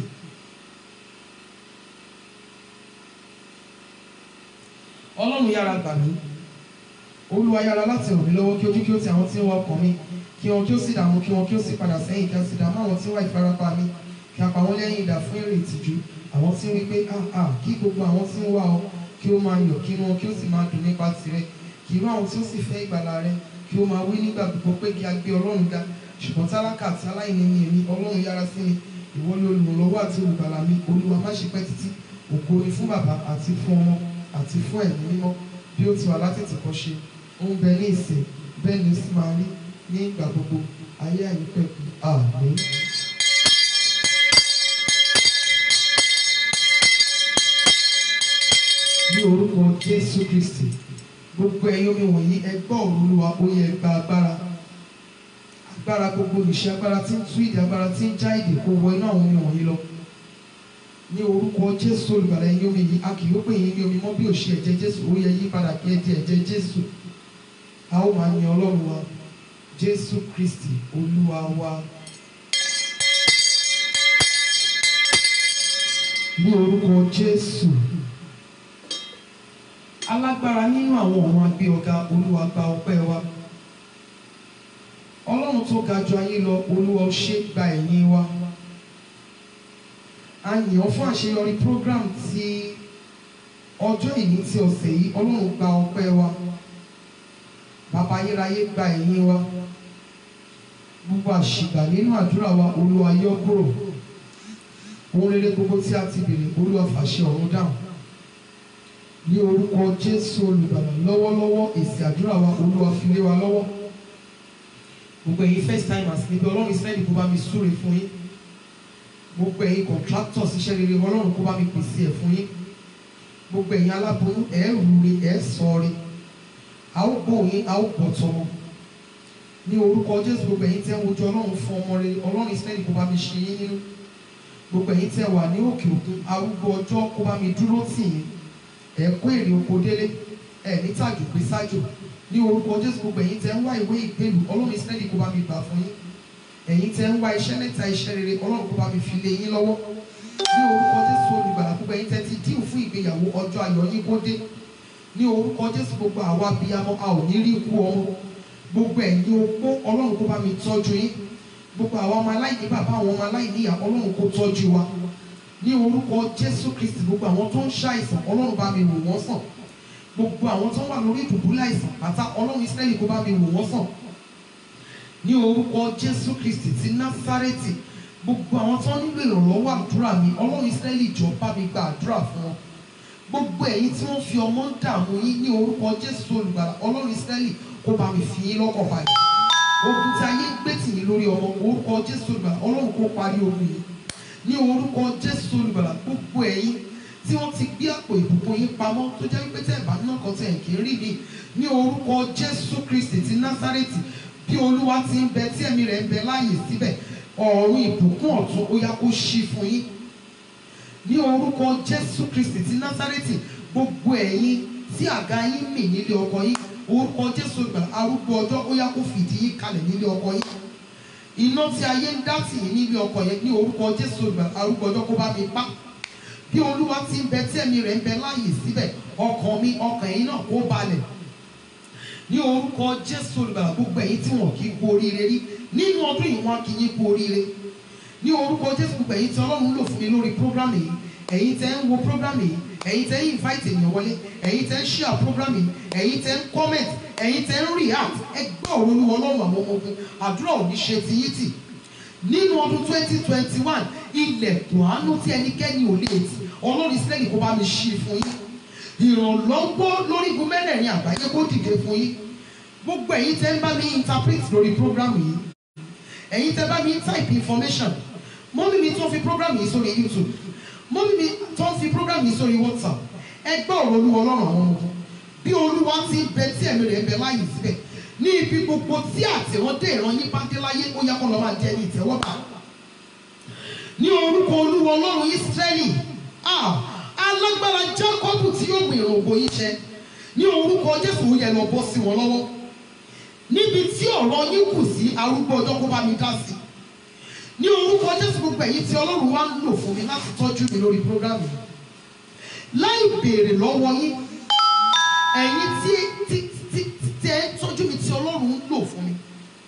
ọlọ́run yára gbà mí olúwa yára láti ràn mí lọ́wọ́ kí ojú kí ó ti àwọn tí ń wá ọkàn mi kí wọn kí ó sì dààmú kí wọn kí ó sì padà sẹ́yìn kí a sì dààmú àwọn tí ń wá ìfarapa mi kí a pa wọ́n lẹ́yìn idà fún èrè ìtìjú àwọn tí ń wí pé ah ah kí gbogbo àwọn tí ń wá ọ kí ó máa yọ̀ kí wọn kí ó sì máa dùn nípa tirẹ̀ kí irú àwọn tí ó sì fẹ́ ìgbàlà rẹ kí ó máa wí nígbà gbogbo pé kí a gbé ọlọ́run ga ṣùgbọ́n tálákà àti aláìní ni èmi ọlọ́run yára sí mi ìwọ ni olùrànlọ́wọ́ àti olùgbàlà mi olúwa má ṣe pẹ́ títí ògo ni fún bàbá àti fún ọmọ àti fún ẹ̀mí mímọ́ bí ó ti wà látètè kọ́ ṣe ó ń bẹ ní ìsìn bẹ́ẹ̀ ni ó sì máa rí ní ìgbà gbogbo ayé àìnípẹ̀kù àmín. ní orúkọ jésù kristi gbogbo ẹ̀yin omi wọ̀nyí ẹ gbọ́ ọ̀rọ̀ olúwa ó yẹ gba agbára agbára gbogbo olùṣe agbára tí ń tú ìdí agbára tí ń já ìdè kó wọ inú àwọn omi wọ̀nyí lọ ní orúkọ jésù olùgbàlà ẹ̀yin omi yìí a kì yóò pè yín ní omi mọ́ bí òṣì ẹ̀jẹ̀ jésù ó yẹ yí padà kí ẹ di ẹ̀jẹ̀ jésù a ó máa yin ọlọ́run wa jésù kristi olúwa wa. ní orúkọ jésù alágbára nínú àwọn ọ̀run agbé ọ̀gá olúwa gba ọpẹ́ wa ọlọ́run tó ga ju ayé lọ olúwa ó ṣe gba ẹ̀yìn wa a yìn ọ́ fún àṣeyọrí program ti ọjọ́ ìní ti ọ̀sẹ̀ yìí ọlọ́run gba ọpẹ́ wa bàbá ayérayé gba ẹ̀yìn wa gbogbo àṣìgbà nínú àdúrà wa olúwa yọ kúrò ohun rere gbogbo tí a ti bèrè olúwa fàṣẹ ọ̀run dáhùn ní orúkọ jésù olùgbàlà lọ́wọ́lọ́wọ́ èsì àdúrà wa olúwa fi lé wa lọ́wọ́ gbogbo ẹ̀yin first timers níbi ọlọ́run israẹli kó bá mi súre fún yín gbogbo ẹ̀yin contractors iṣẹ́ rere ọlọ́run kó bá mi pèsè ẹ̀ fún yín gbogbo ẹ̀yin aláboyún ẹ̀ rúre ẹ̀ sọ̀re a ó gbọ́ yín a ó gbọ́ tọmọ ní orúkọ jésù gbogbo ẹ̀yin tẹ́ ń wojú ọlọ́run fún ọmọ rere ọlọ́run israẹli kó bá mi ṣe yín nínú gbogbo ẹ̀yin tẹ́ wà ní òkè òkun arúgbó ọjọ́ kó bá mi dúró tì yín ẹ kó èrè oko délé ẹ ní tàjò pé sájò ní orúkọ jésù gbogbo ẹ̀yin tẹ́ ń wá ìwé ìgbélú ọlọ́run ìsírẹ́lì kó bá mi gbà fún yín ẹ̀yin tẹ́ ń wá iṣẹ́ mẹ́ta iṣẹ́ rere ọlọ́run kó bá mi fi lé yín lọ́wọ́ ní orúkọ jésù olùgbàlà gbogbo ẹ̀yin tẹ́ ti díù fún ìgbéyàwó ọjọ́ ayọ̀ yín kó dé ní orúkọ jésù gbogbo àwa abiyamọ a ò ní rí ikú ọmọ gbogbo ẹ̀yin opó ọlọ́run kó bá mi tọ́jú yín gbogbo àwọn ọmọ aláìní bàbá àwọn ọmọ aláìní ìyá ọlọ́run kó tọ́jú wa ní orúkọ jésù kristi gbogbo àwọn tó ń ṣàìsàn ọlọ́run bá mi wò wọ́n sàn gbogbo àwọn tó wà lórí ìdùbúlẹ̀ àìsàn pátá ọlọ́run ìsírẹ́lì kó bá mi wò wọ́n sàn ní orúkọ jésù kristi ti násárẹ́tì gbogbo àwọn tó nílò ìrànlọ́wọ́ àdúrà mi ọlọ́run ìsírẹ́lì jọ bá mi gba àdúrà fún wọn gbogbo ẹ̀yin tí wọ́n fi ọmọ ń dààmú yín ní orúkọ jésù olùgbàlà ọlọ́run ìsírẹ́lì kó bá mi fi yín lọ́kàn balẹ̀ ogun tí ayé gbé tì mí lórí ọmọ orúkọ jésù olùgbàlà ọlọ́run kó parí ogun yìí ní orúkọ jésù olùgbàlà gbogbo ẹ̀yin tí wọ́n ti gbé àpò ìbùkún yín pamọ́ tó jẹ́ wípé tẹ́ ẹ̀ bá náà kan tẹ̀ ẹ̀ kì í rí mi ní orúkọ jésù kristi ti násárẹ́tì bí olúwa ti ń bẹ tí ẹ̀mí rẹ̀ ń bẹ láàyè síbẹ̀ ọ̀run ìbùkún ọ̀tun ó yá kó ṣí fún yín ní orúkọ jésù kristi ti násárẹ́tì gbogbo ẹ̀yin tí àga yín mì nílé ọkọ yín orúkọ jésù olùgbàlà arúgbó ọjọ́ ó yá kó fìdí yín kalẹ̀ nílé ọkọ yín iná tí ayé ń dá tì yín nílé ọkọ yẹn ní orúkọ jésù olùgbàlà arúgbó ọjọ́ kó bá mi pa bí olúwa ti ń bẹ tí ẹ̀mí rẹ̀ ń bẹ láàyè síbẹ̀ ọkàn mi ọkàn yín náà kó balẹ̀ ní orúkọ jésù olùgbàlà gbogbo ẹ̀yin tí wọn kì í kú oríire rí nínú ọdún yìí wọn kì í kú oríire ní orúkọ jésù gbogbo ẹ̀yin tí ọlọ́run lò fún mi lórí prógrámù yìí ẹ̀yin tẹ́ ń wo prógrámù yìí ẹ̀yin tẹ́ ń invite ènìyàn wọlé ẹ̀yin tẹ́ ń share prógrámù yìí ẹ̀yin tẹ́ ń comment ẹ̀yin tẹ́ ń react ẹ gbọ́ ọ̀rọ̀ olúwa ọlọ́run àwọn ọmọ ogun àdúrà ò ní ṣe ti yín tì nínú ọdún twenty twenty one ilẹ̀kùn àánú tí ẹnikẹ́ni ò lè tì ọlọ́run ìsírẹ́lì kó bá mi ṣí fún yín ìrànlọ́wọ́ lórí igun mẹ́rẹ̀ẹ̀rin àgbáyé kó dìde fún yín gbogbo ẹ̀yin tẹ́ ń bá mi interpret lórí program yìí ẹ̀yin tẹ́ bá mi type information mọ́mí mi tó ń fi program yìí sórí youtube mọ́mí mi tó ń fi program yìí sórí whatsapp ẹ gbọ́ ọ̀rọ̀ olúwa ọlọ́run àwọn ọmọ bí olúwa ti ń bẹ tí ẹ̀mí rẹ̀ ń bẹ láàyè síbẹ̀ ní ibi gbogbo tí àtẹ̀wọ́dé ìran yín bá dé láyé ó yá kó lọ́ máa jẹ́ ní ìtẹ́wọ́gbà ní orúkọ olúwa ọlọ́run ísírẹ́lì ah, alágbára jákọ́bù tí yóò gbìn ìrògbò yín ṣẹ ní orúkọ jésù ó yẹ lọ bọ́ sí wọn lọ́wọ́ níbi tí ọ̀rọ̀ yín kù sí arúgbó ọjọ́ kó bá mi dá sí ní orúkọ jésù gbogbo ẹ̀yin tí ọlọ́run wá ń lò fún mi láti tọ́jú mi lórí prógrámù yìí láì béèrè lọ́wọ́ yín ẹ̀yin tí tí tí tí tẹ́ ń tọ́jú mi tí ọlọ́run ń lò fún mi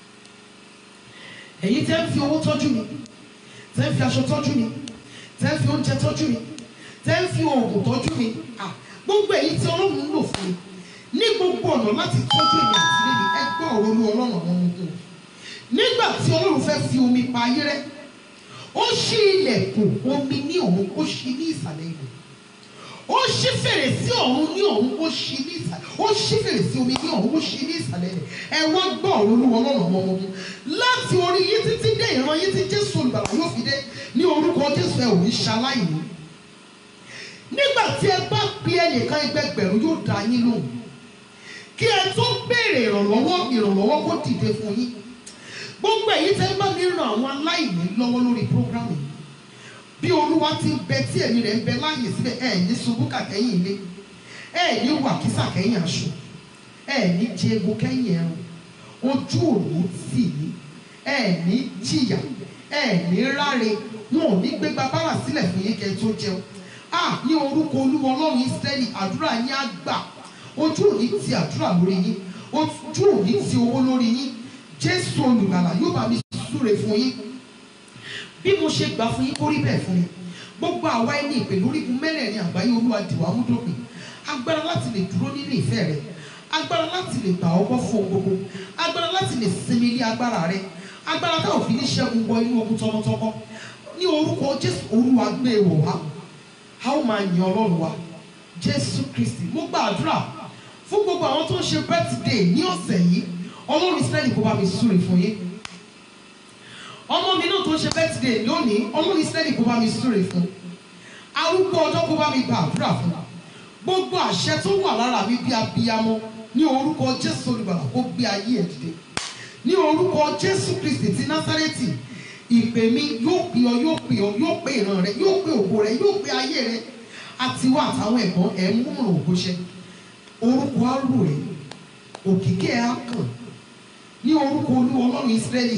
ẹ̀yin tẹ́ ń fi owó tọ́jú mi tẹ́ ń fi aṣọ tọ́jú mi tẹ́ ń fi oúnjẹ tọ́jú mi tẹ́ ń fi oògùn tọ́jú mi à gbogbo ẹ̀yin tí ọlọ́run ń lò fún mi ní gbogbo ọ̀nà láti tọ́jú èmi àti lébi ẹ gbọ́ ọ̀rọ̀ olú ọlọ́run àwọn ọmọ ogun nígbà tí ọlọ́run fẹ́ fi omi pa ayé rẹ ó ṣí ilẹ̀kùn omi ní ọ̀run ó ṣí ní ìsàlẹ̀ ilẹ̀ ó ṣí fèrèsé ọ̀run ní ọ̀run ó ṣí ní ìsàlẹ̀ ó ṣí fèrèsé omi ní ọ̀run ó ṣí ní ìsàlẹ̀ rẹ̀ ẹ wá gbọ́ ọ̀rọ̀ olúwa ọlọ́run ọmọ ọmọ láti orí yín títí dé ìran yín tí jésù olùgbàlà yóò fi dé ní orúkọ jésù ẹ ò ní ṣaláìní nígbà tí ẹ bá pe ẹnìkan ẹgbẹgbẹ̀rún yóò dá yín lóhùn kí ẹ tó béèrè ìrànlọ́wọ́ ìrànlọ́wọ́ kó dìde fún yín gbogbo èyí tẹ́ bá mi ràn àwọn aláìní lọ́wọ́ lórí prógrámù yìí bí olúwa ti ń bẹ tí ẹ̀mí rẹ̀ ń bẹ láàyè síbẹ̀ ẹ̀ ní ṣubú kàkẹ́yìn ilé ẹ̀ ní wàkísà kẹ́yìn aṣọ ẹ̀ ní jẹ egun kẹ́yìn ẹran ojú òní tì ní ẹ̀ ní jìyà ẹ̀ ní ráre wọn ò ní gbégbá bára sílẹ̀ fún yín kẹ́ tó jẹun a ní orúkọ olúwa ọlọ́run ìsírẹ́lì àdúrà yín á gbà ojú òní ti àdúrà lórí yín ojú òní ti owó lórí yín jésù olùgbàlà yóò bá mi súre fún yín bí mo ṣe gbà fún yín kó rí bẹ́ẹ̀ fún mi gbogbo àwa ẹni ìpè lórígun mẹ́rẹ̀ẹ̀rin àgbáyé olúwa dìwà múdòpin agbára láti lè dúró nínú ìfẹ́ rẹ agbára láti lè gbà ọgbọ́ fún ohun gbogbo agbára láti lè sinmi ilé agbára rẹ agbára táwọn fi ní ṣẹ́gun wọ inú ogun tọmọtọmọ ní orúkọ jésù olúwa gbé e wọ̀ wá a ó máa yan ọlọ́run wa jésù kristi mo gbàdúrà fún gbogbo àwọn tó ń ṣe birthday ní ọ̀sẹ̀ yìí ọlọ́run israẹli kó bá mi súre fún yín ọmọ mi náà tó ń ṣe birthday lónìí ọlọ́run israẹli kó bá mi súre fún arúgbó ọjọ́ kó bá mi gba àdúrà fún gbogbo àṣẹ tó wà lára mi bí abiyamọ ní orúkọ jésù olùgbàlà kó gbé ayé ẹ̀ dìde ní orúkọ jésù kristi ti násárẹ́tì ìpè mi yóò pè ọ yóò pè ọ yóò pè ìran rẹ yóò pè ògo rẹ yóò pè ayé rẹ àti wá àtàwọn ẹ̀gbọ́n ẹ̀ ń múràn ògo ṣẹ orúkọ arú rẹ òkìkí ẹ̀ á kàn ní orúkọ olú ọlọ́run ìsírẹ́lì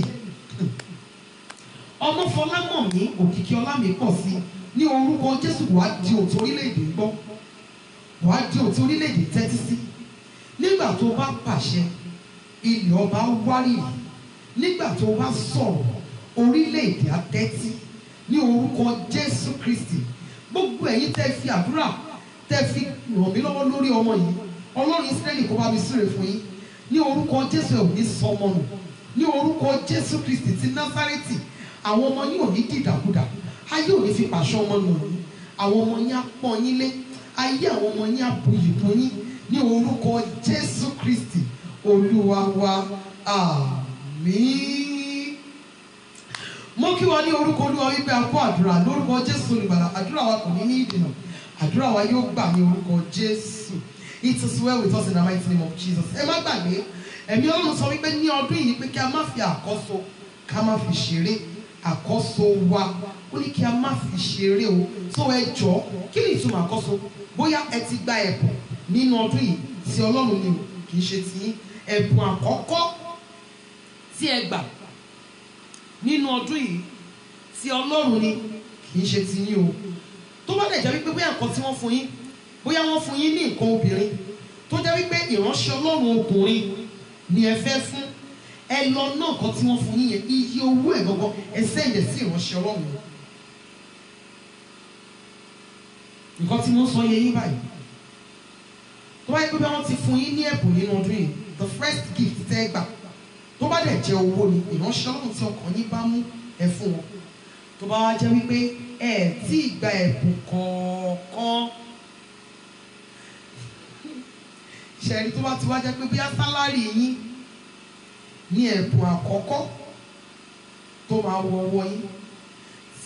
ọmọ fọlámọ̀mí òkìkí ọlámi pọ̀ sí ní orúkọ jésù wàá di òtún orílẹ̀-èdè gbọ́ wàá di òtún orílẹ̀-èdè tẹ́tí sí nígbà tó bá pàṣẹ ilẹ̀ ọba wárìrì nígbà tó bá sọ̀rọ̀ orílẹ̀-èdè àtẹ́tí ní orúkọ jésù kristi gbogbo ẹ̀yin tẹ́ fi àdúrà tẹ́ fi ràn mí lọ́wọ́ lórí ọmọ yìí ọlọ́run ìsírẹ́lì kó bá mi súre fún yín ní orúkọ jésù ẹ̀ ò ní sọmọ nù ní orúkọ jésù kristi ti násárẹ́tì àwọn ọmọ yín ò ní dìdàkudà ayé ò ní fi pàṣọ ọmọ nù yín àwọn ọmọ yín á pọ́n yín lé ayé àwọn ọmọ yín á buyì fún yín ní orúkọ jésù kristi olúwa wa àmín mo kí wa ní orúkọ olúwa wípé a kó àdúrà lórúkọ jésù olùgbàlà àdúrà wa kò ní ní ìdènà àdúrà wa yóò gbà ní orúkọ jésù it is well with us in the mighty name of jesus ẹ má gbàgbé ẹ̀mí ọlọ́run sọ wípé ní ọdún yìí pé kí a má fi àkọ́so ká má fi ṣeré àkọ́so wa ó ní kí a má fi ṣeré o tó ẹ jọ kí ni ìtumọ̀ àkọ́so bóyá ẹ ti gba ẹ̀bùn nínú ọdún yìí tí ọlọ́run ni o kì í ṣe tiyín ẹ̀bùn àkọ́kọ́ tí ẹ gbà nínú ọdún yìí tí ọlọ́run ni kì í ṣe tiyín o tó bá dẹ̀ jẹ́ wípé bóyá nǹkan tí wọ́n fún yín bóyá wọ́n fún yín ní nǹkan obìnrin tó jẹ́ wípé ìránṣẹ́ ọlọ́run ọkùnrin ni ẹ fẹ́ fún ẹ lọ náà nǹkan tí wọ́n fún yín yẹn iye owó ẹ̀ gangan ẹ sẹ́ǹdẹ̀ sí ìránṣẹ́ ọlọ́run yẹn nǹkan tí wọ́n sọ yẹ yín báyìí tó bá yẹ pé bí wọ́n ti fún yín ní ẹ̀bùn nínú ọdún yìí the first gift tẹ́ ẹ gbà tó bá dẹ̀ jẹ́ owó ni ìránṣẹ́ ọlọ́run tí ọkàn yín bá mú ẹ fún wọn tó bá wá jẹ́ wípé ẹ tí ì gba ẹ̀bùn kọ̀ọ̀kan ṣẹ̀rí tó bá ti wá jẹ́ pé bóyá sálárì yín ní ẹ̀bùn àkọ́kọ́ tó máa wọ ọwọ́ yín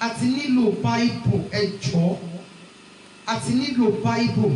a ti nílò bible ẹ jọ̀ọ́ a ti nílò bible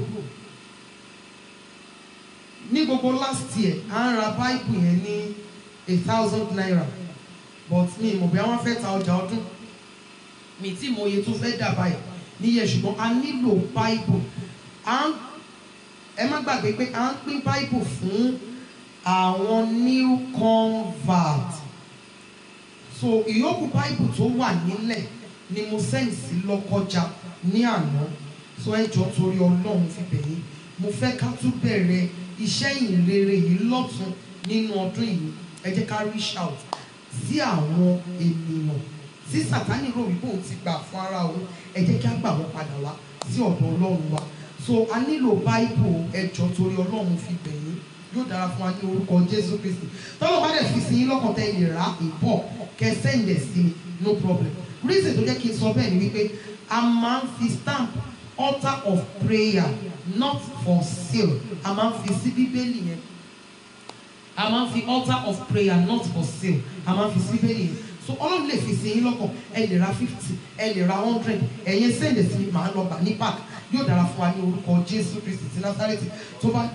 ní gbogbo last year à ń ra bible yẹn ní a thousand naira but mi ì mọ̀ bí wọ́n fẹ́ ta ọjà ọdún mi tí mo iye tó fẹ́ dà báyìí níyẹn ṣùgbọ́n a nílò bible à ń ẹ má gbàgbé pé à ń pín bible fún àwọn new convert so ìyókù bible tó wà nílẹ̀ ni mo send sí lọ́kọjá ní àná so ẹ jọ torí ọlọ́run fi bẹ̀yìn mo fẹ́ ká tún bẹ̀rẹ̀ iṣẹ́ ìrere yìí lọ́tún nínú ọdún yìí ẹ jẹ́ ká reach out sí àwọn ènìyàn tí sàtánì rò wípé òun ti gbà fún ara òun ẹ jẹ́ kí á gbà wọ́n padà wá sí ọ̀dọ̀ ọlọ́run wa so a nílò bible ẹ jọ torí ọlọ́run fi bẹ̀yìn yóò dára fún wa ní orúkọ jésù kristi tọ́lọ́ bá dẹ̀ fi sí yín lọ́kàn tẹ́ lè rà ìbọ̀ kẹ́ sẹ́ǹdẹ̀ sí mi no problem reason tó jẹ́ kí n sọ bẹ́ẹ̀ ni wípé a máa ń fi stamp altar of prayer not for sale a máa ń fi sí bíbélì yẹn a máa ń fi altar of prayer not for sale a máa ń fi sí bíbélì yẹn so ọlọ́run lè fi sí yín lọ́kàn ẹ lè ra fifty ẹ lè ra hundred ẹ̀yin sẹ́ǹdẹ̀ sí mi màá lọ gbà ní park yóò dára fún wa ní orúkọ jésù kristi ti násárẹ́tì tó bá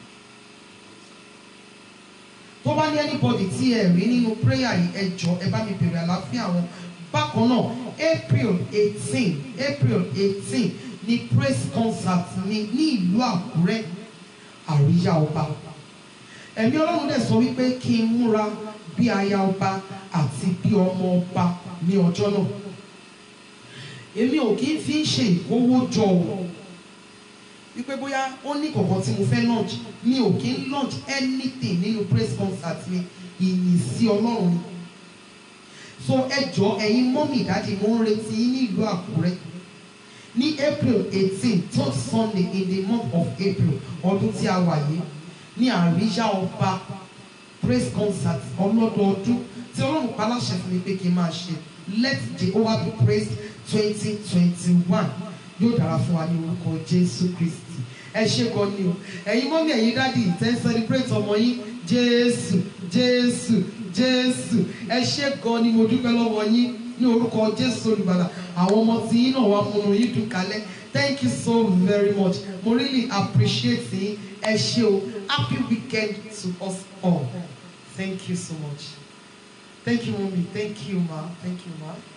tó bá ní anybody tí ẹ rí nínú prayer yìí ẹ jọ ẹ bá mi bèrè àlàáfíà wọn bákan náà april eighteen april eighteen ni praise concert mi ní ìlú àkúrẹ́ àríyá ọba ẹ̀mí ọlọ́run dẹ̀ sọ wípé kí n múra bí aya ọba àti bí ọmọ ọba ní ọjọ́ náà èmi ò kí ń fi ń ṣe ìkówójọ o wípé bóyá ó ní kọ̀ọ̀kan tí mo fẹ́ launch mi ò kí ń launch anything nínú praise concert mi ìyìn sí ọlọ́run ni so ẹ jọ ẹ̀yin mọ́mì ìdájí mo ń retí yín ní ìlú àkúrẹ́ ní april eighteen third sunday in the month of april ọdún tí a wà yìí ní àríyá ọba praise concert ọlọ́dọọdún tí ọlọ́run paláṣẹ fún mi pé kí n máa ṣe let jehovah be praised twenty twenty one yóò dára fún wa ní orúkọ jésù kristi ẹ ṣe gan ni o ẹ̀yin mọ́mí ẹ̀yin dádì tẹ́ ń celebrate ọmọ yín jésù jésù jésù ẹ ṣe gan ni mo dúpẹ́ lọ́wọ́ yín ní orúkọ jésù olùgbàlà àwọn ọmọ tí yín náà wà múnú yín dùn kalẹ̀ thank you so very much mo really appreciate yín ẹ ṣe o happy weekend to us all thank you so much thank you mummy thank you ma thank you ma.